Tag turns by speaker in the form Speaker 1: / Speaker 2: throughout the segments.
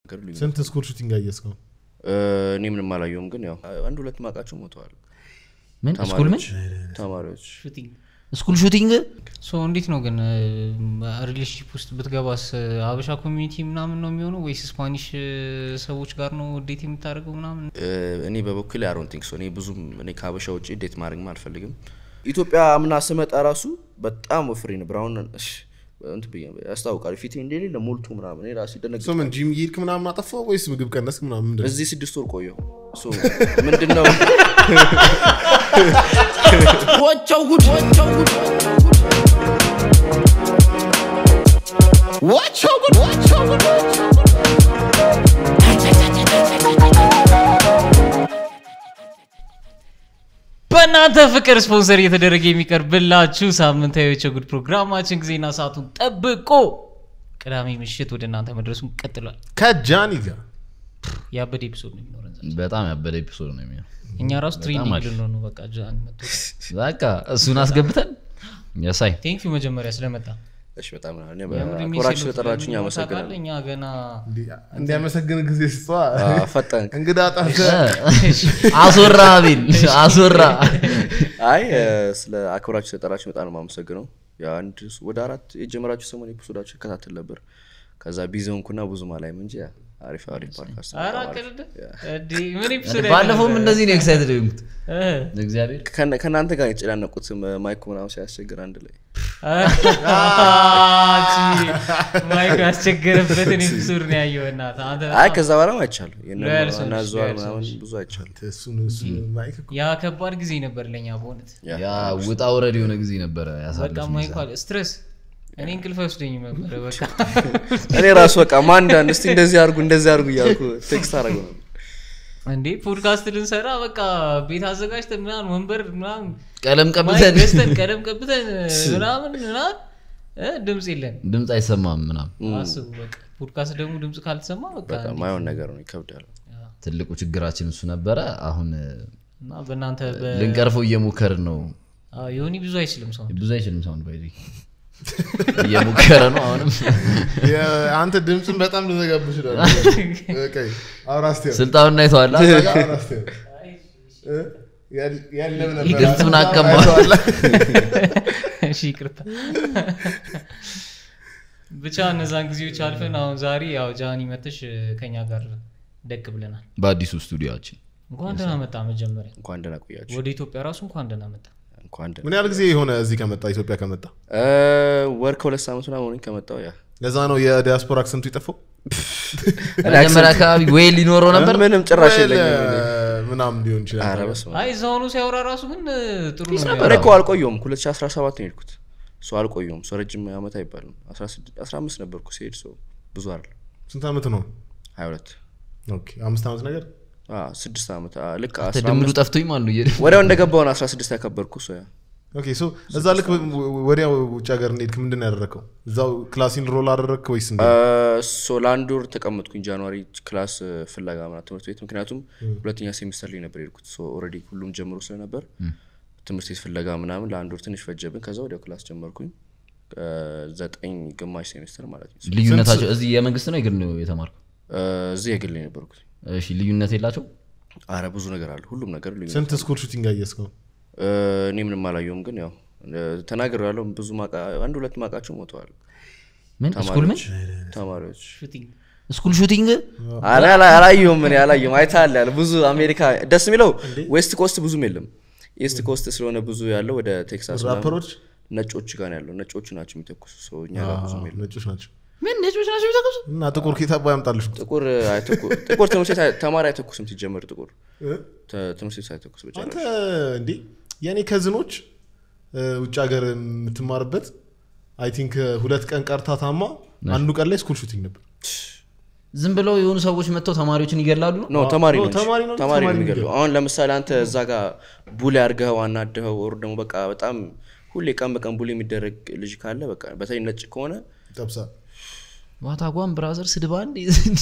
Speaker 1: ልዩነት
Speaker 2: ስንት ስኩል ሹቲንግ አየስከው
Speaker 1: እ፣ እኔ ምንም አላየውም ግን ያው አንድ ሁለት ማቃቸው ሞተዋል
Speaker 3: ምን ስኩል ምን
Speaker 1: ተማሪዎች
Speaker 4: ሹቲንግ
Speaker 3: ስኩል ሹቲንግ
Speaker 4: ሶ እንዴት ነው ግን ሪሌሽንሽፕ ውስጥ ብትገባስ አበሻ ኮሚኒቲ ምናምን ነው የሚሆነው ወይስ ስፓኒሽ ሰዎች ጋር ነው ዴት የምታደርገው ምናምን
Speaker 1: እ፣ እኔ በበኩል አሮን ቲንክ ሶ እኔ ብዙም እኔ ከሀበሻ ውጭ ዴት ማድረግም አልፈልግም ኢትዮጵያ አምና ስመጣ ራሱ በጣም ወፍሬ ነበር አሁን እሺ፣ እንትን ብዬ ያስታውቃል ፊቴ እንደሌለ ሞልቶ ምናምን እኔ ራሴ ደነግ
Speaker 2: ሶ ምን ጂም እየሄድክ ምናምን አጠፋው ወይስ ምግብ ቀነስክ ምናምን ምንድን ነው?
Speaker 1: እዚህ ስድስት ወር ቆየሁ ሶ ምንድን ነው
Speaker 5: ወቸው ጉድ ወቸው ጉድ ወቸው ጉድ ወቸው ጉድ
Speaker 4: በእናንተ ፍቅር ስፖንሰር እየተደረገ የሚቀርብላችሁ ሳምንታዊ የቸጉድ ፕሮግራማችን ጊዜና ሰዓቱን ጠብቆ ቅዳሜ ምሽት ወደ እናንተ መድረሱን ቀጥሏል
Speaker 2: ከጃኒ ጋር
Speaker 4: ያበደ ኤፒሶድ ነው የሚኖረን ዛሬ።
Speaker 3: በጣም ያበደ ኤፒሶድ ነው የሚሆነው
Speaker 4: እኛ ራሱ ትሬኒንግ
Speaker 3: አሪፍ።
Speaker 4: ልንሆን ነው በቃ ጃኒ መጥቶ
Speaker 3: በቃ እሱን አስገብተን ያሳይ
Speaker 4: ቴንክ ዩ መጀመሪያ ስለመጣ
Speaker 1: እሺ በጣም ነው እኔ
Speaker 4: የምር
Speaker 1: አክብራችሁ
Speaker 4: የሚሰሉት
Speaker 1: ስለጠራችሁኝ
Speaker 4: ለምን
Speaker 1: አመሰግናለሁ
Speaker 4: ታውቃለህ? እኛ ገና
Speaker 2: እንዲያመሰግን ጊዜ ስጧ
Speaker 1: አ፣ ፈጠንክ
Speaker 2: እንግዳ ጠርተ
Speaker 3: አስወራ አቤል አስወራ
Speaker 1: አይ እ፣ ስለ አክብራችሁ ስለጠራችሁ በጣም ነው የማመሰግነው የአንድ ወደ አራት የጀመራችሁ ሰሞን ኤፒሶዳችሁ ይከታተል ነበር ከዛ ቢዚ ሆንኩና ብዙም አላይም እንጂ ያ፣ አሪፍ አሪፍ ፖድካስት ነው።
Speaker 4: ኧረ
Speaker 1: በጣም አሪፍ።
Speaker 4: አቅልድ እንዴ ምን ኤፒሶድ
Speaker 3: ባለፈውም እንደዚህ ነው ኤክሳይትድ የሆንኩት
Speaker 4: እ
Speaker 3: እግዚአብሔር
Speaker 1: ከነ- ከእናንተ ጋር የተጨናነቁት ማይኩ ምናምን ሲያስቸግር አንድ ላይ
Speaker 4: ማይክ ያስቸገረበትን ኤፒሶድ ነው ያየው እናትህ አንተ
Speaker 1: አይ
Speaker 4: በጣም-
Speaker 1: ከዛ በኋላ አይቻሉ
Speaker 4: ሎያል ሰዎች፣
Speaker 1: ናዘዋል
Speaker 4: ሎያል
Speaker 1: ምናምን
Speaker 4: ሰዎች።
Speaker 1: ብዙ አይቻሉ
Speaker 2: እሱን እሱን ማይክ እኮ
Speaker 4: ያ ከባድ ጊዜ ነበር ለኛ በእውነት
Speaker 3: ያ ውጣ ውረድ የሆነ ጊዜ ነበረ
Speaker 4: በቃ
Speaker 3: ያሳለፍነው
Speaker 4: ማይክ አለ ስትረስ እኔ እንቅልፍ አይወስደኝም ነበረ በቃ
Speaker 1: እኔ ራሱ በቃ ማንዳን እስቲ እንደዚህ አርጉ እንደዚህ አርጉ እያልኩ ቴክስት አደረገው ነበር
Speaker 4: እንዴ ፖድካስት ልንሰራ በቃ ቤት አዘጋጅተን ምናምን ወንበር ምናምን
Speaker 3: ቀለም
Speaker 4: ማይክ
Speaker 3: ቀብተን
Speaker 4: ገዝተን ቀለም ቀብተን ምናምን ምናምን እ ድምፅ የለን
Speaker 3: ድምፅ አይሰማም ምናምን
Speaker 4: አስቡ በቃ ፖድካስት ደግሞ ድምፅ ካልተሰማ በቃ
Speaker 1: በቃ ማይሆን ነገር ነው ይከብዳል
Speaker 3: ትልቁ ችግራችን እሱ ነበረ አሁን
Speaker 4: እና በእናንተ በ-
Speaker 3: ልንቀርፈው እየሞከርን ነው
Speaker 4: አዎ፣ ዮኒ ብዙ አይችልም ሰው
Speaker 3: ብዙ አይችልም ሳውንድ ባይ እየሞከረ ነው አሁንም
Speaker 2: የ- አንተ ድምፅን በጣም ልዘጋብ ይችላል አውራስቴ
Speaker 3: ስልጣኑን አይተዋላ
Speaker 2: ያለም ነበር
Speaker 3: ድምፁን አቀማ
Speaker 4: እሺ ይቅርታ ብቻ እነዛን ጊዜዎች አልፈን አሁን ዛሬ ያው ጃኒ መተሽ ከኛ ጋር ደቅ ብለናል
Speaker 3: በአዲሱ ስቱዲዮችን
Speaker 4: እንኳን ደህና መጣ መጀመሪያ
Speaker 1: እንኳን ደህና ቆያችሁ
Speaker 4: ወደ ኢትዮጵያ ራሱ እንኳን ደህና መጣ
Speaker 1: እንኳን ደህና
Speaker 2: ምን ያህል ጊዜ የሆነ እዚህ ከመጣ ኢትዮጵያ ከመጣ
Speaker 1: እ፣ ወር ከሁለት ሳምንት ምናምን ሆነኝ ከመጣው ያ
Speaker 2: ለዛ ነው የዲያስፖራ አክሰንቱ የጠፋው
Speaker 3: መጀመሪያ አካባቢ ወይ ሊኖረው ነበር
Speaker 1: ምንም ጭራሽ
Speaker 2: ወይ
Speaker 1: የለኝም
Speaker 2: ለ- ምናምን ሊሆን
Speaker 1: ኧረ
Speaker 2: ይችላል
Speaker 1: በስመ አብ።
Speaker 4: አይ እዛ ሆኖ ሲያወራ ራሱ ግን እ, ጥሩ ነው
Speaker 1: እኔ
Speaker 4: የሚያወራው።
Speaker 1: እኮ አልቆየውም 2017 ነው የሄድኩት ሰው አልቆየውም ሰው ረጅም ዓመት አይባልም 16 15 ነበርኩ ሲሄድ ሰው ብዙ አይደል
Speaker 2: ስንት ዓመት ነው
Speaker 1: 22
Speaker 2: ኦኬ አምስት ዓመት ነገር
Speaker 1: አ፣ ስድስት ዓመት አ፣ ልክ
Speaker 3: ድምሉ
Speaker 1: 15
Speaker 3: ጠፍቶኝ ማለት ነው እየሄደ
Speaker 1: ወዲያው እንደገባው ነው 16 ያከበርኩ ሰው ያ
Speaker 2: ኦኬ ሶ እዛ ልክ ወዲያው ውጭ ሀገር እንደሄድክ ምንድን ነው ያደረግከው እዛው ክላሲን ሮል አደረግክ ወይስ እንዴ
Speaker 1: ሶ ለአንድ ወር ተቀመጥኩኝ ጃንዋሪ ክላስ እ፣ ፍለጋ ምናምን ትምህርት ቤት ምክንያቱም ሁለተኛ ሴሚስተር ላይ ነበር የሄድኩት ሶ ኦልሬዲ ሁሉም ጀምሮ ስለነበር ትምህርት ቤት ፍለጋ ምናምን ለአንድ ወር ትንሽ ፈጀብን ከዛ ወዲያው ክላስ ጀመርኩኝ እ፣ ዘጠኝ ግማሽ ሴሚስተር ማለት ነው
Speaker 3: ልዩነታቸው እዚህ የመንግስት ነው የግል ነው የተማርኩ
Speaker 1: እ፣ እዚህ የግል ነው የነበርኩት
Speaker 3: እሺ ልዩነት የላቸው
Speaker 1: አረ ብዙ ነገር አለ ሁሉም ነገር ልዩ
Speaker 2: ስንት ስኩል ሹቲንግ አየስከው
Speaker 1: እ፣ እኔ ምንም አላየውም ግን ያው ተናገር ያለው ብዙ ማቃ አንድ ሁለት ማቃቸው ሞተዋል
Speaker 3: ምን ስኩል ምን
Speaker 1: ተማሪዎች
Speaker 4: ሹቲንግ
Speaker 3: ስኩል ሹቲንግ
Speaker 1: አላ አላ- አላየሁም እኔ አላየሁም አይተሃል ያለ ብዙ አሜሪካ ደስ የሚለው ዌስት ኮስት ብዙም የለም ኢስት ኮስት ስለሆነ ብዙ ያለው ወደ ቴክሳስ ምናምን
Speaker 2: ራፐሮች
Speaker 1: ነጮች ጋር ነው ያለው ነጮቹ ናቸው የሚተኩሱ ሰው እኛ ጋር ብዙም የለም
Speaker 2: ነጮች ናቸው
Speaker 3: ምን ነጮች ናቸው የሚተኩሱ
Speaker 2: እና ጥቁር ኬታባ ያምጣልሽ
Speaker 1: ጥቁር አይተኩ- ጥቁር ትምህርት ቤት አይ- ተማሪ አይተኩስም ሲጀመር ጥቁር ተ- ትምህርት ቤት አይተኩስ ብቻ
Speaker 2: አንተ እንዴ የእኔ ከዝኖች እ፣ ውጭ ሀገር የምትማርበት አይ ቲንክ ሁለት ቀን ቀርታ ታማ አንዱ ቀን ላይ ስኩል ሹቲንግ ነበር
Speaker 3: ዝም ብለው የሆኑ ሰዎች መጥተው ተማሪዎችን ይገላሉ ነው
Speaker 1: ኖ ተማሪ
Speaker 2: ኖ፣
Speaker 1: ነው እንጂ።
Speaker 2: ተማሪ ነው እንጂ
Speaker 1: ተማሪ ነው
Speaker 2: ተማሪ ነው
Speaker 1: የሚገድለው አሁን ለምሳሌ አንተ እዛ ጋር ቡሊ አድርገኸው አናድኸው ወር ደግሞ በቃ በጣም ሁሌ ቀን በቀን ቡሊ የሚደረግ ልጅ ካለ በቃ በተለይ ነጭ ከሆነ
Speaker 2: ጠብሳ
Speaker 3: ዋታጓን ብራዘር ስድባ እንዴ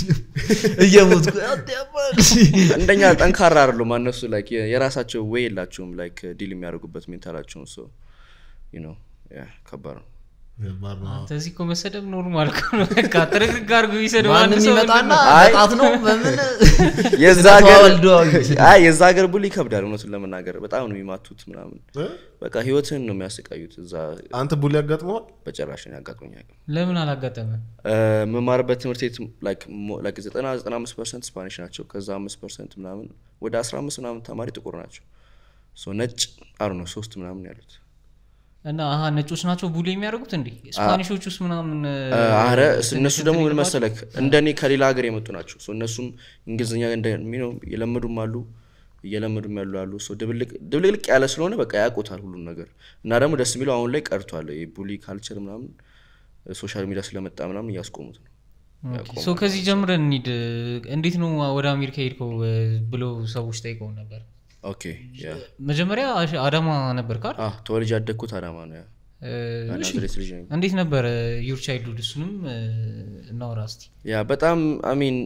Speaker 3: እየሞትኩ ያባል።
Speaker 1: እንደኛ ጠንካራ አይደሉም እነሱ ላይክ የራሳቸው ወይ የላቸውም ላይክ ዲል የሚያደርጉበት ሜንታላቸውን ሰው ነው ከባድ ነው
Speaker 2: ከባድ ነው።
Speaker 4: አንተ እዚህ እኮ መሰደብ ኖርማል እኮ ነው። በቃ ጥርግርግ አድርጎ ይሰድብ አንድ
Speaker 3: ማንም
Speaker 4: ሰው
Speaker 3: ይመጣና
Speaker 4: ምንድን ነው?
Speaker 1: አይ።
Speaker 3: በጣት ነው በምን
Speaker 1: የዛ ሀገር
Speaker 3: ተዋልደዋል።
Speaker 1: አይ የዛ ሀገር ቡሊ ይከብዳል እውነቱን ለመናገር በጣም ነው የሚማቱት ምናምን
Speaker 2: እ?
Speaker 1: በቃ ህይወትህን ነው የሚያሰቃዩት እዛ
Speaker 2: አንተ ቡሊ ያጋጥመዋል
Speaker 1: በጭራሽ ነው ያጋጥሞኝ አያውቅም።
Speaker 4: ለምን አላጋጠመ?
Speaker 1: እ፣ የምማርበት ትምህርት ቤት ላይክ ሞ- ላይክ ዘጠና ዘጠና አምስት ፐርሰንት ስፓኒሽ ናቸው ከዛ አምስት ፐርሰንት ምናምን ወደ አስራ አምስት ምናምን ተማሪ ጥቁር ናቸው ሶ ነጭ አሩ ነው ሶስት ምናምን ያሉት
Speaker 4: እና አሀ ነጮች ናቸው ቡሊ የሚያደርጉት እንዴ? ስፓኒሾች ውስጥ ምናምን
Speaker 1: እ፣ አረ እስ- እነሱ ደግሞ ምን መሰለክ እንደ እኔ ከሌላ ሀገር የመጡ ናቸው ሶ እነሱም እንግሊዝኛ እንደሚነው የለመዱም አሉ እየለመዱም ያሉ አሉ ሶ ድብልቅ ድብልቅልቅ ያለ ስለሆነ በቃ ያውቁታል ሁሉም ነገር እና ደግሞ ደስ የሚለው አሁን ላይ ቀርቷል ቡሊ ካልቸር ምናምን ሶሻል ሚዲያ ስለመጣ ምናምን እያስቆሙት ነው
Speaker 4: ሶ ከዚህ ጀምረን እንሂድ። እንዴት ነው ወደ አሜሪካ ሄድከው እ፣ ብለው ሰዎች ጠይቀው ነበር።
Speaker 1: ኦኬ ያ
Speaker 4: መጀመሪያ አሽ- አዳማ ነበር ካል
Speaker 1: አ ተወልጄ ያደግኩት አዳማ ነው ያ ናዝሬት ልጅ ነኝ
Speaker 4: እንዴት ነበር ዩር ቻይልድሁድ? እሱንም እ፣ እናውራ እስቲ።
Speaker 1: ያ በጣም አሚን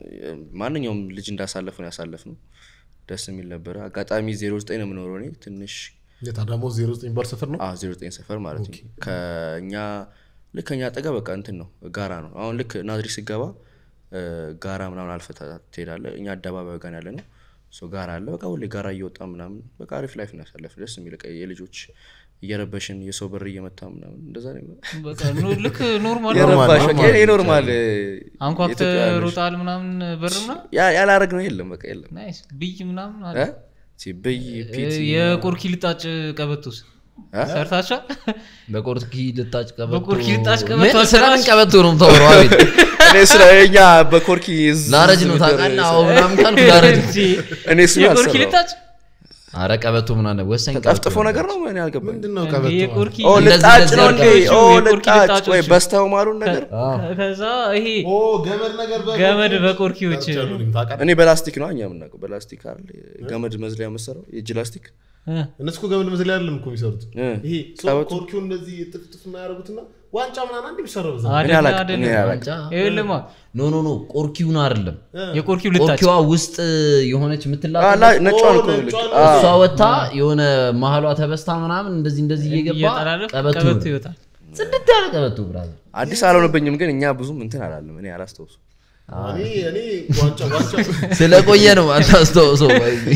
Speaker 1: ማንኛውም ልጅ እንዳሳለፍ ነው ያሳለፍ ነው ደስ የሚል ነበረ አጋጣሚ ዜሮ ዘጠኝ ነው የምኖረው እኔ ትንሽ
Speaker 2: የታዳሞ ዜሮ ዘጠኝ ባር ሰፈር ነው
Speaker 1: ዜሮ ዘጠኝ ሰፈር ማለት ነው ከእኛ ልክ ከኛ አጠገብ በቃ እንትን ነው ጋራ ነው አሁን ልክ ናዝሬት ስገባ እ፣ ጋራ ምናምን አልፈታ ትሄዳለ እኛ አደባባይ ጋር ያለ ነው ሶ ጋራ አለ በቃ ሁሌ ጋራ እየወጣ ምናምን በቃ አሪፍ ላይፍ ነው ያሳለፍ ደስ የሚል በቃ የልጆች እየረበሽን የሰው በር እየመታ ምናምን እንደዛ ነው
Speaker 4: በቃ ኖ- ልክ ኖርማል
Speaker 1: የረባሽ በቃ
Speaker 2: ኖርማል
Speaker 1: ይሄ ኖርማል
Speaker 4: አንኳክተ
Speaker 1: የኢትዮጵያ ልጅ።
Speaker 4: ሮጣል ምናምን በር ምናምን
Speaker 1: ያ- ያላረግ ነው የለም በቃ የለም
Speaker 4: ናይስ ብይ ምናምን አለ።
Speaker 1: እ? ሲ- ብይ ፒቲ
Speaker 4: የቆርኪ ልጣጭ ቀበቶስ
Speaker 1: እ?
Speaker 4: ሰርታችኋል?
Speaker 3: በቆርኪ ልጣጭ ቀበቶ
Speaker 4: በቆርኪ ልጣጭ ቀበቶ
Speaker 3: ምን
Speaker 4: አስራሽ?
Speaker 3: ስለምን ቀበቶ ነው የምታወራው? አቤት
Speaker 1: እኔ ስለ እኛ በኮርኪ ዝ-
Speaker 3: ላረጅ ነው
Speaker 1: ዝም
Speaker 3: ታውቃለህ?
Speaker 1: ነገር
Speaker 3: አዎ ምናምን ካልኩ ላረጅ ነው።
Speaker 1: እኔ እሱን
Speaker 4: የቆርኪ
Speaker 1: አልሰራሁም።
Speaker 4: ልጣጭ
Speaker 3: አረ ቀበቶ ምናምን ወሳኝ ቀበቶ
Speaker 1: ጠፍጥፎ ነገር ነው እኔ አልገባኝ
Speaker 2: ምንድን ነው ቀበቶ
Speaker 4: የቆርኪ
Speaker 1: ኦ
Speaker 3: እንደዚህ
Speaker 1: ልጣጭ
Speaker 3: እንደዚህ
Speaker 1: ነው እንዴ
Speaker 3: አድርጋችሁ
Speaker 1: ኦ
Speaker 4: የቆርኪ
Speaker 1: ልጣጭ
Speaker 4: ልጣጮች።
Speaker 1: ወይ በስተው ማሉን ነገር
Speaker 4: ከዛ ይሄ
Speaker 2: ኦ ገመድ ነገር በ-
Speaker 4: ገመድ በቆርኪዎች
Speaker 2: ሰርቻለሁ፣ ታውቃለህ?
Speaker 1: እኔ በላስቲክ ነው እኛ የምናውቀው በላስቲክ አይደል ገመድ መዝለያ መሰራው የእጅ ላስቲክ
Speaker 4: እ፣
Speaker 2: እነሱ እኮ ገመድ መዝለያ አይደለም እኮ የሚሰሩት
Speaker 1: እ፣
Speaker 2: ይሄ ሰው
Speaker 1: ቀበቶ።
Speaker 2: ኮርኪውን እንደዚህ ጥፍጥፍ እና ያደረጉትና ዋንጫ ምናምን አንድ የሚሰራው በዛ
Speaker 4: አይደለም፣
Speaker 1: አላውቅም፣
Speaker 4: አይደለም።
Speaker 1: እኔ አላውቅም።
Speaker 3: ዋንጫ
Speaker 4: ይኸውልህማ
Speaker 3: ኖ ኖ ኖ ቆርኪውን አይደለም
Speaker 4: የቆርኪው ልጣጭ
Speaker 3: ቆርኪዋ ውስጥ የሆነች
Speaker 1: አ፣
Speaker 3: የምትላጥ
Speaker 1: ላ- ነጯን እኮ
Speaker 2: ነጯን
Speaker 1: ልክ
Speaker 2: ነው።
Speaker 1: አ፣
Speaker 3: እሷ ወታ የሆነ መሀሏ ተበስታ ምናምን እንደዚህ እንደዚህ እየገባ
Speaker 4: እየጠላለፍ
Speaker 3: ቀበቶ
Speaker 4: ቀበቶ
Speaker 3: ይሆናል።
Speaker 4: ይወጣል።
Speaker 3: ጽድት ያለ ቀበቶ ብራዘር
Speaker 1: አዲስ አልሆነብኝም ግን እኛ ብዙም እንትን አላለም እኔ አላስታውሱ
Speaker 2: እኔ እኔ ዋንጫ ዋንጫ
Speaker 3: ስለቆየ ነው አታስታውሰው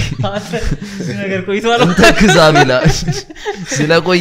Speaker 4: እዚህ ነገር ቆይቷል።
Speaker 3: እንተ ክዛ ቢላ ስለቆየ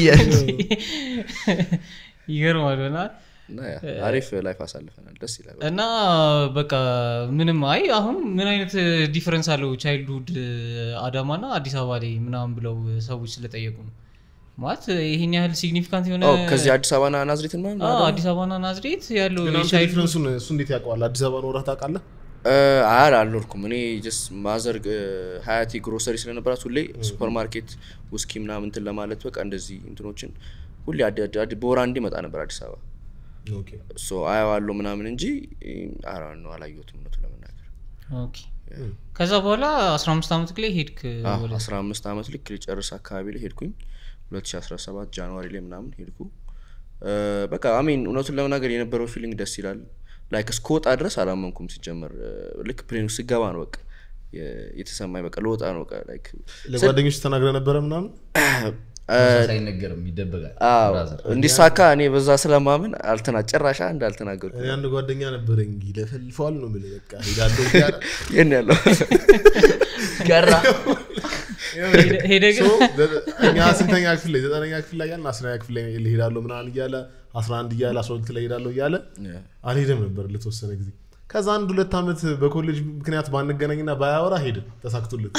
Speaker 4: ይገርማል በናት
Speaker 1: እና ያ አሪፍ ላይፍ አሳልፈናል ደስ ይላል
Speaker 4: እና በቃ ምንም አይ አሁን ምን አይነት ዲፈረንስ አለው ቻይልድሁድ አዳማ ና አዲስ አበባ ላይ ምናምን ብለው ሰዎች ስለጠየቁ ነው ማለት ይሄን ያህል ሲግኒፊካንት የሆነ
Speaker 1: ኦ፣ ከዚህ አዲስ አበባና ናዝሬትን ማለት
Speaker 4: አዎ፣ አዲስ አበባና ናዝሬት ያለው
Speaker 2: ግን አንተ
Speaker 4: የቻይልድሁድ
Speaker 2: ዲፍረንሱን እሱ እንዴት ያውቀዋል አዲስ አበባ ኖረህ ታውቃለህ
Speaker 1: አያል አልኖርኩም እኔ ጀስት ማዘር ሀያቲ ግሮሰሪ ስለነበራት ሁሌ ሱፐር ማርኬት ውስኪ ምናምን እንትን ለማለት በቃ እንደዚህ እንትኖችን ሁሌ አዲ- አዲ- አዲ- በወር አንዴ መጣ ነበር አዲስ አበባ
Speaker 2: ኦኬ
Speaker 1: ሶ አየዋለሁ ምናምን እንጂ አራ ነው አላየሁትም እውነቱን ለመናገር
Speaker 4: ኦኬ። ከዛ በኋላ 15 ዓመት ላይ ሄድክ ወደ
Speaker 1: አስራ አምስት ዓመት ልክ ሊጨርስ አካባቢ ላይ ሄድኩኝ 2017 ጃንዋሪ ላይ ምናምን ሄድኩ እ፣ በቃ አሜን እውነቱን ለመናገር የነበረው ፊሊንግ ደስ ይላል ላይክ እስከወጣ ድረስ አላመንኩም ሲጀመር እ፣ ልክ ፕሌኑ ስገባ ነው በቃ የ- የተሰማኝ በቃ ለወጣ ነው በቃ ላይክ
Speaker 2: ለጓደኞች ተናግረ ነበረ ምናምን
Speaker 3: ሳይነገርም ይደበቃል
Speaker 1: አዎ
Speaker 3: ብራዘር።
Speaker 1: እንዲሳካ እኔ በዛ ስለማምን አልተና ጭራሽ አንድ አልተናገርኩም
Speaker 2: እኔ አንድ ጓደኛ ነበረኝ ይለፈልፈዋል ነው የምልህ በቃ ሄዳለሁ እያለ
Speaker 1: ይህን ያለው
Speaker 3: ገራ
Speaker 4: ሄደ- ሄደ ግን
Speaker 2: ሶ፣ ዘ- እኛ ስንተኛ ክፍል ላይ ዘጠነኛ ክፍል ላይ ያልን አስረኛ ክፍል ላይ ሄዳለሁ ምናምን እያለ አስራ አንድ እያለ አስራ ሁለት ላይ ሄዳለሁ እያለ አልሄደም ነበር ለተወሰነ ጊዜ ከዛ አንድ ሁለት ዓመት በኮሌጅ ምክንያት ባንገናኝና ባያወራ ሄድን ተሳክቶለት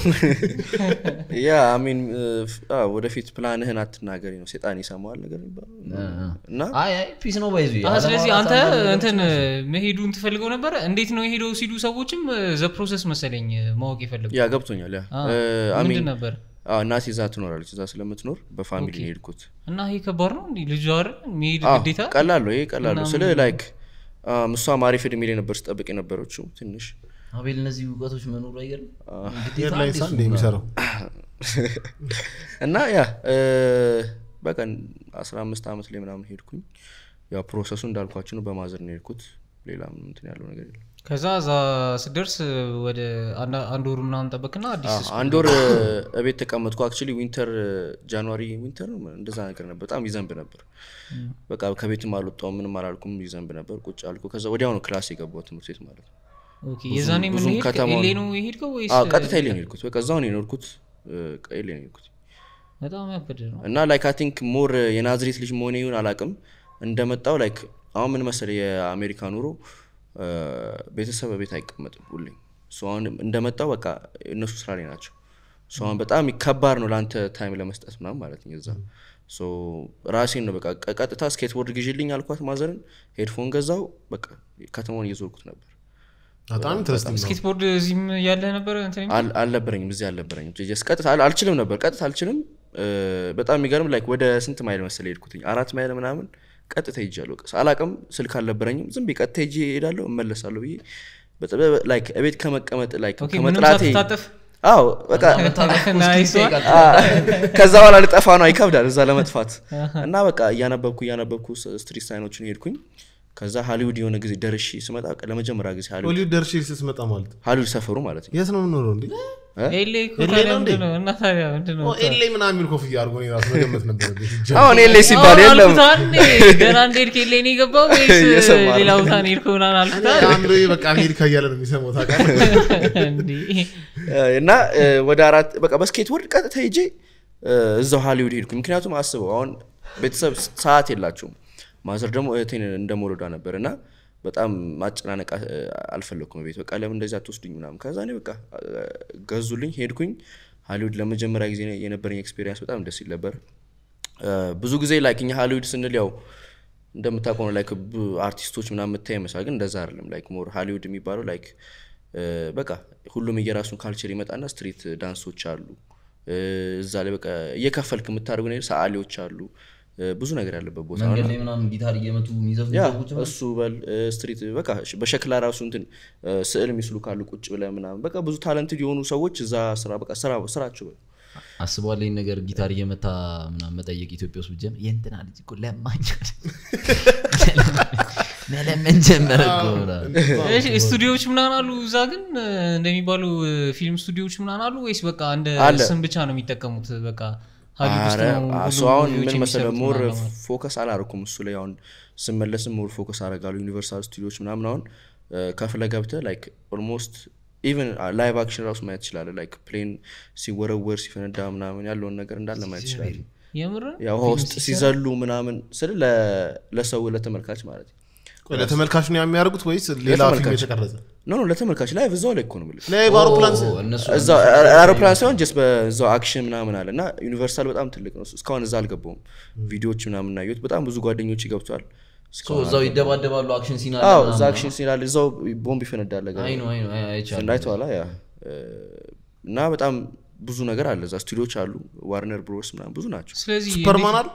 Speaker 1: ያ አሚን ወደፊት ፕላንህን አትናገሪ ነው ሴጣን ይሰማዋል ነገር የሚባለው እና
Speaker 3: አይ አይ ፒስ ነው ባይዙ
Speaker 4: አሀ፣ ስለዚህ አንተ እንትን መሄዱን ትፈልገው ነበረ እንዴት ነው የሄደው ሲሉ ሰዎችም ዘ ፕሮሰስ መሰለኝ ማወቅ የፈለጉ
Speaker 1: ያ ገብቶኛል ያ
Speaker 4: አ፣
Speaker 1: እ፣ አሚን
Speaker 4: ምንድን ነበር
Speaker 1: አዎ፣ እናቴ እዛ ትኖራለች እዛ ስለምትኖር በፋሚሊ ነው የሄድኩት
Speaker 4: እና ይሄ ከባድ ነው እንዲህ ልጁ አይደል መሄድ
Speaker 1: አዎ፣
Speaker 4: ግዴታ
Speaker 1: ቀላል ነው ይሄ ቀላል ነው ስለ ላይክ እሷም አሪፍ እድሜ ላይ ነበር ስጠብቅ የነበረችው ትንሽ
Speaker 3: አቤል እነዚህ እውቀቶች መኖሩ አይገርም ግዴታ
Speaker 2: ኤርላይንስ
Speaker 3: አዲሱ
Speaker 2: እንደ የሚሰራው
Speaker 1: እና ያ እ፣ በቃ አስራ አምስት ዓመት ላይ ምናምን ሄድኩኝ ያው ፕሮሰሱ እንዳልኳችሁ ነው በማዘር ነው የሄድኩት ሌላ ምንም እንትን ያለው ነገር የለም
Speaker 4: ከዛ እዛ ስደርስ ወደ አንድ- አንድ ወር ምናምን ጠበቅና አዲስ
Speaker 1: አዎ፣ አንድ ወር እቤት ተቀመጥኩ አክቹሊ ዊንተር ጃንዋሪ ዊንተር ነው እንደዛ ነገር ነበር በጣም ይዘንብ ነበር በቃ ከቤትም አልወጣሁም ምንም አላልኩም ይዘንብ ነበር ቁጭ አልኩ ከዛ ወዲያው ነው ክላስ የገባው ትምህርት ቤት ማለት ነው
Speaker 4: ኦኬ፣ የዛኔ ምን
Speaker 1: ብዙም
Speaker 4: ሄድክ?
Speaker 1: ከተማውን-
Speaker 4: ኤሌ ነው የሄድከው ወይስ
Speaker 1: አዎ ቀጥታ ኤሌ ነው የሄድኩት በቃ እዛው ነው የኖርኩት እ፣ ኤሌ ነው የሄድኩት
Speaker 4: በጣም ያበደ ነው
Speaker 1: እና ላይክ አይ ቲንክ ሞር የናዝሬት ልጅ መሆኔ ይሁን አላቅም እንደመጣው ላይክ አሁን ምን መሰለህ የአሜሪካ ኑሮ እ፣ ቤተሰብ በቤት አይቀመጥም ሁሌም ሶ አሁን እንደመጣው በቃ እነሱ ስራ ላይ ናቸው ሶ አሁን በጣም ከባድ ነው ለአንተ ታይም ለመስጠት ምናምን ማለት ነው እዛ ሶ ራሴን ነው በቃ ቀ- ቀጥታ ስኬትቦርድ ግዢልኝ አልኳት ማዘርን ሄድፎን ገዛው በቃ ከተማውን እየዞርኩት ነበር
Speaker 2: በጣም ኢንትረስቲንግ ነው
Speaker 4: ስኬትቦርድ እዚህም ያለ ነበረ እንትን የሚል?
Speaker 1: አል- አልነበረኝም እዚህ አልነበረኝም ጀስ ቀጥታ አል- አልችልም ነበር ቀጥታ አልችልም እ፣ በጣም የሚገርም ላይክ ወደ ስንት ማይል መሰለ ሄድኩትኝ አራት ማይል ምናምን ቀጥታ ሄጃለሁ በቃ አላቅም ስልክ አልነበረኝም ዝም ብዬ ቀጥታ ሄጄ ሄዳለሁ እመለሳለሁ ብዬ በጣም ላይክ እቤት ከመቀመጥ ላይክ
Speaker 4: ኦኬ፣ ምንም
Speaker 1: ከመጥላቴ
Speaker 4: ሳትታጠፍ
Speaker 1: አዎ በቃ
Speaker 4: ናይስ ዋን።
Speaker 1: አ፣ ከዛ በኋላ ልጠፋ ነው ይከብዳል እዛ ለመጥፋት እና በቃ እያነበብኩ እያነበብኩ ስ- ስትሪት ሳይኖችን ሄድኩኝ ከዛ ሀሊውድ የሆነ ጊዜ ደርሼ ስመጣ በቃ ለመጀመሪያ ጊዜ ሀሊውድ
Speaker 2: ሆሊውድ ደርሼ ስትመጣ ማለት
Speaker 1: ሀሊውድ ሰፈሩ ማለት ነው
Speaker 2: የት ነው የምኖረው እንዴ
Speaker 4: ኤሌ እኮ
Speaker 2: ኤሌ
Speaker 4: ታዲያ
Speaker 2: ነው እንዴ?
Speaker 4: ምንድን ነው? እና ታዲያ ምንድን ነው?
Speaker 2: ኤሌ ምናምን የሚል ኮፍያ አድርጎ እኔ ራሱ መገመት ነበር
Speaker 1: አሁን ኤሌ ሲባል
Speaker 4: አሁን
Speaker 1: የለም
Speaker 4: አልኩት አንዴ፣ ገና እንደሄድክ ኤሌ ነው የገባው ወይስ
Speaker 1: እየሰማ ነው።
Speaker 4: ሌላ ቦታ ነው የሄድከው ምናምን አልኩት አይደል?
Speaker 2: አእምሮ በቃ አሜሪካ እያለ ነው የሚሰማው ታውቃለህ
Speaker 4: እንዲህ
Speaker 1: እና እ፣ ወደ አራት በቃ በስኬት ቦርድ ቀጥታ ሄጄ እ፣ እዛው ሀሊውድ ሄድኩ ምክንያቱም አስበው አሁን ቤተሰብ ሰዓት የላቸውም ማዘር ደግሞ እህቴን እንደመወለዷ ነበር እና በጣም ማጨናነቅ አ- አልፈለግኩም ቤት በቃ ለምን እንደዚህ አትወስዱኝ ምናምን ከዛ እኔ በቃ እ፣ ገዙልኝ ሄድኩኝ ሀሊውድ ለመጀመሪያ ጊዜ የነበረኝ ኤክስፔሪንስ በጣም ደስ ይል ነበር እ፣ ብዙ ጊዜ ላይክ እኛ ሀሊውድ ስንል ያው እንደምታውቀው ነው ላይክ ብ- አርቲስቶች ምናምን የምታይ ይመስላል ግን እንደዛ አይደለም ላይክ ሞር ሀሊውድ የሚባለው ላይክ እ፣ በቃ ሁሉም የየራሱን ካልቸር ይመጣና ስትሪት ዳንሶች አሉ እ፣ እዛ ላይ በቃ እየከፈልክ የምታደርጉ ነገር ሰዓሊዎች አሉ እ፣ ብዙ ነገር ያለበት ቦታ ነው
Speaker 3: መንገድ
Speaker 1: እና
Speaker 3: ላይ ምናምን ጊታር እየመቱ የሚዘፍኑ
Speaker 1: ያ
Speaker 3: ሰዎች ምናምን?
Speaker 1: እሱ በል እ፣ ስትሪት በቃ ሽ- በሸክላ ራሱ እንትን እ፣ ስዕል የሚስሉ ካሉ ቁጭ ብለህ ምናምን በቃ ብዙ ታለንትድ የሆኑ ሰዎች እዛ ስራ በቃ ስራ ስራቸው በል
Speaker 3: አስበዋል ይህን ነገር ጊታር እየመታ ምናምን መጠየቅ ኢትዮጵያ ውስጥ ብጀምር የእንትና ልጅ እኮ ለማኝ መለመን ጀመረ እኮ ምናምን።
Speaker 4: እሺ፣ ስቱዲዮዎች ምናምን አሉ እዛ ግን እ፣ እንደሚባሉ እ፣ ፊልም ስቱዲዮዎች ምናምን አሉ ወይስ በቃ እንደ
Speaker 1: አለ።
Speaker 4: ስም ብቻ ነው የሚጠቀሙት በቃ ሀሊውድ ውስጥ
Speaker 1: አረ
Speaker 4: ነው
Speaker 1: እሱ
Speaker 4: ሁሉም
Speaker 1: አሁን
Speaker 4: ሙቪዎች
Speaker 1: ምን መሰለህ
Speaker 4: የሚሰሩት
Speaker 1: ሞር
Speaker 4: ምናምን ለማለት።
Speaker 1: ፎከስ አላረኩም እሱ ላይ አሁን ስመለስም ሞር ፎከስ አረጋሉ ዩኒቨርሳል ስቱዲዮች ምናምን አሁን እ፣ ከፍለ ገብተህ ላይክ ኦልሞስት ኢቨን ላይቭ አክሽን ራሱ ማየት ትችላለህ ላይክ ፕሌን ሲወረወር ሲፈነዳ ምናምን ያለውን ነገር እንዳለ ማየት ትችላለህ
Speaker 4: የምር
Speaker 1: ያው ውሃ ውስጥ ሲዘሉ ምናምን ስል ለሰው ለተመልካች ማለት ነው
Speaker 2: ቆይ ለተመልካች ነው የሚያደርጉት ወይስ ሌላ ፊልም
Speaker 1: ለተመልካች።
Speaker 2: የተቀረጸ
Speaker 1: ኖ ኖ ለተመልካች ላይቭ እዛው ላይ እኮ ነው የምልህ
Speaker 2: ላይ በአውሮፕላን ስ-
Speaker 3: ኦ፣ እነሱ
Speaker 1: እዛው አውሮፕላን ሳይሆን ጀስት በዛው አክሽን ምናምን አለ እና ዩኒቨርሳል በጣም ትልቅ ነው እስካሁን እዛ አልገባውም ቪዲዮዎች ምናምን ናየት በጣም ብዙ ጓደኞች ገብቷል
Speaker 3: ሶ እዛው ይደባደባሉ አክሽን ሲና
Speaker 1: አዎ እዛ አክሽን ሲናል እዛው ቦምብ ይፈነዳል ነገር
Speaker 3: አይ ነው አይ ነው አይቻልም
Speaker 1: እንዳይተዋላ ያ እ፣ እና በጣም ብዙ ነገር አለ እዛ ስቱዲዮች አሉ ዋርነር ብሮስ ምናምን ብዙ ናቸው
Speaker 4: ስለዚህ
Speaker 2: ሱፐርማን አሉ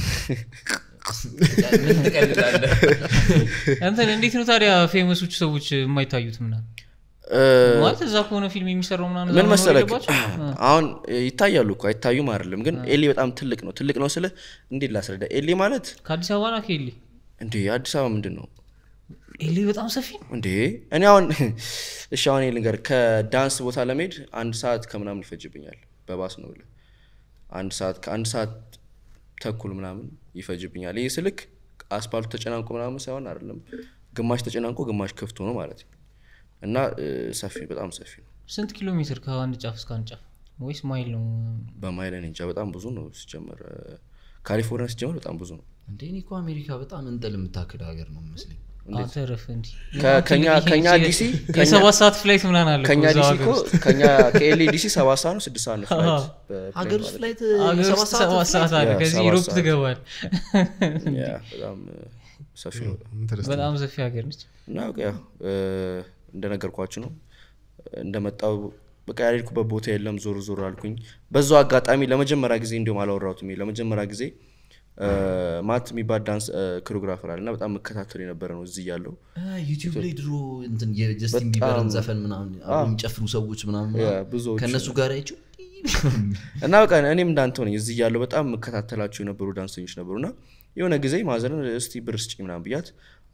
Speaker 3: ምን ትቀልዳለህ
Speaker 4: እንትን እንዴት ነው ታዲያ ፌመሶቹ ሰዎች የማይታዩት ምናምን
Speaker 1: እ፣
Speaker 4: ማለት እዛ ከሆነ ፊልም የሚሰራው ምናምን እዛ
Speaker 1: ምን
Speaker 4: መኖር
Speaker 1: መሰለህ
Speaker 4: የለባቸው? እ።
Speaker 1: አሁን ይታያሉ እኮ አይታዩም አይደለም ግን ኤሊ በጣም ትልቅ ነው ትልቅ ነው ስለ እንዴት ላስረዳ ኤሊ ማለት
Speaker 4: ከአዲስ አበባ ና ከኤሌ
Speaker 1: እንዴ አዲስ አበባ ምንድን ነው
Speaker 4: ኤሌ በጣም ሰፊ ነው
Speaker 1: እንዴ እኔ አሁን እሺ አሁን ይሄ ልንገር ከዳንስ ቦታ ለመሄድ አንድ ሰዓት ከምናምን ይፈጅብኛል በባስ ነው ብለህ አንድ ሰዓት ከአንድ ሰዓት ተኩል ምናምን ይፈጅብኛል ይህ ስልክ አስፓልቱ ተጨናንቆ ምናምን ሳይሆን አይደለም ግማሽ ተጨናንቆ ግማሽ ክፍት ሆኖ ማለት ነው እና እ፣ ሰፊ በጣም ሰፊ ነው
Speaker 4: ስንት ኪሎ ሜትር ከአንድ ጫፍ እስከ አንድ ጫፍ ወይስ ማይል ነው
Speaker 1: በማይል እኔ እንጃ በጣም ብዙ ነው ሲጀመር እ፣ ካሊፎርኒያ ሲጀመር በጣም ብዙ ነው
Speaker 3: እንዴ እኔ እኮ አሜሪካ በጣም እንጥል የምታክል ሀገር ነው መስለኝ
Speaker 4: አንተ ረፍ እንዲ
Speaker 1: ከ- ከኛ- ከኛ ዲሲ ከኛ-
Speaker 4: የሰባት ሰዓት ፍላይት ምናምን አለ እኮ
Speaker 1: ከኛ
Speaker 4: እዛው
Speaker 1: ዲሲ
Speaker 4: ሀገር
Speaker 1: እኮ
Speaker 4: ውስጥ።
Speaker 1: ከኛ ከኤሌ ዲሲ ሰባት ሰዓት ነው ስድስት ሰዓት ነው ፍላይት በፕሌን
Speaker 3: ሀገር
Speaker 1: ማለት
Speaker 3: ውስጥ
Speaker 1: ነው።
Speaker 3: ፍላይት
Speaker 4: ሀገር
Speaker 3: ሰባት
Speaker 4: ውስጥ
Speaker 3: ሰዓት
Speaker 4: ሰባት ሰዓት አለ
Speaker 1: ያ፣
Speaker 4: ከዚህ
Speaker 1: ሰባት
Speaker 4: ዩሮፕ
Speaker 1: ሰዓት።
Speaker 4: ትገባል
Speaker 1: ያ፣ በጣም እ፣ ሰፊ ነው
Speaker 2: ኢንተረስቲንግ።
Speaker 4: በጣም ሰፊ ሀገር ነች
Speaker 1: እና በቃ ያው እ፣ እንደነገርኳችሁ ነው እንደመጣው በቃ ያልሄድኩበት ቦታ የለም ዞር ዞር አልኩኝ በዛው አጋጣሚ ለመጀመሪያ ጊዜ እንዲሁም አላወራሁትም ይሄ ለመጀመሪያ ጊዜ እ፣ ማት የሚባል ዳንስ ኮሪዮግራፈር አለ እና በጣም መከታተል የነበረ ነው እዚህ ያለው
Speaker 3: ዩቲዩብ ላይ ድሮ እንትን የጀስቲን
Speaker 1: በጣም-
Speaker 3: ቢበርን ዘፈን ምናምን አብረው የሚጨፍሩ ሰዎች ምናምን
Speaker 1: ያ፣
Speaker 3: ምናምን
Speaker 1: ብዙዎቹ
Speaker 3: ከእነሱ ጋር አይቼው
Speaker 1: እና በቃ እኔም እንዳንተ ሆነኝ እዚህ ያለው በጣም መከታተላቸው የነበሩ ዳንሰኞች ነበሩ እና የሆነ ጊዜ ማዘርን እስቲ ብር ስጭኝ ምናምን ብያት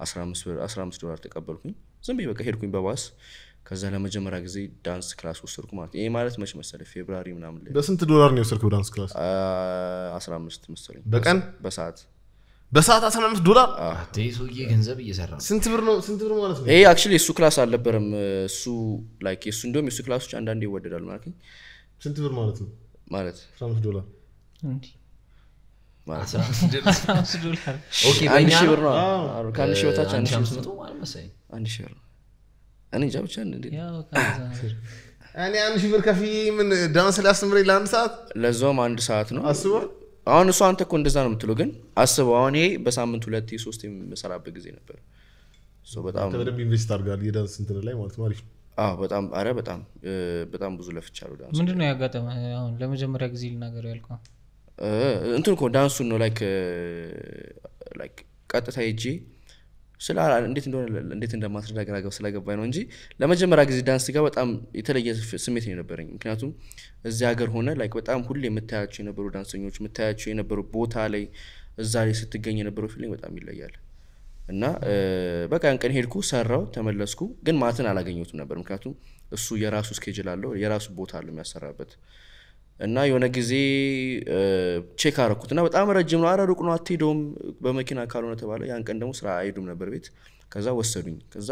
Speaker 1: 15 ብር 15 ዶላር ተቀበልኩኝ ዝም ብዬ በቃ ሄድኩኝ በባስ ከዛ ለመጀመሪያ ጊዜ ዳንስ ክላስ ወሰድኩ ማለት ይሄ ማለት መች መሰለህ ፌብራሪ ምናምን ላይ
Speaker 2: በስንት ዶላር ነው የወሰድከው ዳንስ ክላስ
Speaker 1: አ፣ 15 መሰለኝ
Speaker 2: በቀን?
Speaker 1: በሰዓት
Speaker 2: በሰዓት 15 ዶላር
Speaker 3: አቴ ሰውዬ ገንዘብ እየሰራ ነው
Speaker 2: ስንት ብር ነው ስንት ብር ማለት ነው
Speaker 1: ይሄ አክቹዋሊ የእሱ ክላስ አልነበረም እሱ ላይክ የእሱ እንዲሁም የእሱ ክላሶች አንዳንዴ ይወደዳል ማለት ነው
Speaker 2: ስንት ብር ማለት ነው
Speaker 1: ማለት
Speaker 2: 15 ዶላር
Speaker 4: እንዲህ
Speaker 1: ማለት
Speaker 3: አስራ አምስት ዶላር።
Speaker 4: አምስት ዶላር
Speaker 3: ኦኬ
Speaker 1: አንድ
Speaker 3: በእኛ
Speaker 1: ሺህ
Speaker 3: ነው?
Speaker 1: ብር ነው
Speaker 2: አዎ።
Speaker 1: አዎ፣ ከአንድ ሺህ በታች አንድ
Speaker 3: አንድ
Speaker 1: ሺህ
Speaker 3: ሺህ አምስት
Speaker 1: ብር
Speaker 3: መቶ ማለት መሰለኝ
Speaker 1: አንድ ሺህ ብር ነው እኔ እንጃ ብቻ እንዴ
Speaker 4: ያው ከዛ ነው።
Speaker 2: እኔ አንድ ሺህ ብር ከፍዬ ምን ዳንስ ሊያስተምረኝ ለአንድ ሰዓት
Speaker 1: ለዛውም አንድ ሰዓት ነው
Speaker 2: አስቧል
Speaker 1: አሁን እሱ አንተ እኮ እንደዛ ነው የምትለው ግን አስበው አሁን ይሄ በሳምንት ሁለት ሶስት የምሰራበት ጊዜ ነበር ሶ በጣም
Speaker 2: በደንብ ኢንቨስት አድርጋል የዳንስ እንትን ላይ ማለት ነው አሪፍ ነው
Speaker 1: አዎ በጣም አረ በጣም እ፣ በጣም ብዙ ለፍቻለሁ ዳንስ
Speaker 4: ምንድን ነው ያጋጠመ አሁን ለመጀመሪያ ጊዜ ልናገር ያልከው
Speaker 1: እ፣ እንትን እኮ ዳንሱን ነው ላይክ ላይክ ቀጥታ ሄጄ ስለ እንዴት እንደሆነ እንዴት እንደማስረዳ ግራ ገብ ስለገባኝ ነው እንጂ ለመጀመሪያ ጊዜ ዳንስ ጋር በጣም የተለየ ፍ- ስሜት ነው የነበረኝ ምክንያቱም እዚህ ሀገር ሆነ ላይክ በጣም ሁሌ የምታያቸው የነበሩ ዳንሰኞች የምታያቸው የነበሩ ቦታ ላይ እዛ ላይ ስትገኝ የነበረው ፊሊንግ በጣም ይለያል እና እ፣ በቃ ያን ቀን ሄድኩ ሰራው ተመለስኩ ግን ማትን አላገኘሁትም ነበር ምክንያቱም እሱ የራሱ ስኬጅል አለው የራሱ ቦታ አለው የሚያሰራበት እና የሆነ ጊዜ ቼክ አረኩት እና በጣም ረጅም ነው አረ ሩቅ ነው አትሄደውም በመኪና ካልሆነ ተባለ ያን ቀን ደግሞ ስራ አይሄዱም ነበር ቤት ከዛ ወሰዱኝ ከዛ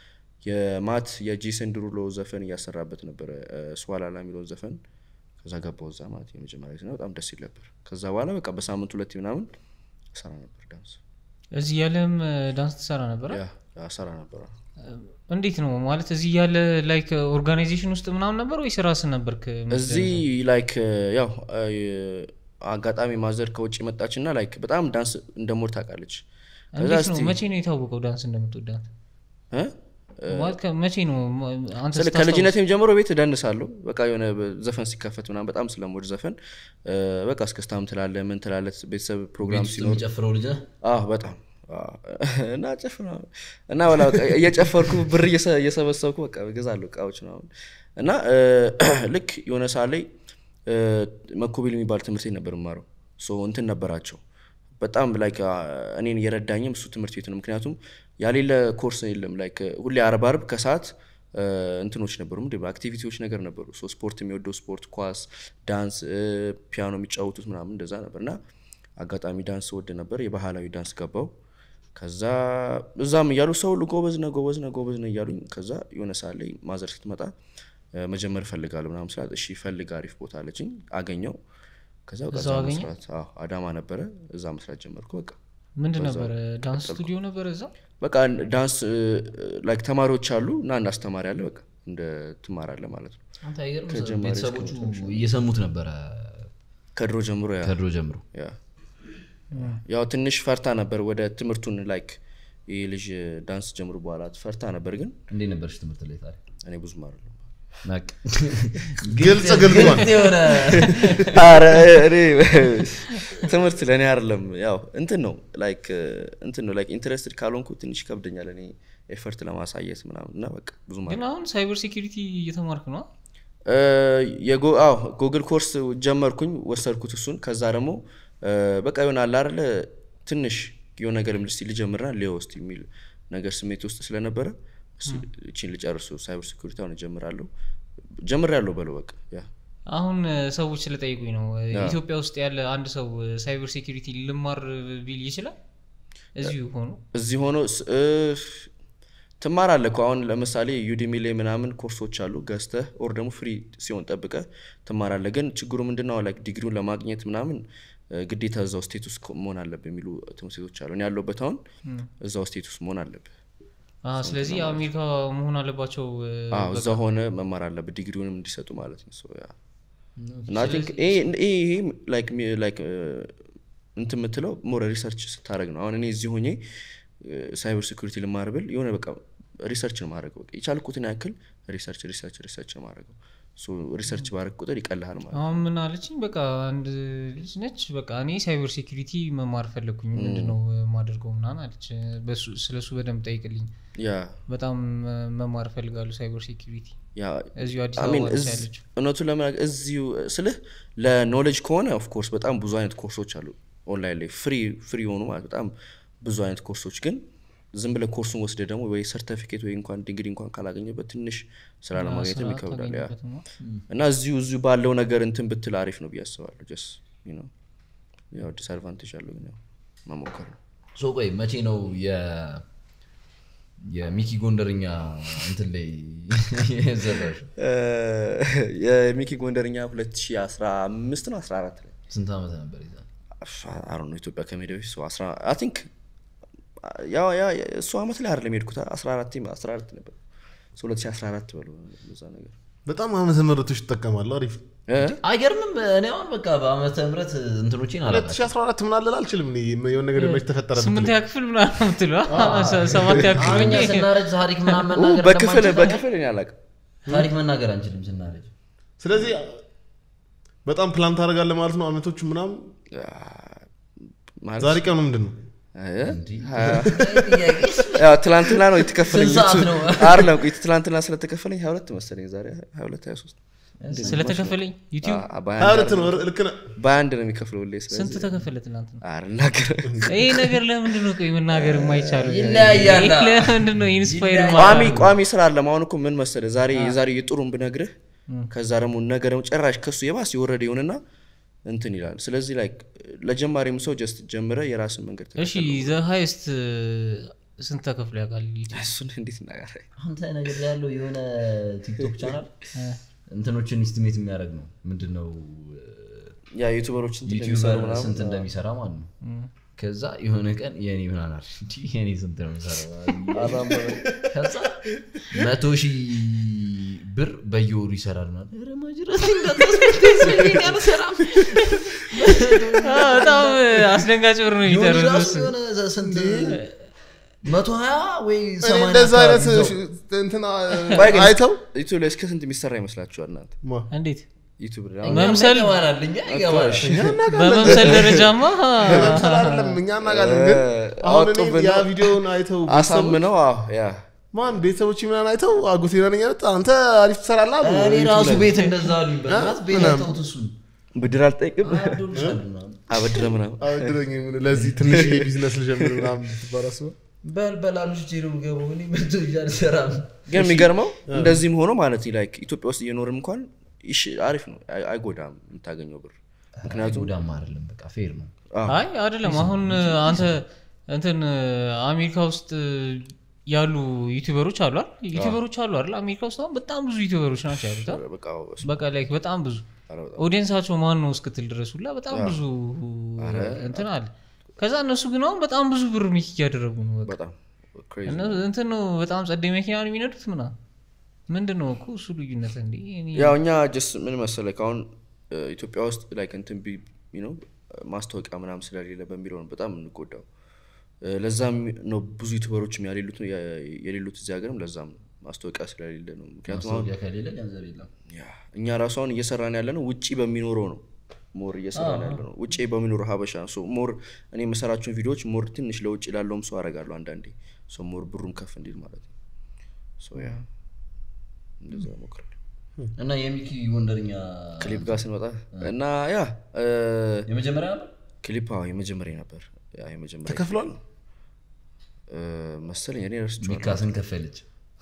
Speaker 1: የማት የጄሰን ድሩሎ ዘፈን እያሰራበት ነበረ እ፣ ስዋላላ የሚለውን ዘፈን ከዛ ገባው እዛ ማለት የመጀመሪያ ጊዜ ነው በጣም ደስ ይል ነበር ከዛ በኋላ በቃ በሳምንት ሁለት ምናምን ሰራ ነበር ዳንስ
Speaker 4: እዚህ ያለም ዳንስ ትሰራ ነበረ
Speaker 1: ያ ያ ሰራ ነበር
Speaker 4: እንዴት ነው ማለት እዚህ ያለ ላይክ ኦርጋናይዜሽን ውስጥ ምናምን ነበር ወይስ ራስህ ነበርክ
Speaker 1: እዚህ ላይክ ያው አ፣ አጋጣሚ ማዘር ከውጭ መጣች እና ላይክ በጣም ዳንስ እንደሞድ ታውቃለች ከዛ
Speaker 4: እንዴት ነው
Speaker 1: እስቲ
Speaker 4: መቼ ነው የታወቀው ዳንስ እንደምትወዳት
Speaker 1: እ?
Speaker 4: ማለት ከ- መቼ ነው ማ- አንተ
Speaker 1: ስለ
Speaker 4: ስታስታውስ?
Speaker 1: ከልጅነቴም ጀምሮ ቤት እደንሳለሁ በቃ የሆነ በ- ዘፈን ሲከፈት ምናምን በጣም ስለምወድ ዘፈን እ፣ በቃ እስከስታም ትላለ ምን ትላለ ቤተሰብ ፕሮግራም
Speaker 3: ቤት ውስጥ
Speaker 1: ሲኖር
Speaker 3: የሚጨፍረው ልጅ ነህ?
Speaker 1: አዎ በጣም አዎ። እና ጨፍር ምናምን። እና በላ በቃ እየጨፈርኩ ብር እየሰ- እየሰበሰብኩ በቃ እገዛለሁ እቃዎች ምናምን እና እ፣ ልክ የሆነ ሰዓት ላይ እ፣ መኮቤል የሚባል ትምህርት ቤት ነበር የማረው ሶ እንትን ነበራቸው በጣም ላይክ እኔን እየረዳኝም እሱ ትምህርት ቤት ነው ምክንያቱም ያሌለ ኮርስ የለም ላይክ ሁሌ አርብ አርብ ከሰዓት እ፣ እንትኖች ነበሩ ምንድን ነው አክቲቪቲዎች ነገር ነበሩ ሶ ስፖርት የሚወደው ስፖርት ኳስ ዳንስ እ፣ ፒያኖ የሚጫወቱት ምናምን እንደዛ ነበር እና አጋጣሚ ዳንስ ወድ ነበር የባህላዊ ዳንስ ገባው ከዛ እዛም እያሉ ሰው ሁሉ ጎበዝ ነህ ጎበዝ ነህ ጎበዝ ነህ እያሉኝ ከዛ የሆነ ሰዓት ላይ ማዘር ስትመጣ እ፣ መጀመር እፈልጋለሁ ምናምን ስላት እሺ ፈልግ አሪፍ ቦታ አለችኝ አገኘው ከዛ በቃ
Speaker 4: እዛው
Speaker 1: እዛ
Speaker 4: አገኘ?
Speaker 1: መስራት አዎ አዳማ ነበረ እዛ መስራት ጀመርኩ በቃ
Speaker 4: ምንድን ነበረ ዳንስ ስቱዲዮ ነበረ እዛ
Speaker 1: በቃ ዳንስ ላይክ ተማሪዎች አሉ እና አንድ አስተማሪ አለ በቃ እንደ ትማራለህ ማለት ነው
Speaker 3: አንተ አይገርም
Speaker 1: ከጀማሪ እስከ
Speaker 3: ቤተሰቦቹ እየሰሙት ነበረ
Speaker 1: ከድሮ ጀምሮ ያ
Speaker 3: ከድሮ ጀምሮ
Speaker 1: ያ ያው ትንሽ ፈርታ ነበር ወደ ትምህርቱን ላይክ ይህ ልጅ ዳንስ ጀምሩ በኋላ ፈርታ ነበር ግን
Speaker 3: እንዴት ነበርሽ ትምህርት ላይ ታዲያ
Speaker 1: እኔ ብዙም አይደለም
Speaker 3: በቃ።
Speaker 2: ግልጽ ገልጿል
Speaker 3: ግልጽ የሆነ
Speaker 1: ኧረ እኔ ትምህርት ለእኔ አይደለም ያው እንትን ነው ላይክ እንትን ነው ላይክ ኢንትረስትድ ካልሆንኩ ትንሽ ይከብደኛል እኔ ኤፈርት ለማሳየት ምናምን እና በቃ ብዙም
Speaker 4: ግን አሁን ሳይበር ሴኪሪቲ እየተማርክ ነው
Speaker 1: ጉግል ኮርስ ጀመርኩኝ ወሰድኩት እሱን ከዛ ደግሞ እ፣ በቃ የሆነ አለ አይደለ ትንሽ የሆነ ነገር ልስ ልጀምርና ሊዮ ውስጥ የሚል ነገር ስሜት ውስጥ ስለነበረ እስኪ እቺን ልጨርሱ ሳይበር ሴኩሪቲ አሁን እጀምራለሁ ጀምር ያለው በለው በቃ ያ
Speaker 4: አሁን እ፣ ሰዎች ስለጠይቁኝ ነው እ፣ ኢትዮጵያ ውስጥ ያለ አንድ ሰው ሳይበር ሴኪሪቲ ልማር ቢል ይችላል እዚሁ ሆኖ
Speaker 1: እዚህ ሆኖ ስ- እ፣ ትማራለህ እኮ አሁን ለምሳሌ ዩዲሚ ላይ ምናምን ኮርሶች አሉ ገዝተህ ኦር ደግሞ ፍሪ ሲሆን ጠብቀህ ትማራለህ ግን ችግሩ ምንድነው ላይክ ዲግሪውን ለማግኘት ምናምን እ፣ ግዴታ እዛው ስቴት ውስጥ መሆን አለብህ የሚሉ ትምህርት ቤቶች አሉ እኔ ያለሁበት አሁን እዛው ስቴት ውስጥ መሆን አለብህ
Speaker 4: አ፣ ስለዚህ አሜሪካ መሆን አለባቸው እ፣
Speaker 1: አዎ እዛ ሆነ መማር አለብህ ዲግሪውንም እንዲሰጡ ማለት ነው So, yeah. እና I think ይሄ ይሄ ይሄ like me- like እ፣ እንትን የምትለው ሞር ሪሰርች ስታደረግ ነው አሁን እኔ እዚህ ሆኜ ሳይበር ሴኩሪቲ ልማር ብል የሆነ በቃ ሪሰርች ነው ማድረገው በቃ የቻልኩትን ያክል ሪሰርች ሪሰርች ሪሰርች ነው ማድረገው ሪሰርች ባረግ ቁጥር ይቀልሃል ማለት ነው
Speaker 4: አሁን ምን አለችኝ በቃ አንድ ልጅ ነች በቃ እኔ ሳይበር ሴኪሪቲ መማር ፈለግኩኝ ምንድነው ማደርገው ምናምን አለች ስለ እሱ በደንብ ጠይቅልኝ
Speaker 1: ያ
Speaker 4: በጣም እ፣ መማር እፈልጋለሁ ሳይበር ሴኪሪቲ
Speaker 1: ያ
Speaker 4: እዚሁ አዲስ
Speaker 1: I mean,
Speaker 4: አበባ ነች
Speaker 1: እዝ-
Speaker 4: ያለችው
Speaker 1: እውነቱን ለመናገር እዚሁ ስልህ ለኖሌጅ ከሆነ ኦፍኮርስ በጣም ብዙ አይነት ኮርሶች አሉ ኦንላይን ላይ ፍሪ ፍሪ የሆኑ ማለት በጣም ብዙ አይነት ኮርሶች ግን ዝም ብለህ ኮርሱን ወስደ ደግሞ ወይ ሰርተፊኬት ወይ እንኳን ዲግሪ እንኳን ካላገኘበት ትንሽ ስራ ለማግኘትም
Speaker 4: ስራ
Speaker 1: ይከብዳል ያ
Speaker 4: ታገኝበትማ።
Speaker 1: እና እዚሁ እዚሁ ባለው ነገር እንትን ብትል አሪፍ ነው ብዬ አስባለሁ ጀስ ነው ያው ዲስአድቫንቴጅ አለው ግን ያው መሞከር ነው
Speaker 3: ሶ ቆይ መቼ ነው የ- የሚኪ ጎንደርኛ እንትን ላይ የዘራሽ
Speaker 1: እ፣ የሚኪ ጎንደርኛ 2015 ነው 14 ላይ
Speaker 3: ስንት ዓመት ነበር ይዛ
Speaker 1: አሮ ነው ኢትዮጵያ ከሜዳ በፊት ሰው አስራ አይ ቲንክ ያው ያ እሱ አመት ላይ አይደለም የሄድኩት 14 14 ነበር ሰው 2014 በለው እዛ ነገር
Speaker 2: በጣም ዓመተ ምህረቶች ይጠቀማሉ አሪፍ
Speaker 1: እ?
Speaker 3: አይገርምም እኔ አሁን በቃ በአመተ ምህረት እንትኖቼን አላውቃቸውም
Speaker 2: 2014 ምን አለል አልችልም እኔ የሆነ ነገር መች ተፈጠረ ብትለኝ።
Speaker 4: ስምንተኛ ክፍል ምናምን ምትለ ሰባተኛ ክፍል
Speaker 3: አሁን እኛ
Speaker 4: ሆኜ
Speaker 3: ስናረጅ ታሪክ ምናምን
Speaker 1: ኡ፣
Speaker 3: መናገር
Speaker 1: በክፍል
Speaker 3: እንደማንችል
Speaker 1: በክፍል እኔ አላውቅም
Speaker 3: ታሪክ መናገር አንችልም ስናረጅ
Speaker 2: ስለዚህ በጣም ፕላን ታደርጋለህ ማለት ነው አመቶቹ ምናምን
Speaker 1: ማለት
Speaker 2: ዛሬ ቀኑ ምንድን ነው
Speaker 1: እ?
Speaker 3: እንዲህ
Speaker 1: ሀያ-
Speaker 3: ጥያቄ
Speaker 1: ያው ትላንትና ነው የተከፈለኝ
Speaker 3: ስንት ሰዓት ነው?
Speaker 1: አይደለም ቆይ ትላንትና ስለተከፈለኝ 22 መሰለኝ ዛሬ 22 23
Speaker 4: ስለተከፈለኝ ዩቲዩብ
Speaker 1: አ-
Speaker 2: ሀያ
Speaker 1: በአንድ
Speaker 2: ሁለት ነው ልክ ነህ
Speaker 1: በአንድ ነው የሚከፍለው ሁሌ
Speaker 4: ስንት
Speaker 1: ስለዚህ
Speaker 4: ተከፈለ ትናንት ነው
Speaker 1: አልናገርም
Speaker 4: ይህ ነገር ለምንድን ነው ቆይ መናገር የማይቻሉ
Speaker 3: ይለያያል።
Speaker 4: ይህ ለምንድን ነው ኢንስፓየር
Speaker 1: ቋሚ ቋሚ ስራ አለ አሁን እኮ ምን መሰለህ ዛሬ የዛሬ የጥሩን ብነግርህ ከዛ ደግሞ ነገ ደግሞ ጭራሽ ከሱ የባስ የወረደ ይሆንና እንትን ይላል ስለዚህ ላይ ለጀማሪም ሰው ጀስት ጀምረ የራስን መንገድ
Speaker 4: እሺ ዘ ሃይስት ስንት ተከፍሎ ያውቃል ዩቲዩብ?
Speaker 1: እሱን እንዴት እናገር
Speaker 3: አንተ ነገር ላይ ያለው የሆነ ቲክቶክ ቻናል እንትኖችን ኢስቲሜት የሚያደርግ ነው ምንድን ነው
Speaker 1: ያ ዩቱበሮች እንትን የሚሰሩ
Speaker 3: ዩቲዩበር
Speaker 1: ምናምን
Speaker 3: ስንት እንደሚሰራ ማለት ነው ከዛ የሆነ ቀን የኔ ምናናል የኔ ስንት ነው የሚሰራው ከዛ መቶ ሺህ ብር በየወሩ ይሰራል ማለት ኧረ ማጅራት እንዳታስመልሰኝ አልሰራም
Speaker 4: አ፣ በጣም አስደንጋጭ ብር ነው
Speaker 3: የሆነ
Speaker 4: የሚጠሩት
Speaker 3: ራሱ
Speaker 4: እሱ።
Speaker 3: የሆነ ስንት መቶ ሀያ ወይ
Speaker 2: እኔ
Speaker 3: ሰማንያ
Speaker 2: እንደዛ አይነት
Speaker 3: አካባቢ ይዘው።
Speaker 2: እንትና
Speaker 1: ቆይ ግን
Speaker 2: አይተው
Speaker 1: ዩቱብ ላይ እስከ ስንት የሚሰራ ይመስላችኋል እናንተ
Speaker 2: ማ?
Speaker 4: እንዴት
Speaker 1: ዩቱብ ላይ
Speaker 3: እኛ
Speaker 1: አሁን
Speaker 4: መምሰል-
Speaker 3: ይገባናል፣ እኛ ይገባናል።
Speaker 4: በመምሰል ደረጃማ
Speaker 2: ለመምሰል አይደለም እኛ እናውቃለን ግን አሁን እኔ
Speaker 1: አወጡብን
Speaker 2: ያ
Speaker 1: ነው።
Speaker 2: ቪዲዮውን አይተው ቤተሰቦች-
Speaker 1: አሳምነው አዎ ያ
Speaker 2: ማን ቤተሰቦች ምናምን አይተው አጎቴ ነኝ ያሉት አንተ አሪፍ ትሰራለህ አሉ
Speaker 3: እኔ
Speaker 2: ዩቲዩብ
Speaker 3: ራሱ
Speaker 2: ላይ።
Speaker 3: ቤት እንደዛ አሉኝ በእናትህ ቤት
Speaker 2: ምናምን።
Speaker 3: አይተውት እሱን
Speaker 1: ብድር አልጠይቅም
Speaker 3: አብዶልሻል ምናምን።
Speaker 1: አበድረ ምናምን
Speaker 2: አበድረኝ ምን ለዚህ ትንሽ ቢዝነስ ልጀምር ምናምን ብትባል አስበህ
Speaker 3: በል በል አሉሽ ጄሮ ገቡ እኔ መቶ ይዤ አልሰራም
Speaker 1: ግን የሚገርመው እንደዚህም ሆኖ ማለት ላይክ ኢትዮጵያ ውስጥ እየኖርም እንኳን ይሽ አሪፍ ነው አይ- አይጎዳም የምታገኘው ብር ምክንያቱም
Speaker 3: ጉዳም አይደለም በቃ ፌር ነው
Speaker 4: አይ አይደለም አሁን አንተ እንትን አሜሪካ ውስጥ ያሉ ዩቲዩበሮች አሉ አይደል ዩቲዩበሮች አሉ አይደል አሜሪካ ውስጥ አሁን በጣም ብዙ ዩቲዩበሮች ናቸው ያሉት አይደል?
Speaker 1: በቃ
Speaker 4: በቃ ላይክ በጣም ብዙ
Speaker 1: ኧረ በጣም
Speaker 4: ኦዲየንሳቸው ማን ነው እስክትል ድረስ ሁላ በጣም ብዙ እንትን አለ ከዛ እነሱ ግን አሁን በጣም ብዙ ብር ሚክ እያደረጉ ነው በቃ
Speaker 1: በጣም crazy
Speaker 4: እነ- እንትን ነው በጣም ጸደይ መኪና ነው የሚነዱት ምና ምንድን ነው እኮ እሱ ልዩነት እንዲ
Speaker 1: ያው እኛ ጀስ ምን መሰለህ አሁን እ፣ ኢትዮጵያ ውስጥ ላይክ እንትን ቢ ነው ማስታወቂያ ምናምን ስለሌለ በሚለው ነው በጣም የምንጎዳው እ፣ ለዛም ነው ብዙ ዩቱበሮችም ያሌሉት የሌሉት እዚህ ሀገርም ለዛም ነው ማስታወቂያ ስለሌለ ነው ምክንያቱም አሁን
Speaker 3: ማስታወቂያ ከሌለ ገንዘብ የለም
Speaker 1: ያ እኛ ራሱ አሁን እየሰራን ያለ ነው ውጭ በሚኖረው ነው ሞር እየሰራን ያለ ነው ውጭ በሚኖረው ሀበሻ ነው ሶ ሞር እኔ የምሰራቸውን ቪዲዮዎች ሞር ትንሽ ለውጭ ላለውም ሰው አደርጋለሁ አንዳንዴ ሶ ሞር ብሩም ከፍ እንዲል ማለት ነው ሶ ያ እንደዛ ሞክራለሁ
Speaker 3: እና የሚኪ ወንደርኛ
Speaker 1: ክሊፕ ጋር ስንመጣ እና ያ እ፣
Speaker 3: የመጀመሪያ ነበር
Speaker 1: ክሊፕ አዎ የመጀመሪያ ነበር ያ የመጀመሪያ
Speaker 2: ተከፍሏል
Speaker 1: እ፣ መሰለኝ እኔ ረስቼዋለሁ
Speaker 3: ሚካስን ከፈለች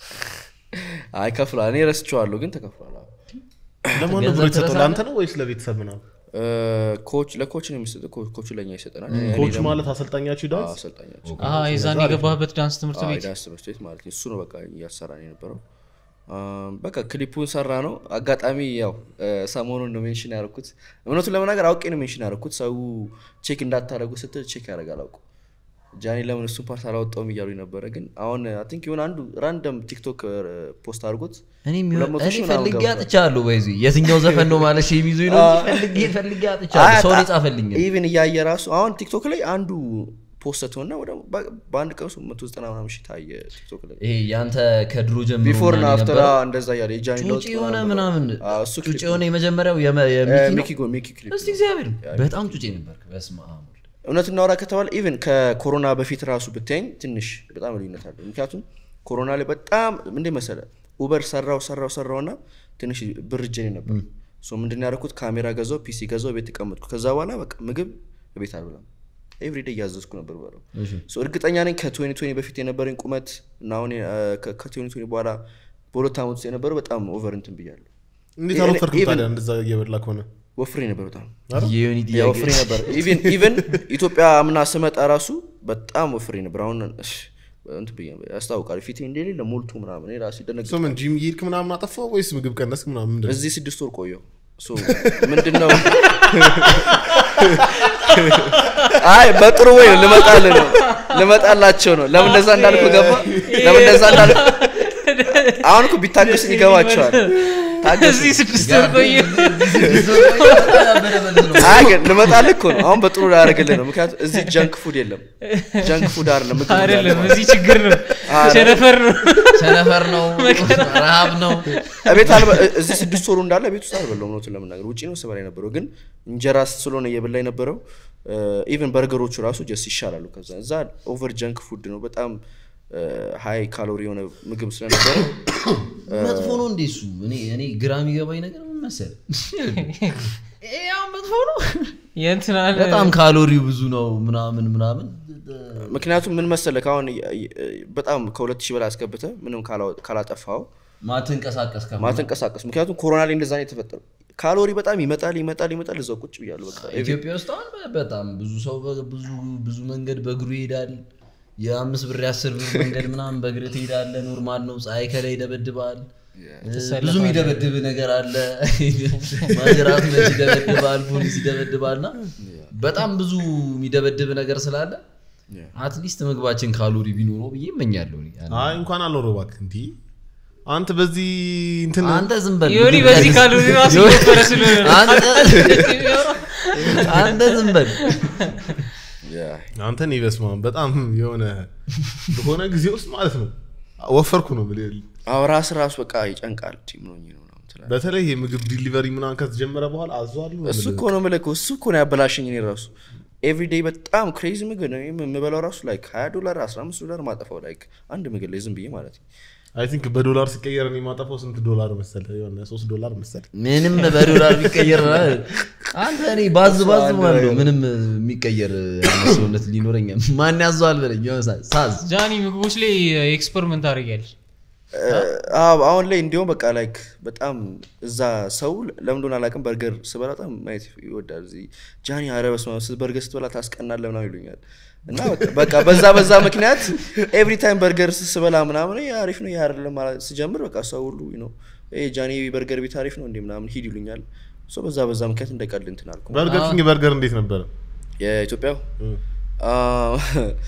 Speaker 1: አይ ከፍሏል እኔ ረስቼዋለሁ ግን ተከፍሏል አዎ
Speaker 2: ለማን ነው ብሎ
Speaker 3: ገንዘብ
Speaker 2: የተሰጠው
Speaker 3: ትረሳለህ?
Speaker 2: ለአንተ ነው ወይስ ለቤተሰብ ምናምን
Speaker 1: እ፣ ኮች ለኮች ነው የሚሰጠው ኮ- ኮቹ ለእኛ ይሰጠናል እኔ
Speaker 2: ኮች
Speaker 1: ደግሞ-
Speaker 2: ማለት አሰልጣኛችሁ
Speaker 1: አዎ፣
Speaker 2: ዳንስ
Speaker 1: አሰልጣኛቸው
Speaker 4: የዛን የገባህበት ዳንስ ትምህርት
Speaker 1: አዎ፣
Speaker 4: ቤት
Speaker 1: የዳንስ ትምህርት ቤት ማለት ነው እሱ ነው በቃ እያሰራን የነበረው አም፣ በቃ ክሊፑን ሰራ ነው አጋጣሚ ያው እ፣ ሰሞኑን ነው ሜንሽን ያደረኩት እውነቱን ለመናገር አውቄ ነው ሜንሽን ያደረኩት ሰው ቼክ እንዳታደረጉ ስትል ቼክ ያደርጋል አውቁ ጃኒ ለምን እሱን ፓርት አላወጣውም እያሉ ነበረ ግን አሁን አይ ቲንክ የሆነ አንዱ ራንደም ቲክቶክ ፖስት አድርጎት
Speaker 3: እኔ
Speaker 1: ሁለት መቶ ሺህ ምናምን
Speaker 3: ፈልጌ
Speaker 1: ገብቷል።
Speaker 3: አጥቻለሁ በይዚ የትኛው ዘፈን ነው ማለት የሚይዙኝ ነው እንጂ ፈልጌ ፈልጌ አጥቻለሁ ሰው የጻፈልኝ
Speaker 1: ኢቭን እያየ ራሱ አሁን ቲክቶክ ላይ አንዱ ፖስት ሆና ወደ በ- በአንድ ቀን ሶስት መቶ ዘጠና ምናምን ሺህ ታየ ቲክቶክ ላይ
Speaker 3: ይሄ ያንተ ከድሮ ጀምሮ
Speaker 1: ቢፎር ና
Speaker 3: ምናምን
Speaker 1: አፍተር
Speaker 3: የነበረው
Speaker 1: እንደዛ እያለ የጃኒ ለውጥ
Speaker 3: ጩጭ የሆነ
Speaker 1: ምናምን
Speaker 3: ምናምን
Speaker 1: አዎ፣ እሱ
Speaker 3: ጩጭ
Speaker 1: ክሊፕ
Speaker 3: የሆነ የመጀመሪያው የመ-
Speaker 1: እ፣
Speaker 3: የሚኪ ነው
Speaker 1: ሚኪ ጎ- ሚኪ ክሊፕ
Speaker 3: እስቲ እግዚአብሔር በጣም ጩጭ ነበር በስመ አብ ወልድ።
Speaker 1: እውነት እናውራ ከተባለ ኢቨን ከኮሮና በፊት ራሱ ብታይኝ ትንሽ በጣም ልዩነት አለ ምክንያቱም ኮሮና ላይ በጣም እንደ መሰለ ኡበር ሰራው ሰራው ሰራው እና ትንሽ ብር እጄ ነበር ሶ ምንድን ያደረኩት ካሜራ ገዛው ፒሲ ገዛው ቤት ተቀመጥኩ ከዛ በኋላ በቃ ምግብ ቤት አልበላም ኤቭሪዴ እያዘዝኩ ነበር በለው
Speaker 3: እሺ።
Speaker 1: ሶ እርግጠኛ ነኝ ከትዌኒ ትዌኒ በፊት የነበረኝ ቁመት እና አሁን ከትዌኒ ትዌኒ በኋላ በሁለት ዓመት ውስጥ የነበረው በጣም ኦቨር እንትን ብያለሁ
Speaker 2: እንዴት
Speaker 1: እኔ-
Speaker 2: አልወፈርክም
Speaker 1: even-
Speaker 2: ታዲያ እንደዛ እየበላ ከሆነ
Speaker 1: ወፍሬ ነበር በጣም
Speaker 3: የዮኒ
Speaker 1: ያ
Speaker 3: ጥያቄ
Speaker 1: ወፍሬ ነበር ኢቨን ኢቨን ኢትዮጵያ ምና ስመጣ ራሱ በጣም ወፍሬ ነበር አሁን እሺ፣ እንትን ብዬ ነበር፣ ያስታውቃል ፊቴ እንደሌለ ሞልቶ ምናምን እኔ ራሴ ደነግ
Speaker 2: ሶ ምን ጂም እየሄድክ ምናምን አጠፋው ወይስ ምግብ ቀነስክ ምናምን ምንድን ነው?
Speaker 1: እዚህ ስድስት ወር ቆየው ሶ ምንድን ነው አይ በጥሩ ወይ ነው ልመጣልህ ነው ልመጣላቸው ነው ለምን እንደዛ እንዳልኩ ገባ ለምን እንደዛ እንዳልኩ አሁን እኮ ቢታገሱኝ ይገባቸዋል ታገሱ
Speaker 4: እዚህ ስድስት ወር ቆየ
Speaker 1: አይ ግን ልመጣልህ እኮ ነው አሁን በጥሩ ላይ ያደርግልህ ነው ምክንያቱም እዚህ ጀንክ ፉድ የለም ጀንክ ፉድ አይደለም ምግብ እንዳለ
Speaker 4: አይደለም
Speaker 1: ማለት ነው።
Speaker 4: እዚህ ችግር ነው
Speaker 1: አረ።
Speaker 4: ቸነፈር ነው
Speaker 3: ቸነፈር ነው ረሃብ ነው
Speaker 1: ቤት አልበ እዚህ ስድስት ወሩ እንዳለ ቤት ውስጥ አልበላሁም እውነቱን ለመናገር ውጭ ነው ስበላ የነበረው ግን እንጀራ ስለሆነ እየበላ የነበረው ኢቨን በርገሮቹ ራሱ ጀስ ይሻላሉ ከዛ እዛ ኦቨር ጀንክ ፉድ ነው በጣም ሀይ ካሎሪ የሆነ ምግብ ስለነበረ
Speaker 3: መጥፎ ነው እንዴ እሱ እኔ እኔ ግራ የሚገባኝ ነገር ምን መሰለህ ይሄ አሁን መጥፎ ነው
Speaker 4: የእንትና
Speaker 3: በጣም ካሎሪው ብዙ ነው ምናምን ምናምን
Speaker 1: ምክንያቱም ምን መሰለህ ከአሁን በጣም ከሁለት ሺህ በላይ አስገብተ ምንም ካላ- ካላጠፋው
Speaker 3: ማትንቀሳቀስ ከሆነ
Speaker 1: ማትንቀሳቀስ ምክንያቱም ኮሮና ላይ እንደዛ ነው የተፈጠረው ካሎሪ በጣም ይመጣል ይመጣል ይመጣል እዛው ቁጭ ብያለሁ በቃ
Speaker 3: ኢትዮጵያ ውስጥ አሁን በ- በጣም ብዙ ሰው በ- ብዙ ብዙ መንገድ በእግሩ ይሄዳል የአምስት ብር የአስር ብር መንገድ ምናምን በእግር ትሄዳለ ኖርማል ነው ፀሐይ ከላይ ይደበድባል ብዙ የሚደበድብ ነገር አለ ማጅራት መች ይደበድባል ፖሊስ ይደበድባል እና በጣም ብዙ የሚደበድብ ነገር ስላለ አትሊስት ምግባችን ካሎሪ ቢኖረው ብዬ እመኛለሁ እኔ።
Speaker 2: አይ እንኳን አልኖረው እባክህ እንዲ አንተ በዚህ እንትን
Speaker 3: አንተ ዝም በል
Speaker 4: ዮኒ
Speaker 3: ምግብ
Speaker 4: በዚህ
Speaker 3: ቀንስ።
Speaker 4: ካሎሪ ራሱ እየወፈረ ስለሆነ ነው።
Speaker 3: አንተ- አንተ ዝም በል
Speaker 2: አንተን ይበስማ በጣም የሆነ በሆነ ጊዜ ውስጥ ማለት ነው ወፈርኩ ነው የምልህ።
Speaker 1: አዎ ራስ ራሱ በቃ ይጨንቃል ቲም ነው ነው ምናምን ትላለህ።
Speaker 2: በተለይ የምግብ ዲሊቨሪ ምናምን ከተጀመረ በኋላ አዟሉ ነው
Speaker 1: እሱ
Speaker 2: የምልህ።
Speaker 1: እኮ ነው የምልህ እኮ እሱ እኮ ነው ያበላሸኝ እኔ ራሱ ኤቭሪዴይ በጣም ክሬዚ ምግብ ነው የምበላው ራሱ ላይክ 20 ዶላር 15 ዶላር ማጠፋው ላይክ አንድ ምግብ ላይ ዝም ብዬ ማለት ነው
Speaker 2: አይ ቲንክ በዶላር ሲቀየር እኔ የማጠፋው ስንት ዶላር መሰለህ? የሆነ ሶስት ዶላር መሰለህ።
Speaker 3: ምንም በዶላር የሚቀየር አንተ እኔ ባዝ ባዝ ማለት ነው ምንም የሚቀየር አይነት ሰውነት ሊኖረኝ ማን ያዘዋል በለኝ የሆነ ሰዓት ሳዝ
Speaker 4: ጃኒ ምግቦች ላይ ኤክስፐሪመንት አድርጊያለሽ
Speaker 1: አዎ አሁን ላይ እንዲሁም በቃ ላይክ በጣም እዛ ሰው ለምን እንደሆነ አላውቅም በርገር ስበላ በጣም ማየት ይወዳል እዚህ ጃኒ ኧረ በስመ አብ ስ- በርገር ስትበላ ታስቀናለህ ምናምን ይሉኛል እና በቃ- በቃ በዛ በዛ ምክንያት ኤቭሪ ታይም በርገር ስበላ ምናምን "ይሄ አሪፍ ነው ይሄ አይደለም ማለት ስጀምር በቃ ሰው ሁሉ ነው ጃኒ በርገር ቤት አሪፍ ነው እንዲ ምናምን ሂድ ይሉኛል ሶ በዛ በዛ ምክንያት እንደቀልድ እንትን አልኩ
Speaker 2: በርገር ኪንግ በርገር እንዴት ነበረ?
Speaker 1: የኢትዮጵያው
Speaker 2: እ።
Speaker 1: አ፣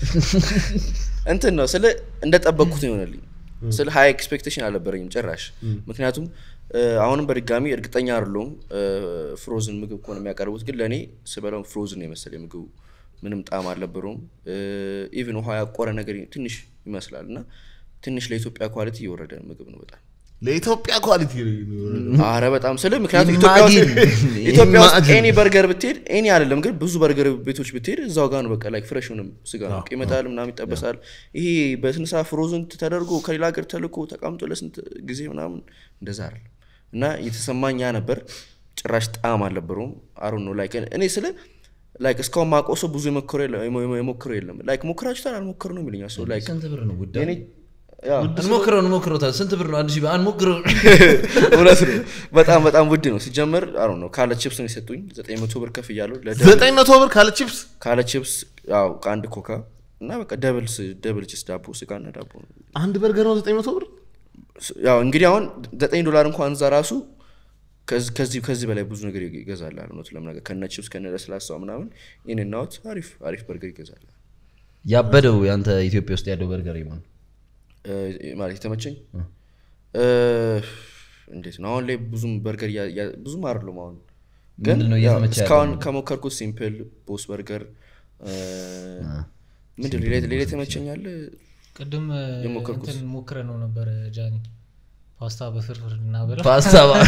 Speaker 1: እንትን ነው ስለ እንደጠበቅኩት ነው የሆነልኝ ስለ ሀይ ኤክስፔክቴሽን አልነበረኝም ጭራሽ ምክንያቱም እ፣ አሁንም በድጋሚ እርግጠኛ አይደለሁም ፍሮዝን ምግብ ከሆነ የሚያቀርቡት ግን ለእኔ ስበላው ፍሮዝን ነው የመሰለኝ ምግቡ ምንም ጣዕም አልነበረውም ኢቭን ውሃ ያቆረ ነገር ትንሽ ይመስላል እና ትንሽ ለኢትዮጵያ ኳሊቲ እየወረደ ምግብ ነው በጣም
Speaker 2: ለኢትዮጵያ ኳሊቲ
Speaker 1: አረ በጣም ስለ ምክንያቱም ኢትዮጵያ ውስጥ
Speaker 3: Imagine.
Speaker 1: ኢትዮጵያ ውስጥ
Speaker 2: Imagine.
Speaker 1: ኤኒ በርገር ብትሄድ ኤኒ አይደለም ግን ብዙ በርገር ቤቶች ብትሄድ እዛው ጋር ነው በቃ ላይክ ፍሬሽ ሆንም ስጋ ነው ይመጣል ምናምን ይጠበሳል ይሄ በስንሳ ፍሮዝን ተደርጎ ከሌላ ሀገር ተልኮ ተቀምጦ ለስንት ጊዜ ምናምን እንደዛ አይደለም እና የተሰማኝ ያ ነበር ጭራሽ ጣዕም አልነበረውም አሩ ነው ላይክ እኔ ስለ ላይክ እስካሁን ማውቀው ሰው ብዙ የሞከረው የለም- የሞ- የሞከረው የለም ላይክ ሞክራችሁታል አልሞከር ነው የሚለኛል ሰው ላይክ
Speaker 3: ስንት ብር ነው ውድ
Speaker 1: የኔ ያው
Speaker 3: እንሞክረው እንሞክረው ስንት ብር ነው አንድ ሺህ ብር አንሞክረው
Speaker 1: እውነት ነው በጣም በጣም ውድ ነው ሲጀመር አሩ ነው ካለ ቺፕስ ነው የሰጡኝ ዘጠኝ መቶ ብር ከፍ እያለሁ
Speaker 2: ዘጠኝ መቶ ብር ካለ ቺፕስ
Speaker 1: ካለ ቺፕስ ያው ከአንድ ኮካ እና በቃ ደብል ስ- ደብል ቺፕስ ዳቦ ስጋና ዳቦ ነው
Speaker 2: አንድ በርገር ነው ዘጠኝ መቶ ብር
Speaker 1: ስ- ያው እንግዲህ አሁን ዘጠኝ ዶላር እንኳን እዛ ራሱ ከዚ- ከዚህ ከዚህ በላይ ብዙ ነገር ይገዛል እውነቱን ለመናገር ከነ ቺፕስ ከነ ለስላሳው ምናምን ኢን እና አውት አሪፍ አሪፍ በርገር ይገዛል
Speaker 3: ያበደው ያንተ ኢትዮጵያ ውስጥ ያለው በርገር ይሆን
Speaker 1: እ፣ ማለት የተመቸኝ እ፣ እንዴት ነው አሁን ላይ ብዙም በርገር እያ- እያ- ብዙም አይደሉም አሁን ግን
Speaker 3: ምንድን ነው
Speaker 1: ያው
Speaker 3: እየተመቸ ያለው
Speaker 1: እስካሁን
Speaker 3: ምግብ?
Speaker 1: ከሞከርኩት ሲምፕል ቦስ በርገር እ፣ ምንድን ነው ሌላ ሌላ የተመቸኛል
Speaker 4: ቅድም እ,
Speaker 1: የሞከርኩት።
Speaker 4: እንትን ሞክረ ነው ነበረ ጃኒ ፓስታ በፍርፍር እናበላ
Speaker 3: ፓስታ ባ-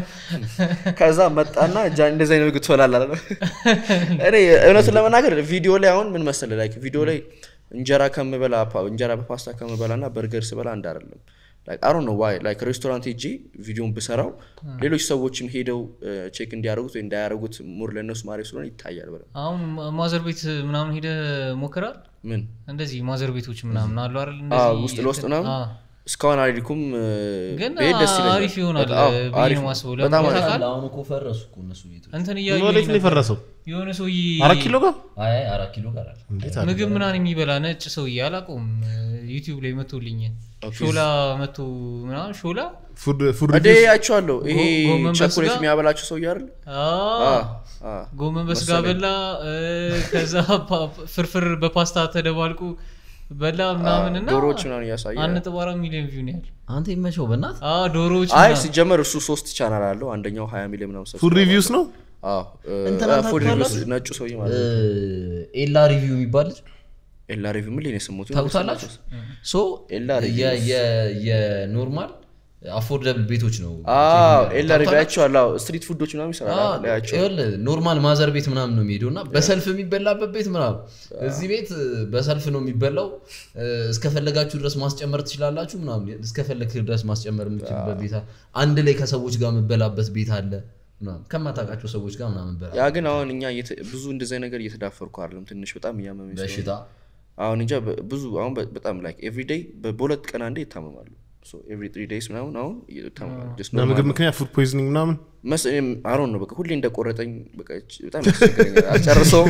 Speaker 1: ከዛ መጣና ጃ እንደዚህ አይነት ምግብ ትበላለህ አለ እኔ እውነቱን ለመናገር ቪዲዮ ላይ አሁን ምን መሰለህ ላይክ ቪዲዮ ላይ እንጀራ ከምበላ ፓ- እንጀራ በፓስታ ከምበላ እና በርገር ስበላ አንድ አይደለም አሮ ነው ዋይ ላይክ ሬስቶራንት ሄጄ ቪዲዮን ብሰራው ሌሎች ሰዎችም ሄደው ቼክ እንዲያደርጉት ወይ እንዳያደርጉት ሙር ለእነሱ ማሪ ስለሆነ ይታያል በደንብ።
Speaker 4: አሁን ማ- ማዘር ቤት ምናምን ሄደ ሞክራል
Speaker 1: ምን
Speaker 4: እንደዚህ ማዘር ቤቶች ምናምን አሉ አይደል
Speaker 1: አዎ፣
Speaker 4: እንደዚህ
Speaker 1: ውስጥ ለውስጥ ምናምን
Speaker 4: አዎ።
Speaker 1: እስካሁን አልሄድኩም እ፣
Speaker 4: ግን
Speaker 1: ብሄድ ደስ ይለኛል።
Speaker 4: አሪፍ ይሆናል
Speaker 1: በጣም- አዎ፣
Speaker 4: ብዬ
Speaker 1: አሪፍ
Speaker 4: ነው
Speaker 1: ነው።
Speaker 4: ማስበው
Speaker 1: በጣም
Speaker 4: ለምን
Speaker 1: አሪፍ
Speaker 4: ታውቃለህ?
Speaker 3: አሁን እኮ ፈረሱ እኮ እነሱ ቤቶች
Speaker 4: እንትን
Speaker 2: ወዴት
Speaker 4: እያዩ
Speaker 2: ነው የፈረሰው
Speaker 4: የሆነ ሰውዬ
Speaker 2: አራት ኪሎ ጋር
Speaker 3: አይ አይ፣ አራት ኪሎ ጋር አለ
Speaker 2: እንዴት አለ?
Speaker 4: ምግብ ምናምን የሚበላ ነጭ ሰውዬ አላውቀውም ዩቲዩብ ላይ መቶልኝ ሾላ መቶ ምናምን ሾላ
Speaker 2: ፉድ ፉድ
Speaker 1: እዴ
Speaker 2: ሪቪውስ
Speaker 1: አይቼዋለሁ። ይሄ
Speaker 4: ጎ- ጎመን በስጋ?
Speaker 1: ቸኮሌት የሚያበላቸው ሰውዬ አይደል?
Speaker 4: አዎ፣
Speaker 1: አዎ፣ አዎ።
Speaker 4: ጎመን በስጋ
Speaker 1: መሰለኝ።
Speaker 4: በላ እ፣ ከዛ ፓ- ፍርፍር በፓስታ ተደባልቁ በላ ምናምን እና
Speaker 1: ዶሮዎች ምናምን እያሳየ
Speaker 4: አንድ ነጥብ አራት ሚሊዮን ቪው ነው ያለ
Speaker 3: አንተ ይመቸው በእናት
Speaker 4: አዎ፣ ዶሮዎች
Speaker 1: አይ
Speaker 4: ምናምን።
Speaker 1: ሲጀመር እሱ ሶስት ቻናል አለው። አንደኛው ሀያ ሚሊዮን ምናምን
Speaker 2: ፉድ
Speaker 1: ሰብስክራይብ
Speaker 2: ሪቪውስ ነው
Speaker 1: አዎ እ፣
Speaker 3: እንትና
Speaker 1: እ፣ ፉድ ሪቪውስ
Speaker 3: ታውቃላችሁ?
Speaker 1: ነጩ ሰውዬ ማለት ነው።
Speaker 3: ኤላ ሪቪው የሚባል ልጅ
Speaker 1: ኤላ ሪቪው ምን ላይ ነው የሰማሁት?
Speaker 3: ታውቁታላችሁ ሶ
Speaker 1: ኤላ
Speaker 3: የ- የ- የኖርማል አፎርደብል ቤቶች ነው
Speaker 1: አዎ ኤላ ሪቪው
Speaker 3: ታውቃላችሁ?
Speaker 1: አይቼዋለሁ። አዎ ስትሪት ፉዶች ምናምን ይሰራል አይደል? አያቸዋለሁ።
Speaker 3: ይኸውልህ ኖርማል ማዘር ቤት ምናምን ነው የሚሄደው እና በሰልፍ የሚበላበት ቤት ምናምን እዚህ ቤት በሰልፍ ነው የሚበላው እ፣ እስከፈለጋችሁ ድረስ ማስጨመር ትችላላችሁ ምናምን እስከፈለግ ድረስ ማስጨመር የምችልበት ቤት አለ አንድ ላይ ከሰዎች ጋር የምበላበት ቤት አለ ምናምን ከማታውቃቸው ሰዎች ጋር ምናምን በላ
Speaker 1: ያ ግን አሁን እኛ እየተ- ብዙ እንደዚህ አይነት ነገር እየተዳፈርኩ አይደለም። ትንሽ በጣም እያመመኝ ስለሆነ
Speaker 3: በሽታ
Speaker 1: አሁን እንጃ በ- ብዙ አሁን በ- በጣም ላይክ ኤቭሪ ዴይ በሁለት ቀን አንዴ ይታመማሉ። ኤቭሪ ትሪ ዴይስ ምናምን አሁን ይታመማሉ። Just normal
Speaker 2: በምግብ ምክንያት ፉድ ፖይዝኒንግ ምናምን
Speaker 1: መስ አሮን ነው በቃ ሁሌ እንደቆረጠኝ በቃ እች- በጣም ያስቸግረኛል። አልጨርሰውም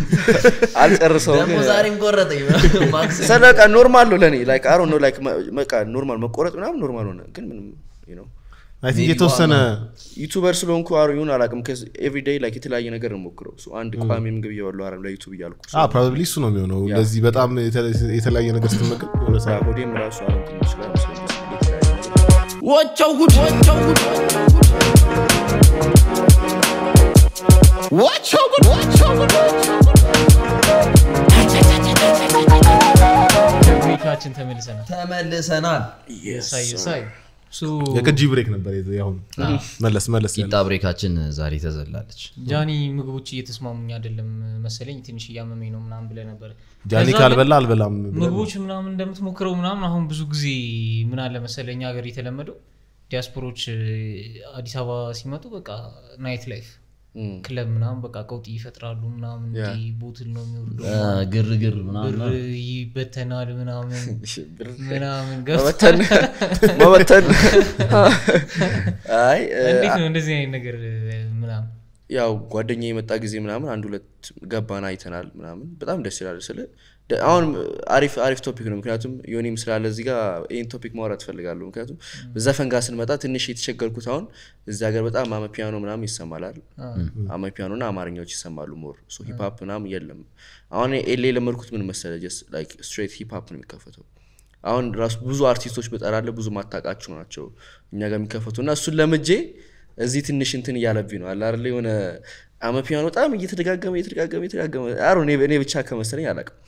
Speaker 1: አልጨርሰውም
Speaker 3: ደግሞ
Speaker 1: ግን
Speaker 3: ዛሬም ቆረጠኝ ማክስ
Speaker 1: ስለ በቃ ኖርማል ነው ለእኔ ላይክ አሮን ነው ላይክ መ- በቃ ኖርማል መቆረጥ ምናምን ኖርማል ሆነ ግን ምንም you know
Speaker 2: አይ ቲንክ
Speaker 3: Maybe
Speaker 2: የተወሰነ
Speaker 1: ዩቱበር ስለሆንኩ አሮ ይሁን አላውቅም ኤቭሪ ዴይ ላይክ የተለያየ ነገር ነው ሞክረው አንድ ቋሚ ምግብ እየበሉ አረ ለዩቱብ እያልኩ
Speaker 2: ፕሮባብሊ እሱ ነው የሚሆነው እንደዚህ በጣም የተ- የተለያየ ነገር ስትመገብ የሆነ
Speaker 1: ስራ
Speaker 2: ሰዓት
Speaker 1: ሆዴም ራሱ አሁን ትንሽ ላይ መስለኝ የተለያየ ነገር
Speaker 5: What your good, what your good, what your good, what your good,
Speaker 4: ብሬካችን ተመልሰናል
Speaker 3: ተመልሰናል
Speaker 4: ሳይ ሳይ ሱ
Speaker 2: የቅጂ ብሬክ ነበር የዚ- አሁን መለስ መለስ ያለ
Speaker 3: ቂጣ ብሬካችን ዛሬ ተዘላለች
Speaker 4: ጃኒ ምግቦች እየተስማሙኝ አይደለም መሰለኝ ትንሽ እያመመኝ ነው ምናምን ብለህ ነበር
Speaker 2: ጃኒ
Speaker 4: ከዛ
Speaker 2: ካልበላ አልበላም ብለን
Speaker 4: ምግቦች ምናምን እንደምትሞክረው ምናምን አሁን ብዙ ጊዜ ምን አለ መሰለኝ ሀገር የተለመደው ዲያስፖሮች እ፣ አዲስ አበባ ሲመጡ በቃ ናይት ላይፍ
Speaker 1: እም።
Speaker 4: ክለብ ምናምን በቃ ቀውጢ ይፈጥራሉ ምናምን እንዲህ ቦትል ነው የሚወርደው
Speaker 3: አ፣ ግርግር ምናምን
Speaker 4: ብር ይበተናል ምናምን
Speaker 1: ብር
Speaker 4: ምናምን
Speaker 1: መበተን
Speaker 4: ገብተን
Speaker 1: መበተን አይ እ፣
Speaker 4: እንዴት ነው እንደዚህ አይነት ነገር እ፣ ምናምን
Speaker 1: ያው ጓደኛ የመጣ ጊዜ ምናምን አንድ ሁለት ገባን አይተናል ምናምን በጣም ደስ ይላል ስለ ደ- አሁን አሪፍ አሪፍ ቶፒክ ነው ምክንያቱም ዮኒም ስላለ እዚህ ጋር ይህን ቶፒክ ማውራት እፈልጋለሁ ምክንያቱም ዘፈን ጋር ስንመጣ ትንሽ የተቸገርኩት አሁን እዚህ ሀገር በጣም አመ ፒያኖ ምናምን ይሰማላል አመ ፒያኖ እና አማርኛዎች ይሰማሉ ሞር ሂፕሀፕ ምናምን የለም አሁን ኤሌ የለመድኩት ምን መሰለ ስትሬት ሂፕሀፕ ነው የሚከፈተው አሁን ራሱ ብዙ አርቲስቶች በጠራለ ብዙ ማታቃቸው ናቸው እኛ ጋር የሚከፈቱ እና እሱን ለምጄ እዚህ ትንሽ እንትን እያለብኝ ነው አለ አይደለ የሆነ አመ ፒያኖ በጣም እየተደጋገመ እየተደጋገመ እየተደጋገመ አሮ እኔ ብቻ ከመሰለኝ አላውቅም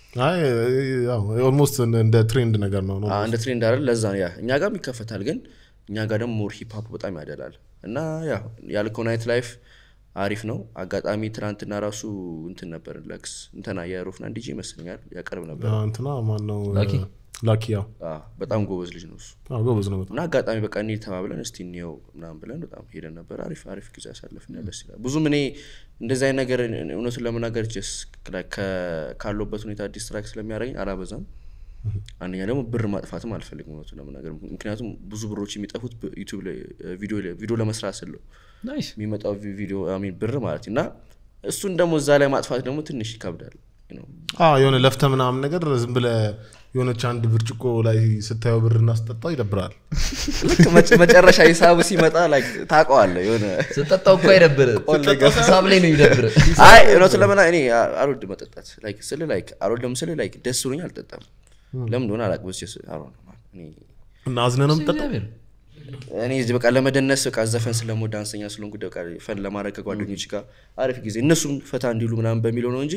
Speaker 2: ኦልሞስት እንደ ትሬንድ ነገር ነው ነው
Speaker 1: አዎ፣ እንደ ትሬንድ አይደል ለዛ ነው ያ እኛ ጋርም ይከፈታል ግን እኛ ጋር ደግሞ ሞር ሂፕሀፕ በጣም ያደላል እና ያ ያልከው ናይት ላይፍ አሪፍ ነው አጋጣሚ ትናንትና ራሱ እንትን ነበር ለክስ እንትና የሮፍናን ዲጄ ይመስለኛል ያቀርብ ነበር
Speaker 2: አዎ፣ እንትና ማነው
Speaker 3: ላኪ?
Speaker 2: ላኪ ያው
Speaker 1: አዎ፣ በጣም ጎበዝ ልጅ ነው እሱ
Speaker 2: አዎ፣ ጎበዝ ነው በጣም
Speaker 1: እና አጋጣሚ በቃ እንሂድ ተባብለን እስቲ እንየው ምናምን ብለን በጣም ሄደን ነበር አሪፍ አሪፍ ጊዜ ያሳለፍን ደስ ይላል ብዙም እኔ እንደዚህ አይነት ነገር እውነቱን ለመናገር ጀስ ካለበት ሁኔታ ዲስትራክት ስለሚያደርገኝ አላበዛም አንደኛ ደግሞ ብር ማጥፋትም አልፈልግም እውነቱን ለመናገር ምክንያቱም ብዙ ብሮች የሚጠፉት ዩቱብ ላይ ቪዲዮ ላይ- ቪዲዮ ለመስራት ስለው
Speaker 3: ናይስ
Speaker 1: የሚመጣው ቪ- ቪዲዮ አይ ሚን ብር ማለት እና እሱን ደግሞ እዛ ላይ ማጥፋት ደግሞ ትንሽ ይከብዳል you know።
Speaker 2: አዎ፣ የሆነ ለፍተ ምናምን ነገር ዝም ብለ የሆነች አንድ ብርጭቆ ላይ ስታየው ብር እናስጠጣው ይደብራል
Speaker 1: ልክ መጨ- መጨረሻ ሂሳቡ ሲመጣ like ታውቀዋለህ የሆነ
Speaker 3: ስጠጣው እኮ አይደብር ሂሳብ ላይ ነው ይደብር
Speaker 1: አይ እውነቱን ለመና እኔ አ- አልወድም መጠጣት ላይክ ስል ላይክ አልወድም ስል ላይክ ደስ ብሎኝ አልጠጣም ለምን እንደሆነ አላውቅም ስ
Speaker 2: እና አዝነ ነው የምጠጣው
Speaker 1: እኔ እዚህ በቃ ለመደነስ በቃ ዘፈን ስለምወድ ዳንሰኛ ስለሆንኩ በቃ ፈን ለማድረግ ከጓደኞች ጋር አሪፍ ጊዜ እነሱም ፈታ እንዲሉ ምናምን በሚለው ነው እንጂ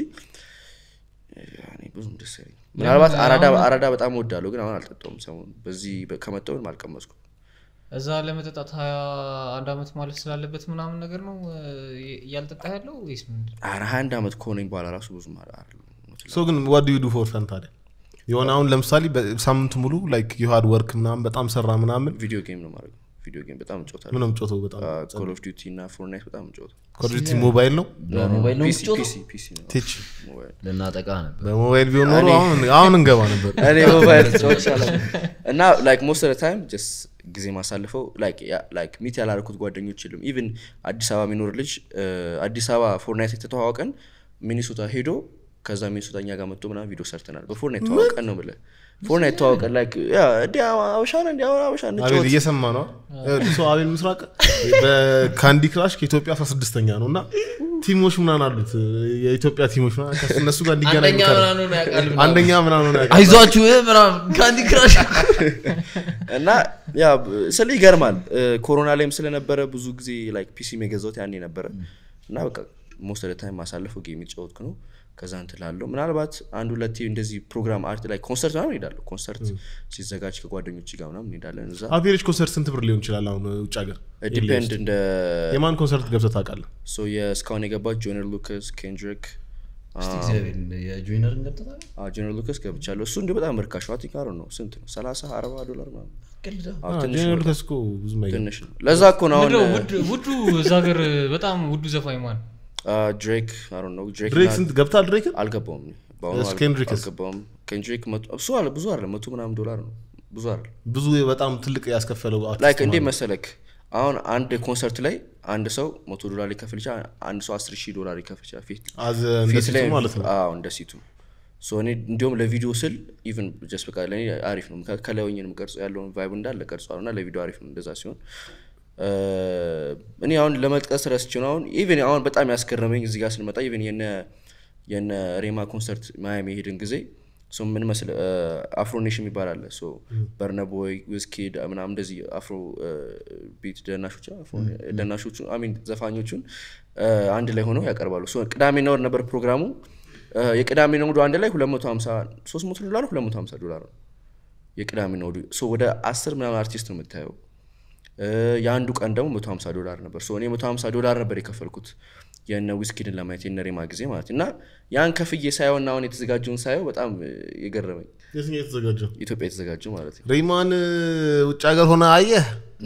Speaker 1: እኔ ብዙም ደስ አይለኝም። ምናልባት አራዳ አራዳ በጣም እወዳለሁ ግን አሁን አልጠጣውም ሰሞኑን በዚህ በ- ከመጣሁ ምንም አልቀመስኩም
Speaker 4: እዛ ለመጠጣት ሀያ አንድ አመት ማለት ስላለበት ምናምን ነገር ነው እ፣ እያልጠጣ ያለው ወይስ ምንድን ነው?
Speaker 1: ኧረ ሀያ አንድ ዓመት ከሆነኝ በኋላ ራሱ ብዙም አለ- አይደለም እውነቱን
Speaker 2: ሶ ግን ዋት ዱ ዩ ዱ ፎር ፈን ታዲያ የሆነ አሁን ለምሳሌ በሳምንቱ ሙሉ ላይክ ዩሃድ ወርክ ምናምን በጣም ሰራ ምናምን
Speaker 1: ቪዲዮ ጌም ነው ማድረግ ቪዲዮ ጌም በጣም እጫወታለሁ
Speaker 2: ምንም ጮተው በጣም
Speaker 1: ኮል ኦፍ ዲቲ እና ፎርናይት በጣም እጫወታለሁ
Speaker 2: ኮዲቲ ሞባይል ነው
Speaker 3: በሞባይል ነው
Speaker 1: ፒሲ
Speaker 3: የምትጮተው
Speaker 1: ፒሲ ፒሲ ነው
Speaker 2: ቴች
Speaker 1: ሞባይል
Speaker 3: ልናጠቃ ነበር
Speaker 2: በሞባይል ቢሆን ኖሮ አሁን አሁን እንገባ ነበር
Speaker 1: እኔ ሞባይል ተጫዋች እና ላይክ ሞስት ኦፍ ታይም ጀስ ጊዜ ማሳልፈው ላይክ ሚት ያላረኩት ጓደኞች የሉም ኢቭን አዲስ አበባ የሚኖር ልጅ እ፣ አዲስ አበባ ፎርናይት የተተዋወቀን ሚኒሶታ ሄዶ ከዛ ሚኒሶታ እኛ ጋር መጥቶ ምናምን ቪዲዮ ሰርተናል በፎርናይት ተዋወቀን ነው ብለ ፎርናይት ተዋወቀን ላይክ ያ እንዲ አበሻ ነን እንዲ አበሻ
Speaker 2: አቤል
Speaker 1: እንጫወት
Speaker 2: እየሰማ ነው ሰው አቤል ምስራቅ በካንዲ ክራሽ ከኢትዮጵያ 16ኛ ነው እና ቲሞች ምናምን አሉት የኢትዮጵያ ቲሞች ምናምን ከሱ- እነሱ ጋር እንዲገናኝ
Speaker 3: አንደኛ
Speaker 2: ይከራል።
Speaker 3: ምናምን ሆኖ ያውቃል ምናምን።
Speaker 2: አንደኛ ምናምን ሆነ ያውቃል።
Speaker 3: አይዟችሁ እ ምናምን ካንዲ ክራሽ
Speaker 1: እና ያ ስለ ይገርማል እ፣ ኮሮና ላይም ስለነበረ ብዙ ጊዜ ላይክ ፒሲ የገዛሁት ያኔ ነበረ እና በቃ ሞስት ኦፍ ታይም ማሳለፈው ጌም የተጫወትኩ ነው ከዛ እንትን ላለው ምናልባት አንድ ሁለቴ እንደዚህ ፕሮግራም አርት ላይ ኮንሰርት ምናምን እንሄዳለሁ ኮንሰርት ሲዘጋጅ ከጓደኞች ጋር ምናምን እንሄዳለን እዛ
Speaker 2: አቬሬጅ ኮንሰርት ስንት ብር ሊሆን ይችላል አሁን ውጭ ሀገር
Speaker 1: ዲፔንድ እንደ
Speaker 2: የማን ኮንሰርት ገብተህ ታውቃለህ
Speaker 1: ሶ የእስካሁን የገባት ጆነር ሉከስ ኬንድሪክ
Speaker 3: እስቲ እግዚአብሔር የጆይነርን ገብተታል
Speaker 1: ጆነር ሉከስ ገብቻለሁ እሱ እንዲ በጣም ርካሽ ነው ቲንክ ነው ስንት ነው ሰላሳ አርባ ዶላር ምናምን አዎ፣ ትንሽ ነው
Speaker 2: ጄኔራል
Speaker 1: በጣም።
Speaker 2: ሉካስ እኮ ብዙም አይገርም።
Speaker 1: ትንሽ ነው ለዛ እኮ ነው
Speaker 4: ምንድነው
Speaker 1: አሁን
Speaker 4: ውድ- ውዱ እዛ ሀገር በጣም ውዱ ዘፋኝ ማን
Speaker 1: ድሬክ ነው ድሬክ
Speaker 2: ድሬክ ስንት ገብታል ድሬክን
Speaker 1: አልገባውም እኔ። በአሁኑ
Speaker 2: እስ-
Speaker 1: አል-
Speaker 2: ኬንድሪክስ?
Speaker 1: አልገባውም ኬንድሪክ መቶ- እሱ አለ ብዙ አለ መቶ ምናምን ዶላር ነው ብዙ አለ
Speaker 2: ብዙ በጣም ትልቅ ያስከፈለው አርቲስት
Speaker 1: ላይክ እንዴ
Speaker 2: ማለት ነው።
Speaker 1: መሰለክ አሁን አንድ ኮንሰርት ላይ አንድ ሰው መቶ ዶላር ሊከፍል ይችላል አንድ ሰው አስር ሺህ ዶላር ሊከፍል ይችላል ፊት
Speaker 2: አዝ እንደ
Speaker 1: ፊት
Speaker 2: ሲቱ
Speaker 1: ላይ
Speaker 2: ማለት ነው
Speaker 1: አዎ እንደ ሲቱ ሶ እኔ እንዲሁም ለቪዲዮ ስል ኢቭን ጀስት በቃ ለእኔ አሪፍ ነው ምክንያቱም ከላይ ሆኜ ነው የምቀርጸው ያለውን ቫይቡ እንዳለ ቀርጸዋል እና ለቪዲዮ አሪፍ ነው እንደዛ ሲሆን እ፣ እኔ አሁን ለመጥቀስ ረስቼ ነው አሁን ኢቭን አሁን በጣም ያስገረመኝ እዚህ ጋር ስንመጣ ኢቭን የነ የነ ሬማ ኮንሰርት ማያሚ የሄድን ጊዜ ሶ ምን መስል አፍሮ ኔሽን የሚባል አለ ሶ በርነቦይ ዊዝኪድ ምናምን እንደዚህ አፍሮ ቢት ደናሾች አፍሮ- ደናሾቹ አሚን ዘፋኞቹን እ፣ አንድ ላይ ሆነው ያቀርባሉ ሶ ቅዳሜና እሑድ ነበር ፕሮግራሙ እ፣ የቅዳሜና እሑዱ አንድ ላይ 250 300 ዶላር 250 ዶላር ነው የቅዳሜና እሑዱ ሶ ወደ አስር ምናምን አርቲስት ነው የምታየው እ፣ የአንዱ ቀን ደግሞ 150 ዶላር ነበር ሶ እኔ 150 ዶላር ነበር የከፈልኩት የነ ዊስኪድን ለማየት የነ ሬማ ጊዜ ማለት እና ያን ከፍዬ ሳየው እና አሁን የተዘጋጀውን ሳየው በጣም እ፣ የገረመኝ
Speaker 2: የትኛው የተዘጋጀው
Speaker 1: ኢትዮጵያ የተዘጋጀው ማለት ነው
Speaker 2: ሬማን ውጭ ሀገር ሆነ አየህ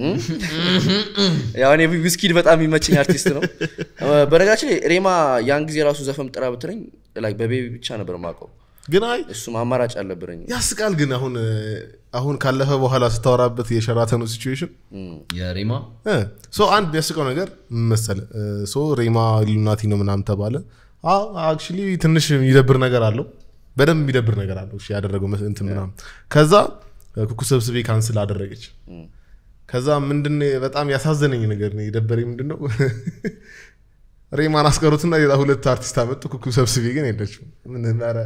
Speaker 1: ያው እኔ ዊስኪድ በጣም የሚመቸኝ አርቲስት ነው እ፣ በነገራችን ላይ ሬማ ያን ጊዜ ራሱ ዘፈን ጥራ ብትለኝ like በቤቢ ብቻ ነበር ማውቀው
Speaker 2: ግን አይ
Speaker 1: እሱም አማራጭ አልነበረኝ
Speaker 2: ያስቃል ግን አሁን አሁን ካለፈ በኋላ ስታወራበት የሸራተኑ ሲቹዌሽን
Speaker 3: የሬማ
Speaker 2: ሶ አንድ የሚያስቀው ነገር ምን መሰለህ ሶ ሬማ ኢሉሚናቲ ነው ምናምን ተባለ አክቹሊ ትንሽ የሚደብር ነገር አለው በደንብ የሚደብር ነገር አለው እሺ ያደረገው መስ- እንትን ምናምን ከዛ ኩኩ ሰብስቤ ካንስል አደረገች ከዛ ምንድን በጣም ያሳዘነኝ ነገር ነው የደበረኝ ምንድን ነው ሬማን አስቀሩትና ሌላ ሁለት አርቲስት አመጡ ኩኩ ሰብስቤ ግን የለችም ምን ኧረ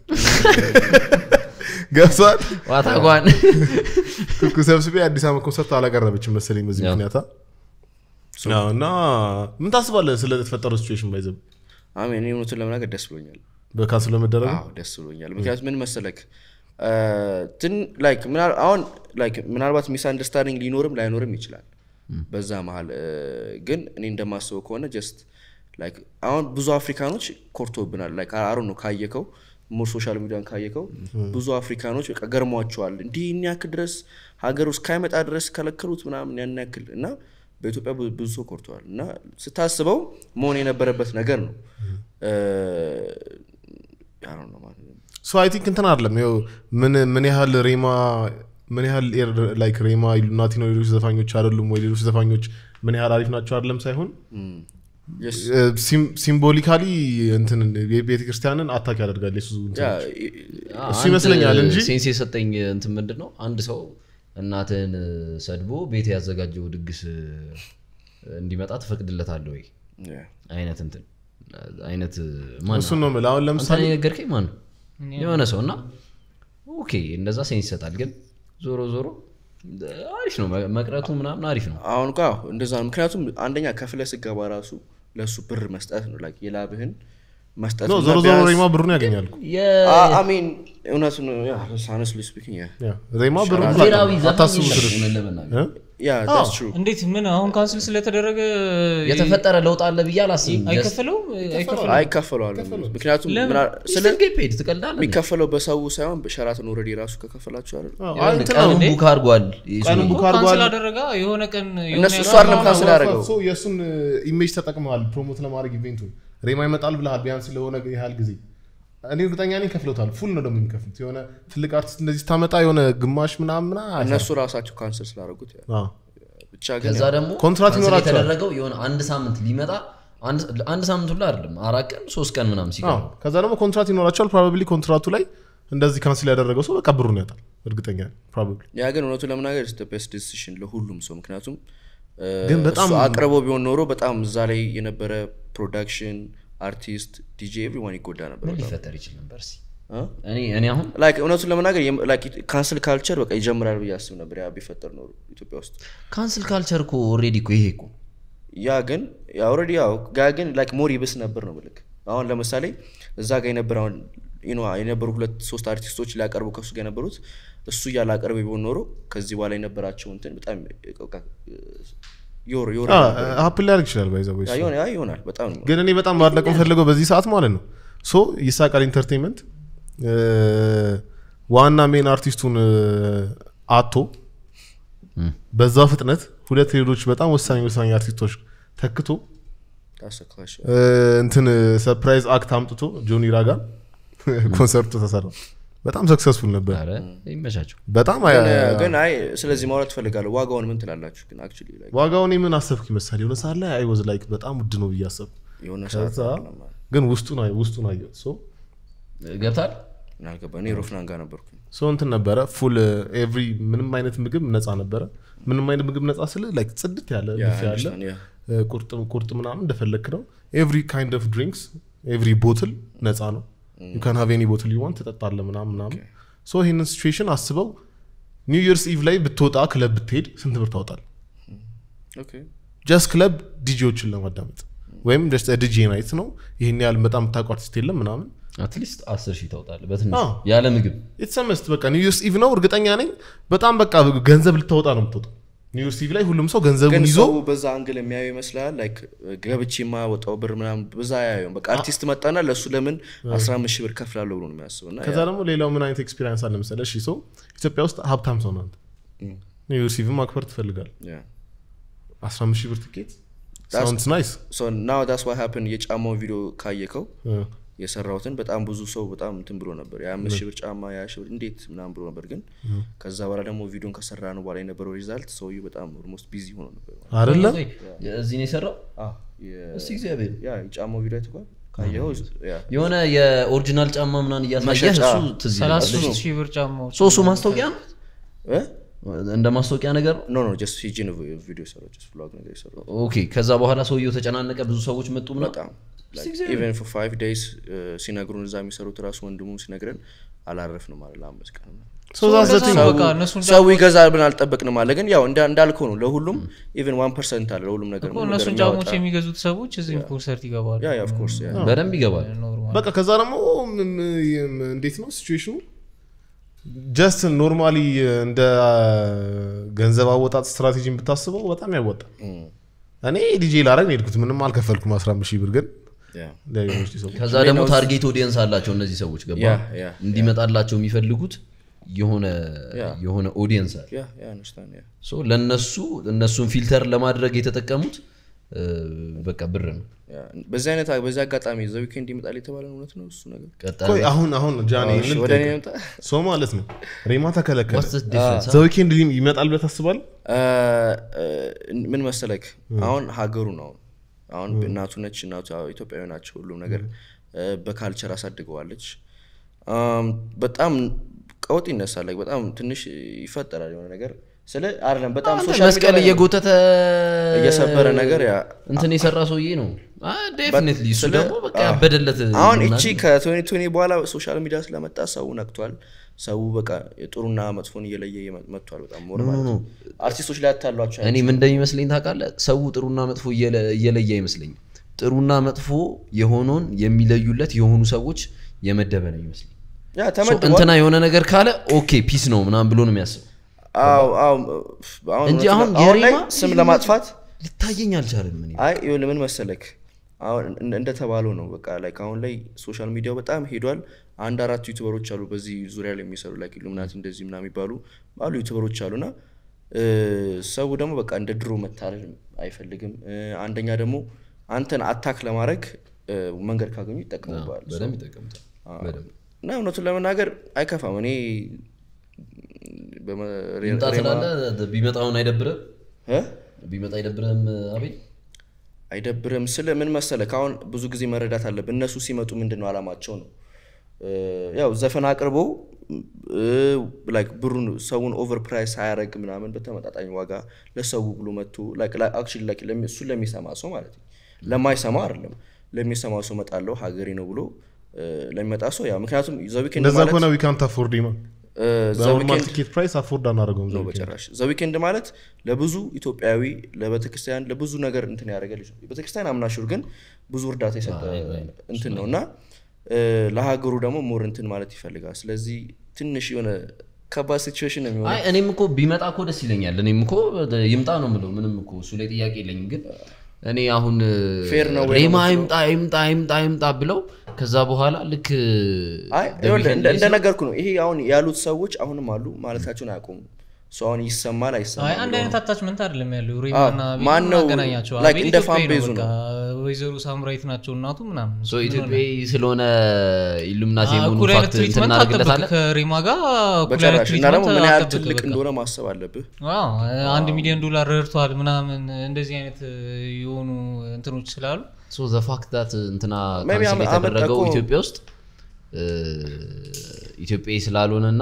Speaker 2: ገብቷል
Speaker 3: ዋታጓን
Speaker 2: ኩኩ ሰብስቤ አዲስ ዓመት ኮንሰርት አላቀረበችም መሰለኝ በዚህ
Speaker 1: ያ።
Speaker 2: ምክንያታ አዎ፣ እና ምን ታስባለህ ስለተፈጠረው ሲቹዌሽን ባይዘብ
Speaker 1: አሜን እኔ እውነቱን ለመናገር ደስ ብሎኛል
Speaker 2: በካንስል ለመደረጉ
Speaker 1: አዎ ደስ ብሎኛል ምክንያቱም ምን መሰለክ እ፣ ትን ላይክ ምናል- አሁን ላይክ ምናልባት ሚስ አንደርስታንዲንግ ሊኖርም ላይኖርም ይችላል በዛ መሀል እ፣ ግን እኔ እንደማስበው ከሆነ ጀስት ላይክ አሁን ብዙ አፍሪካኖች ኮርቶብናል ላይክ አሮ ነው ካየከው ሞር ሶሻል ሚዲያን ካየከው ብዙ አፍሪካኖች በቃ ገርሟቸዋል እንዲህ ይህን ያክል ድረስ ሀገር ውስጥ ካይመጣ ድረስ ከለከሉት ምናምን ያን ያክል እና በኢትዮጵያ ብዙ- ብዙ ሰው ኮርተዋል እና ስታስበው መሆን የነበረበት ነገር ነው እ፣ I don't know ማለት ነው።
Speaker 2: ሶ አይ ቲንክ እንትን አይደለም ይኸው ምን ምን ያህል ሬማ ምን ያህል ላይክ ሬማ ኢሉሚናቲ ነው ሌሎች ዘፋኞች አይደሉም ወይ ሌሎች ዘፋኞች ምን ያህል አሪፍ ናቸው አይደለም ሳይሆን
Speaker 1: Yes.
Speaker 2: ሲምቦሊካሊ እንትን የቤተ ክርስቲያንን አታክ ያደርጋል የሱ እንትን
Speaker 1: ያ
Speaker 2: እሱ ይመስለኛል እንጂ
Speaker 3: ሴንስ የሰጠኝ እንትን ምንድን ነው አንድ ሰው እናትህን ሰድቦ ቤት ያዘጋጀው ድግስ እንዲመጣ ትፈቅድለታለህ ወይ
Speaker 1: ያ
Speaker 3: አይነት እንትን አይነት ማን
Speaker 2: እሱን ነው የምልህ አሁን
Speaker 3: አንተ
Speaker 2: ለምሳሌ
Speaker 3: የነገርከኝ ማን ነው የሆነ ሰው እና ኦኬ እንደዛ ሴንስ ይሰጣል ግን ዞሮ ዞሮ አሪፍ ነው መቅረቱ ምናምን አሪፍ ነው
Speaker 1: አሁን እኮ አዎ እንደዛ ነው። ምክንያቱም አንደኛ ከፍለ ስገባ ራሱ ለእሱ ብር መስጠት ነው ላይክ የላብህን መስጠት
Speaker 2: ኖ
Speaker 1: እና
Speaker 2: ዞሮ ዞሮ
Speaker 1: ቢያንስ-
Speaker 2: ሬማ ብሩን ያገኛል እኮ።
Speaker 1: አ- I mean እውነቱን honestly speaking yeah.
Speaker 2: ያ ሬማ ብሩን
Speaker 3: ብሔራዊ ዘፈን
Speaker 2: አታስቡ
Speaker 3: የለም
Speaker 2: ስርሽ
Speaker 3: እውነት ለመናገር
Speaker 2: እ?
Speaker 1: Yeah, that's true.
Speaker 4: እንዴት ምን አሁን ካንስል ስለተደረገ
Speaker 3: የተፈጠረ ለውጥ አለ ብዬ አላስብም
Speaker 4: አይከፈለውም አይከፈለውም
Speaker 1: አይከፈለዋል ምክንያቱም
Speaker 4: ለምን?
Speaker 1: ምና- ስለ
Speaker 3: ስለ ፔድ ትቀልዳለህ
Speaker 1: የሚከፈለው በሰው ሳይሆን በሸራተን ኦልሬዲ ራሱ ከከፈላቸው አይደል
Speaker 2: አዎ፣ አይ እንትን ነው።
Speaker 3: ቀኑን ቡክ አድርጓል
Speaker 2: ቀኑን ቡክ
Speaker 4: ካንስል
Speaker 2: አድርጓል
Speaker 4: አደረጋ የሆነ ቀን የሆነ
Speaker 1: እነሱ
Speaker 4: ያህል-
Speaker 1: እሱ አይደለም ካንስል ያደረገው
Speaker 2: ሶ የእሱን ኢሜጅ ተጠቅመዋል ፕሮሞት ለማድረግ ኢቬንቱን ሬማ ይመጣል ብለሃል ቢያንስ ለሆነ ያህል ጊዜ እኔ እርግጠኛ ነኝ ከፍለውታል ፉል ነው ደግሞ የሚከፍሉት የሆነ ትልቅ አርቲስት እንደዚህ ስታመጣ የሆነ ግማሽ ምናምን ምናምን
Speaker 1: እነሱ ራሳቸው ካንስል ስላደረጉት ያ።
Speaker 2: አዎ።
Speaker 1: ብቻ ግን
Speaker 3: ከዛ ደግሞ
Speaker 2: ኮንትራት
Speaker 3: ካንስል
Speaker 2: ይኖራቸዋል።
Speaker 3: የተደረገው የሆነ አንድ ሳምንት ሊመጣ አንድ- አንድ ሳምንት ሁላ አይደለም አራት ቀን ሶስት ቀን ምናምን ሲቀር
Speaker 2: አዎ። ከዛ ደግሞ ኮንትራት ይኖራቸዋል ፕሮባብሊ ኮንትራቱ ላይ እንደዚህ ካንስል ያደረገው ሰው በቃ ብሩን ያጣል እርግጠኛ ፕሮባብሊ
Speaker 1: ያ ግን እውነቱ ለመናገር ቤስት ዲሲሽን ለሁሉም ሰው ምክንያቱም እ፣
Speaker 2: ግን በጣም-
Speaker 1: እሱ አቅርቦ ቢሆን ኖሮ በጣም እዛ ላይ የነበረ ፕሮዳክሽን አርቲስት ዲጄ ኤቭሪዋን ይጎዳ ነበር
Speaker 3: ምን
Speaker 1: በጣም።
Speaker 3: ሊፈጠር ይችል ነበር እስኪ?
Speaker 1: እ?
Speaker 3: እኔ እኔ አሁን
Speaker 1: ላይክ እውነቱን ለመናገር ካንስል ካልቸር በቃ ይጀምራል ብዬ አስብ ነበር ያ ቢፈጠር ኖሮ ኢትዮጵያ ውስጥ
Speaker 3: ካንስል ካልቸር እኮ ኦልሬዲ እኮ ይሄ እኮ
Speaker 1: ያ ግን ኦልሬዲ ያው ጋ ግን ላይክ ሞር ይብስ ነበር ነው ምልክ አሁን ለምሳሌ እዛ ጋር የነበረ አሁን you know የነበሩ ሁለት ሶስት አርቲስቶች ሊያቀርቡ ከሱ ጋር የነበሩት እሱ እያለ አቀርብ ቢሆን ኖሮ ከዚህ በኋላ የነበራቸው እንትን በጣም በቃ ዮር ዮር
Speaker 2: ሀፕን ሊያደርግ ይችላል ባይዘ
Speaker 1: ያ ይሆን- ያ ይሆናል በጣም ነው።
Speaker 2: ግን እኔ በጣም ማድነቅ የምፈልገው በዚህ ሰዓት ማለት ነው ሶ ይሳቃል ኢንተርቴንመንት ዋና ሜን አርቲስቱን አቶ በዛ ፍጥነት ሁለት ሌሎች በጣም ወሳኝ ወሳኝ አርቲስቶች ተክቶ
Speaker 1: That's a clash.
Speaker 2: እ፣ እንትን ሰርፕራይዝ አክት አምጥቶ ጆኒ ራጋ ኮንሰርቱ ተሰራ በጣም ሰክሰስፉል ነበር
Speaker 3: ኧረ ይመቻቸው
Speaker 2: በጣም
Speaker 1: ግን-
Speaker 2: አ-
Speaker 1: ግን አይ ስለዚህ ማውራት ትፈልጋለሁ ዋጋውን ምን ትላላችሁ ግን አክቹዋሊ like
Speaker 2: ዋጋውን ምን አሰብክ ይመስላል የሆነ ሰዓት ላይ አይ ወዝ ላይክ በጣም ውድ ነው ብዬ አሰብኩ
Speaker 1: የሆነ ሰዓት
Speaker 2: ከዛ ግን ውስጡን አይ- ውስጡን አየሁት ሶ
Speaker 3: ገብታል
Speaker 1: ምን አልገባ እኔ ሮፍናን ጋር ነበርኩኝ
Speaker 2: ሶ እንትን ነበረ ፉል ኤቭሪ ምንም አይነት ምግብ ነፃ ነበረ ምንም አይነት ምግብ ነፃ ስለ ላይክ ጽድት ያለ
Speaker 1: ያ
Speaker 2: ቢፌ ያለ
Speaker 1: understand, ያ።
Speaker 2: እ፣ ቁርጥ ቁርጥ ምናምን እንደፈለክ ነው ኤቭሪ ካይንድ ኦፍ ድሪንክስ ኤቭሪ ቦትል ነፃ ነው ዩ ካን ሃቭ ኤኒ ቦትል ዩ ዋንት ትጠጣለ ምናምን ምናምን ሶ ይህንን ሲቹዌሽን አስበው ኒው ይርስ ኢቭ ላይ ብትወጣ ክለብ ብትሄድ ስንት ብር ታወጣል
Speaker 1: ኦኬ
Speaker 2: ጀስት ክለብ ዲጂዎችን ለማዳመጥ ወይም ጀስት ዲጂ ናይት ነው ይህን ያህል በጣም የምታውቀው አርቲስት የለም ምናምን
Speaker 3: አትሊስት አስር ሺህ ታውጣለህ በትንሽ
Speaker 2: አዎ።
Speaker 3: ያለ ምግብ
Speaker 2: የተሰመስት በቃ ኒው ይርስ ኢቭ ነው እርግጠኛ ነኝ በጣም በቃ ገንዘብ ልታወጣ ነው የምትወጣው ኒው ይርስ ኢቭ ላይ ሁሉም ሰው
Speaker 1: ግን
Speaker 2: ገንዘቡን ይዞ
Speaker 1: ሰው በዛ አንግል የሚያየው ይመስላል ላይክ ገብቼ የማወጣው ብር ምናምን በዛ ያየው በቃ አርቲስት መጣና ለእሱ ለምን 15 ሺህ ብር ከፍላለሁ ብሎ ነው የሚያስበው እና
Speaker 2: ከዛ ደግሞ ሌላው ምን አይነት ኤክስፒሪንስ አለ መሰለህ እሺ ሰው ኢትዮጵያ ውስጥ ሀብታም ሰው ነው አንተ ኒው ይርስ ኢቭን ማክበር ትፈልጋል
Speaker 1: ያ
Speaker 2: 15 ሺህ ብር ትኬት ሳውንድስ ናይስ
Speaker 1: ሶ ናው ዳስ ዋት ሃፕን የጫማውን ቪዲዮ ካየከው የሰራሁትን በጣም ብዙ ሰው በጣም እንትን ብሎ ነበር የአምስት ሺህ ብር ጫማ ያ ሺህ ብር እንዴት ምናምን ብሎ ነበር ግን ከዛ በኋላ ደግሞ ቪዲዮን ከሰራ ነው በኋላ የነበረው ሪዛልት ሰውዬው በጣም ኦልሞስት ቢዚ ሆኖ ነበር
Speaker 2: አይደለ
Speaker 3: ቆይ፣ እዚህ ነው የሰራው
Speaker 1: አዎ፣ የ-
Speaker 3: እስቲ እግዚአብሔር
Speaker 1: ያ የጫማው ቪዲዮ አይተኸዋል ካየኸው ያ
Speaker 3: የሆነ የኦሪጂናል ጫማ ምናምን እያሳየህ
Speaker 1: መሸጫ።
Speaker 3: እሱ ትዝ ይላል።
Speaker 4: ሰላሳ ሶስት ሺህ ብር ጫማዎች
Speaker 3: ሶሱ ማስታወቂያ ነው
Speaker 1: እ?
Speaker 3: እንደ ማስታወቂያ ነገር ነው
Speaker 1: ኖ ኖ ጀስት ሂጂ ነው ቪዲዮ የሰራው ጀስት ቭሎግ ነገር የሰራው
Speaker 3: ኦኬ ከዛ በኋላ ሰውየው ተጨናነቀ ብዙ ሰዎች መጡ ምናምን
Speaker 1: በጣም ኢቨን ፎር ፋይቭ ዴይስ ሲነግሩን እዛ የሚሰሩት ራሱ ወንድሙ ሲነግረን አላረፍንም አለ ለአምስት ቀን ምናምን።
Speaker 2: ሶ ዛት ዘ ቲንግ
Speaker 4: ሰው- በቃ እነሱን
Speaker 1: ሰው ይገዛል ብን አልጠበቅንም አለ ግን ያው እንዳ- እንዳልከው ነው ለሁሉም ኢቨን ዋን ፐርሰንት አለ ለሁሉም ነገር
Speaker 4: እኮ
Speaker 1: ምንም
Speaker 4: እነሱን
Speaker 1: ነገር
Speaker 4: ጫሞች
Speaker 1: የሚያወጣ-
Speaker 4: የሚገዙት ሰዎች እዚህ ኮንሰርት ይገባሉ
Speaker 1: ያ ያ ኦፍ ኮርስ ያ
Speaker 3: በደንብ ይገባል
Speaker 4: ኖርማል
Speaker 2: በቃ ከዛ ደግሞ ም- ም- እንዴት ነው ሲቹዌሽኑ ጀስት ኖርማሊ እንደ ገንዘብ አወጣጥ ስትራቴጂን ብታስበው በጣም ያወጣል እኔ ዲጄ ላረግ ነው የሄድኩት ምንም አልከፈልኩም 15 ሺህ ብር ግን
Speaker 1: ያ
Speaker 2: ለዩኒቨርሲቲ ሰው
Speaker 3: ከዛ ደግሞ ታርጌት ኦዲየንስ አላቸው እነዚህ ሰዎች ገባ
Speaker 1: ያ ያ
Speaker 3: እንዲመጣላቸው የሚፈልጉት የሆነ
Speaker 1: ያ።
Speaker 3: የሆነ ኦዲየንስ አለ
Speaker 1: ያ ያ አንደርስታንድ ያ
Speaker 3: ሶ ለነሱ እነሱን ፊልተር ለማድረግ የተጠቀሙት እ፣ በቃ ብር ነው
Speaker 1: ያ በዚህ አይነት በዚህ አጋጣሚ ዘ ዊኬንድ ይመጣል የተባለ እውነት ነው እሱ ነገር
Speaker 3: ቀጣይ
Speaker 2: ቆይ አሁን አሁን ጃኒ
Speaker 1: እሺ፣ ወደ እኔ ይምጣ
Speaker 2: ሰው ማለት ነው ሬማ ተከለከለ
Speaker 3: What's the difference?
Speaker 2: ዘ ዊኬንድ ይመጣል ብለህ ታስባለህ
Speaker 1: እ፣ እ፣ ምን መሰለክ አሁን ሀገሩ ነው አሁን እናቱ ነች እናቱ ያው ኢትዮጵያዊ ናቸው ሁሉም ነገር እ፣ በካልቸር አሳድገዋለች አም፣ በጣም ቀውጥ ይነሳል like በጣም ትንሽ ይፈጠራል የሆነ ነገር ስለ አይደለም በጣም
Speaker 3: አንተ
Speaker 1: ሶሻል
Speaker 3: መስቀል እየጎተተ
Speaker 1: እየሰበረ ነገር ያ
Speaker 3: እንትን የሰራ ሰውዬ ነው ዴፊኒትሊ እሱ
Speaker 1: ስለ-
Speaker 3: ደግሞ በቃ ያበደለት
Speaker 1: አሁን
Speaker 3: ምናምን
Speaker 1: እቺ ከቶኒ ቶኒ በኋላ ሶሻል ሚዲያ ስለመጣ ሰው ነቅቷል ሰው በቃ ጥሩና መጥፎን እየለየ የመ- መጥቷል በጣም ሞር ማለት ነው አርቲስቶች ላይ ያታሏቸው
Speaker 3: እኔ ምን እንደሚመስለኝ ታውቃለህ ሰው ጥሩና መጥፎ እየለ- እየለየ አይመስለኝም ጥሩና መጥፎ የሆነውን የሚለዩለት የሆኑ ሰዎች የመደበ ነው ይመስለኝ
Speaker 1: ያ
Speaker 3: ሶ
Speaker 1: ተመድቧል
Speaker 3: እንትና የሆነ ነገር ካለ ኦኬ ፒስ ነው ምናምን ብሎ ነው የሚያስበው
Speaker 1: አዎ አዎ አሁን
Speaker 3: እንጂ
Speaker 1: እውነት
Speaker 3: አሁን
Speaker 1: ነው። አሁን ላይ
Speaker 3: የሬማ
Speaker 1: ስም ለማጥፋት
Speaker 3: ሊታየኝ አልቻለም እኔ
Speaker 1: አይ ይኸውልህ ምን መሰለክ አሁን እንደ- እንደተባለው ነው በቃ ላይክ አሁን ላይ ሶሻል ሚዲያው በጣም ሄዷል አንድ አራት ዩቱበሮች አሉ በዚህ ዙሪያ ላይ የሚሰሩ ላይክ ኢሉሚናቲ እንደዚህ ምናምን የሚባሉ አሉ ዩቱበሮች አሉና እ፣ ሰው ደግሞ በቃ እንደ ድሮ መታለል አይፈልግም እ፣ አንደኛ ደግሞ አንተን አታክ ለማድረግ እ፣ መንገድ ካገኙ ይጠቀሙበዋል
Speaker 3: በደንብ ይጠቀምታል በደንብ
Speaker 1: እና እውነቱን ለመናገር አይከፋም እኔ በመ- ሬ-
Speaker 3: ይምጣ
Speaker 1: ሬማ-
Speaker 3: ስላለ ቢመጣውን አይደብርም
Speaker 1: እ?
Speaker 3: ቢመጣ አይደብርም አቤል
Speaker 1: አይደብርም ስለ ምን መሰለህ አሁን ብዙ ጊዜ መረዳት አለብን እነሱ ሲመጡ ምንድን ነው አላማቸው ነው እ፣ ያው ዘፈን አቅርቦ ላይክ ብሩን ሰውን ኦቨር ፕራይስ ሳያደርግ ምናምን በተመጣጣኝ ዋጋ ለሰው ብሎ መጥቶ አክቹዋሊ ላይክ ለሚ- እሱን ለሚሰማ ሰው ማለት ነው ለማይሰማ አይደለም ለሚሰማ ሰው መጣለው ሀገሬ ነው ብሎ እ፣ ለሚመጣ ሰው ያው ምክንያቱም ዘዊኬንድ
Speaker 2: እንደዛ
Speaker 1: ማለት
Speaker 2: ከሆነ ዊካንት አፎርድ ማ
Speaker 1: እ፣
Speaker 2: በኖርማል
Speaker 1: ዘዊኬንድ
Speaker 2: ቲኬት ፕራይስ አፎርድ አናደርገውም
Speaker 1: ነው
Speaker 2: ዘ ዊኬንድ።
Speaker 1: በጭራሽ ዘዊኬንድ ማለት ለብዙ ኢትዮጵያዊ ለቤተክርስቲያን ለብዙ ነገር እንትን ያደረገ ልጅ ነው ቤተክርስቲያን አምናሹር ግን ብዙ እርዳታ የሰጠ እንትን ነው እና እ፣ ለሀገሩ ደግሞ ሞር እንትን ማለት ይፈልጋል ስለዚህ ትንሽ የሆነ ከባድ ሲቹዌሽን ነው የሚሆነው
Speaker 3: አይ እኔም እኮ ቢመጣ እኮ ደስ ይለኛል እኔም እኮ ይምጣ ነው ምለው ምንም እኮ እሱ ላይ ጥያቄ የለኝም ግን እኔ አሁን
Speaker 1: Fair ነው ወይ
Speaker 3: ሬማ
Speaker 1: ነው
Speaker 3: ይምጣ ይምጣ ይምጣ ይምጣ ብለው ከዛ በኋላ ልክ
Speaker 1: አይ
Speaker 3: The
Speaker 1: ይኸውልህ፣
Speaker 3: Weeknd
Speaker 1: እንደ-
Speaker 3: ላይ
Speaker 1: እንደነገርኩ ነው ይሄ አሁን ያሉት ሰዎች አሁንም አሉ ማለታቸውን አያቆሙ ሰው አሁን ይሰማል
Speaker 4: አይ
Speaker 1: አይሰማል
Speaker 4: አንድ
Speaker 1: ብሎ
Speaker 4: አይነት
Speaker 1: ነው።
Speaker 4: አታችመንት አይደለም ያለው
Speaker 1: አዎ፣
Speaker 4: ሪማና
Speaker 1: ማን ነው
Speaker 4: አገናኛቸው
Speaker 1: like
Speaker 4: አቤል
Speaker 1: እንደ
Speaker 4: ኢትዮጵያዊ
Speaker 1: fan
Speaker 4: ነው
Speaker 1: base
Speaker 4: በቃ ወይዘሮ ሳምራዊት ናቸው እናቱ ምናምን
Speaker 3: ሶ ኢትዮጵያዊ ስለሆነ ኢሉሚናቲ
Speaker 4: አዎ፣
Speaker 3: የመሆኑ
Speaker 4: እኩል አይነት
Speaker 3: ፋክት እንትን
Speaker 4: ትሪትመንት አጠብቅ
Speaker 3: እናደርግለታለን
Speaker 4: ከሪማ ጋር እኩል አይነት
Speaker 1: በጭራሽ እና ደግሞ
Speaker 4: ትሪትመንት
Speaker 1: ምን ያህል
Speaker 4: አጠብቅ
Speaker 1: ትልቅ
Speaker 4: በቃ።
Speaker 1: እንደሆነ ማሰብ አለብህ
Speaker 4: አዎ፣ አንድ ሚሊዮን ዶላር ረድቷል ምናምን እንደዚህ አይነት የሆኑ እንትኖች ስላሉ
Speaker 3: ሶ ዘ ፋክት ዳት እንትና
Speaker 1: Maybe
Speaker 3: ካንስል
Speaker 1: አመ-
Speaker 3: የተደረገው
Speaker 1: አመጣ እኮ-
Speaker 3: ኢትዮጵያ ውስጥ ኢትዮጵያዊ ስላልሆነና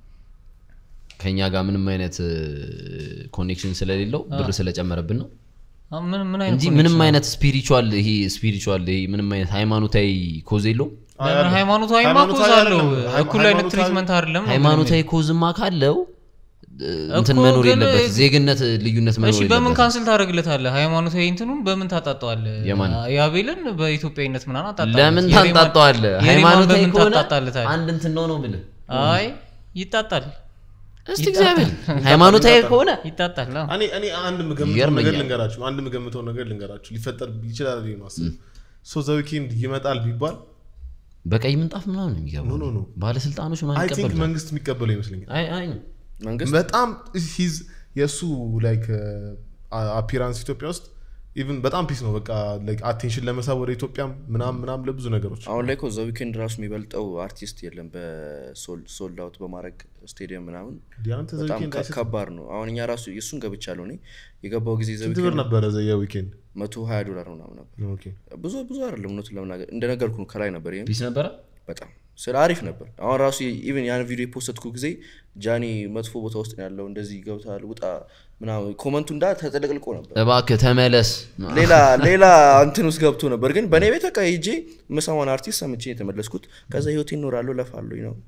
Speaker 3: ከኛ ጋር ምንም አይነት ኮኔክሽን ስለሌለው ብር ስለጨመረብን ነው
Speaker 4: አዎ፣ ምን ምን አይነት
Speaker 3: እንጂ
Speaker 4: connection
Speaker 3: ምንም
Speaker 4: ነው?
Speaker 3: አይነት ስፒሪቹዋል ይሄ ስፒሪቹዋል ይሄ ምንም አይነት ሃይማኖታዊ ኮዝ የለውም
Speaker 2: አይ፣
Speaker 4: ለምን
Speaker 2: አለ።
Speaker 4: ሃይማኖታዊ
Speaker 2: ሃይማኖታዊ
Speaker 4: ማኮዝ አለው
Speaker 2: አይደለም። ሃይ-
Speaker 4: እኩል አይነት
Speaker 2: ሃይማኖታዊ-
Speaker 4: ትሪትመንት አይደለም ነው
Speaker 3: ሃይማኖታዊ ኮዝማ ካለው እ, እንትን
Speaker 4: እኮ
Speaker 3: መኖር
Speaker 4: ግን-
Speaker 3: የለበት ዜግነት ልዩነት መኖር
Speaker 4: እሺ በምን
Speaker 3: የለበት
Speaker 4: ካንስል ታደርግለታለህ ሃይማኖታዊ እንትኑን በምን ታጣጠዋለህ
Speaker 3: የማን?
Speaker 4: የአቤልን በኢትዮጵያዊነት ምናምን አጣጣለት
Speaker 3: ለምን
Speaker 4: የሬማን-
Speaker 3: ታንጣጠዋለህ
Speaker 4: የሬማን
Speaker 3: ሃይማኖታዊ
Speaker 4: በምን
Speaker 3: ከሆነ
Speaker 4: ታጣጣለታለህ?
Speaker 3: አንድ እንትን ነው ነው ብልህ
Speaker 4: አይ ይጣጣል
Speaker 3: እስቲ እግዚአብሔር ሃይማኖታዊ ከሆነ
Speaker 4: ይጣጣል አዎ።
Speaker 2: እኔ እኔ አንድ ምገምተው
Speaker 3: ይገርመኛል።
Speaker 2: ነገር ልንገራችሁ አንድ ምገምተው ነገር ልንገራችሁ ሊፈጠር ይችላል ብዬ ነው የማስበው ሶ ዘ ዊኬንድ ይመጣል ቢባል
Speaker 3: በቀይ ምንጣፍ ምናምን ነው
Speaker 2: ኖ
Speaker 3: የሚገባው
Speaker 2: ኖ ኖ
Speaker 3: ባለስልጣኖች
Speaker 2: አይ
Speaker 3: ምናምን
Speaker 2: ቲንክ
Speaker 3: ይቀበሉታል
Speaker 2: መንግስት የሚቀበለው ይመስለኛል
Speaker 3: አይ አይ
Speaker 1: መንግስት
Speaker 2: በጣም ሂዝ የእሱ ላይክ አፒራንስ ኢትዮጵያ ውስጥ ኢቭን በጣም ፒስ ነው በቃ አቴንሽን ለመሳብ ወደ ኢትዮጵያም ምናም ምናም ለብዙ ነገሮች
Speaker 1: አሁን ላይ እኮ ዘ ዊኬንድ ራሱ የሚበልጠው አርቲስት የለም በሶልድ አውት በማድረግ ስቴዲየም ምናምን
Speaker 2: ዲያንተ ዘ
Speaker 1: በጣም
Speaker 2: ዊኬንድ
Speaker 1: ከ-
Speaker 2: አይሰጥ-
Speaker 1: ከባድ ነው አሁን እኛ ራሱ የእሱን ገብቻለሁ እኔ የገባው ጊዜ ዘ
Speaker 2: ስንት ብር
Speaker 1: ዊኬንድ
Speaker 2: ነበረ ዘ የዊኬንድ
Speaker 1: መቶ ሀያ ዶላር ምናምን ነበር
Speaker 2: ኦኬ
Speaker 1: ብዙ ብዙ አይደለም እውነቱን ለመናገር እንደነገርኩ ነው ከላይ ነበር ይህም
Speaker 3: ፒስ ነበረ
Speaker 1: በጣም ስለ አሪፍ ነበር አሁን ራሱ ኢቨን ያን ቪዲዮ የፖስትኩ ጊዜ ጃኒ መጥፎ ቦታ ውስጥ ነው ያለው እንደዚህ ገብታል ውጣ ምናምን ኮመንቱ እንዳ ተጠለቅልቆ ነበር
Speaker 3: እባክህ ተመለስ
Speaker 1: ሌላ ሌላ እንትን ውስጥ ገብቶ ነበር ግን በእኔ ቤት በቃ ሄጄ የምሰማውን አርቲስት ሰምቼ የተመለስኩት ከዛ ህይወት ይኖራለሁ ለፋለኝ ነው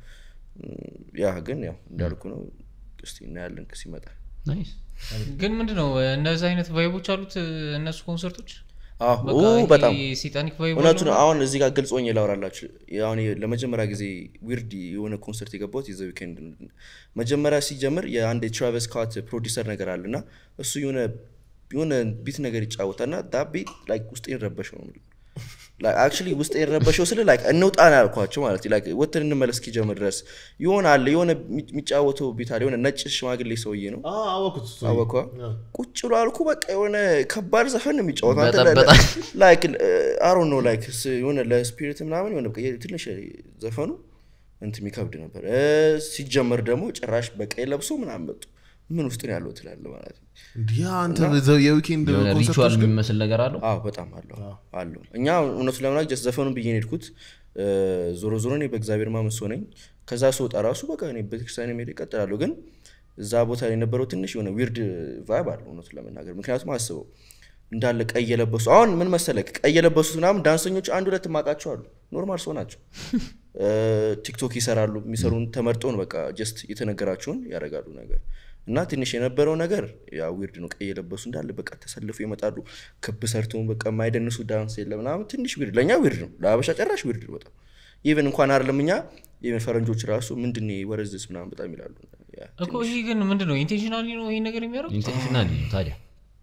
Speaker 1: ያ ግን ያው እንዳልኩ ነው እስቲ እናያለን ሲመጣ
Speaker 3: ናይስ
Speaker 4: ግን ምንድን ነው እነዚህ አይነት ቫይቦች አሉት እነሱ ኮንሰርቶች
Speaker 1: አዎ
Speaker 4: በቃ
Speaker 1: ኦ፣
Speaker 4: ይሄ
Speaker 1: በጣም
Speaker 4: ሴጣኒክ ቫይብ
Speaker 1: እውነቱ ነው አሁን እዚህ ጋር ግልጽ ሆኜ ላወራላችሁ አሁን ለመጀመሪያ ጊዜ ዊርድ የሆነ ኮንሰርት የገባሁት የዘ ዊኬንድ ነው። መጀመሪያ ሲጀምር የአንድ የትራቨስ ስኮት ፕሮዲሰር ነገር አለ እና እሱ የሆነ የሆነ ቢት ነገር ይጫወታል እና ዳ ቤት ላይክ ውስጤን ረበሸው ነው የምልህ። Like actually ውስጤን ረበሸው ስል ላይክ እንውጣ ነው ያልኳቸው ማለት ላይክ ወጥተን እንመለስ እስኪጀምር ድረስ የሆነ አለ የሆነ የሚጫወተው ቤት አለ የሆነ ነጭ ሽማግሌ ሰውዬ ነው
Speaker 2: አወኩት እሱ።
Speaker 1: አወኳ
Speaker 2: ያ።
Speaker 1: ቁጭ ብሎ አልኩ በቃ የሆነ ከባድ ዘፈን ነው የሚጫወተው አንተ
Speaker 3: በጠበጣ።
Speaker 1: ላይክ አሮ ነው ላይክ ስ- የሆነ ለስፒሪት ምናምን የሆነ በቃ ትንሽ ዘፈኑ እንትን የሚከብድ ነበር እ፣ ሲጀመር ደግሞ ጭራሽ በቀይ ለብሶ ምናምን መጡ ምን ውስጥ ነው ያለው ትላለ ማለት ነው
Speaker 2: እንዲህ አንተ ዘ የዊኬንድ
Speaker 3: የሆነ ሪቹዋል
Speaker 2: ኮንሰርቶች ግን
Speaker 3: የሚመስል ነገር አለው
Speaker 1: አዎ በጣም አለው አለው እኛ እውነቱ ለምና ጀስት ዘፈኑን ብዬ ነው የሄድኩት እ፣ ዞሮ ዞሮ እኔ በእግዚአብሔር ማመን ሰው ነኝ ከዛ ስወጣ ራሱ በቃ እኔ ቤተክርስቲያን ሄድ ይቀጥላለሁ ግን እዛ ቦታ ላይ የነበረው ትንሽ የሆነ ዊርድ ቫይብ አለው እውነቱ ለመናገር ምክንያቱም አስበው እንዳለ ቀይ የለበሱ አሁን ምን መሰለክ ቀይ የለበሱት ምናምን ዳንሰኞች አንድ ሁለት ማቃቸው አሉ ኖርማል ሰው ናቸው እ፣ ቲክቶክ ይሰራሉ የሚሰሩን ተመርጦ ነው በቃ ጀስት የተነገራቸውን ያደርጋሉ ነገር እና ትንሽ የነበረው ነገር ያ ዊርድ ነው ቀይ የለበሱ እንዳለ በቃ ተሰልፎ ይመጣሉ ክብ ሰርተውን በቃ የማይደንሱ ዳንስ የለ ምናምን ትንሽ ዊርድ ለእኛ ዊርድ ነው ለአበሻ ጨራሽ ዊርድ ነው በጣም ኢቨን እንኳን አይደለም እኛ ኢቨን ፈረንጆች ራሱ ምንድን ወረዝስ ምናምን በጣም ይላሉ ያ
Speaker 4: እኮ ይሄ ግን ምንድን ነው ኢንቴንሽናሊ ነው ይሄ ነገር የሚያደርጉት
Speaker 3: ኢንቴንሽናል ነው ታዲያ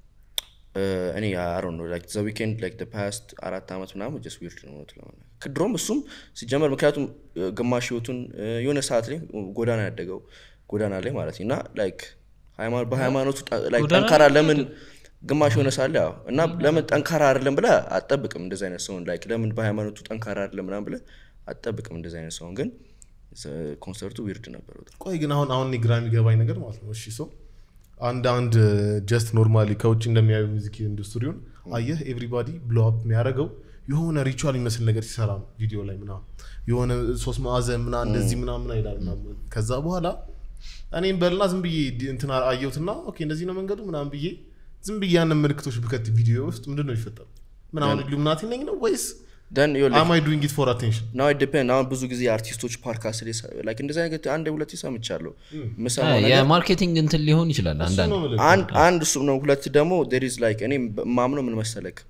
Speaker 1: እኔ አሮ ነው ላይክ ዘ ዊኬንድ ላይክ ፓስት አራት ዓመት ምናምን ጀስ ዊርድ ነው እውነት ለመናገር ከድሮም እሱም ሲጀመር ምክንያቱም እ፣ ግማሽ ህይወቱን እ፣ የሆነ ሰዓት ላይ ጎዳና ያደገው ጎዳና ላይ ማለት ነው እና ላይክ ሃይማኖት- በሃይማኖቱ ጠ- like
Speaker 4: ጎዳና
Speaker 1: ጠንካራ ለምን ግማሽ የሆነ ሳለ ያው እና ለምን ጠንካራ አይደለም ብለህ አትጠብቅም እንደዚህ አይነት ሰውን ላይክ ለምን በሃይማኖቱ ጠንካራ አይደለም ምናምን ብለህ አትጠብቅም እንደዚህ አይነት ሰውን ግን ስ- ኮንሰርቱ ዊርድ ነበር በጣም
Speaker 2: ቆይ ግን አሁን አሁን እኔ ግራ የሚገባኝ ነገር ማለት ነው እሺ ሰው አንድ አንድ ጀስት ኖርማሊ ከውጭ እንደሚያዩ ሙዚክ ኢንዱስትሪውን አየህ ኤቭሪባዲ ብሎ አፕ የሚያደርገው የሆነ ሪቹዋል የሚመስል ነገር ሲሰራ ነው ቪዲዮ ላይ ምናምን የሆነ ሶስት ማዕዘን ምና እንደዚህ ምናምን አይላል ምናምን ከዛ በኋላ እኔም በልና ዝም ብዬ ዲ- እንትን አየሁትና ኦኬ እንደዚህ ነው መንገዱ ምናምን ብዬ ዝም ብዬ ያንን ምልክቶች ብከት ቪዲዮ ውስጥ ምንድን ነው ይፈጠሩ ምናምን ኢሉሚናቲ ነኝ ነው ወይስ
Speaker 1: ደን
Speaker 2: አም አይ ዱይንግ ኢት ፎር አቴንሽን
Speaker 1: ናው ዲፔንድ አሁን ብዙ ጊዜ አርቲስቶች ፓድካስት ላይ ሰ- like እንደዚህ አይነት አንድ ሁለት ሰምቻለሁ የምሰማው ነገር
Speaker 3: የማርኬቲንግ እንትን ሊሆን ይችላል አንዳንድ
Speaker 1: አንድ አንድ እሱም ነው ሁለት ደግሞ there is like እኔ ማምነው ምን መሰለክ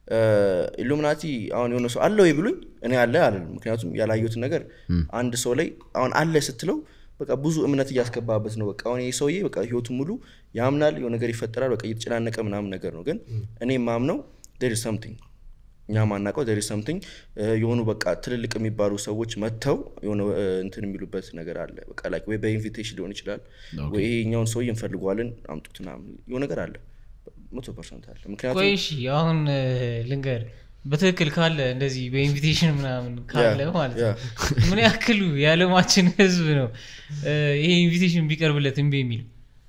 Speaker 1: ኢሉሚናቲ አሁን የሆነ ሰው አለ ወይ ብሉኝ እኔ አለ አለልም ምክንያቱም ያላየሁትን ነገር አንድ ሰው ላይ አሁን አለ ስትለው በቃ ብዙ እምነት እያስገባበት ነው በቃ አሁን ይህ ሰውዬ በቃ ህይወቱን ሙሉ ያምናል የሆነ ነገር ይፈጠራል በቃ እየተጨናነቀ ምናምን ነገር ነው ግን እኔ ማምነው there is something እኛ ማናውቀው there is something እ፣ የሆኑ በቃ ትልልቅ የሚባሉ ሰዎች መጥተው የሆነ እ፣ እንትን የሚሉበት ነገር አለ በቃ like ወይ በኢንቪቴሽን ሊሆን ይችላል ወይ ይሄኛውን ሰውዬ እንፈልገዋለን አምጡት ምናምን የሆነ ነገር አለ መቶ ፐርሰንት አለ ምክንያቱም
Speaker 4: ቆይ እሺ አሁን እ፣ ልንገር በትክክል ካለ እንደዚህ በኢንቪቴሽን ምናምን ካለ
Speaker 1: ያ፣
Speaker 4: ማለት
Speaker 1: ያ።
Speaker 4: ነው ምን ያክሉ የዓለማችን ህዝብ ነው እ፣ ይሄ ኢንቪቴሽን ቢቀርብለት እምቢ የሚል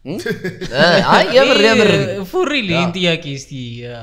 Speaker 3: አይ የምር የምር
Speaker 4: ፎሪል ይህን ጥያቄ እስቲ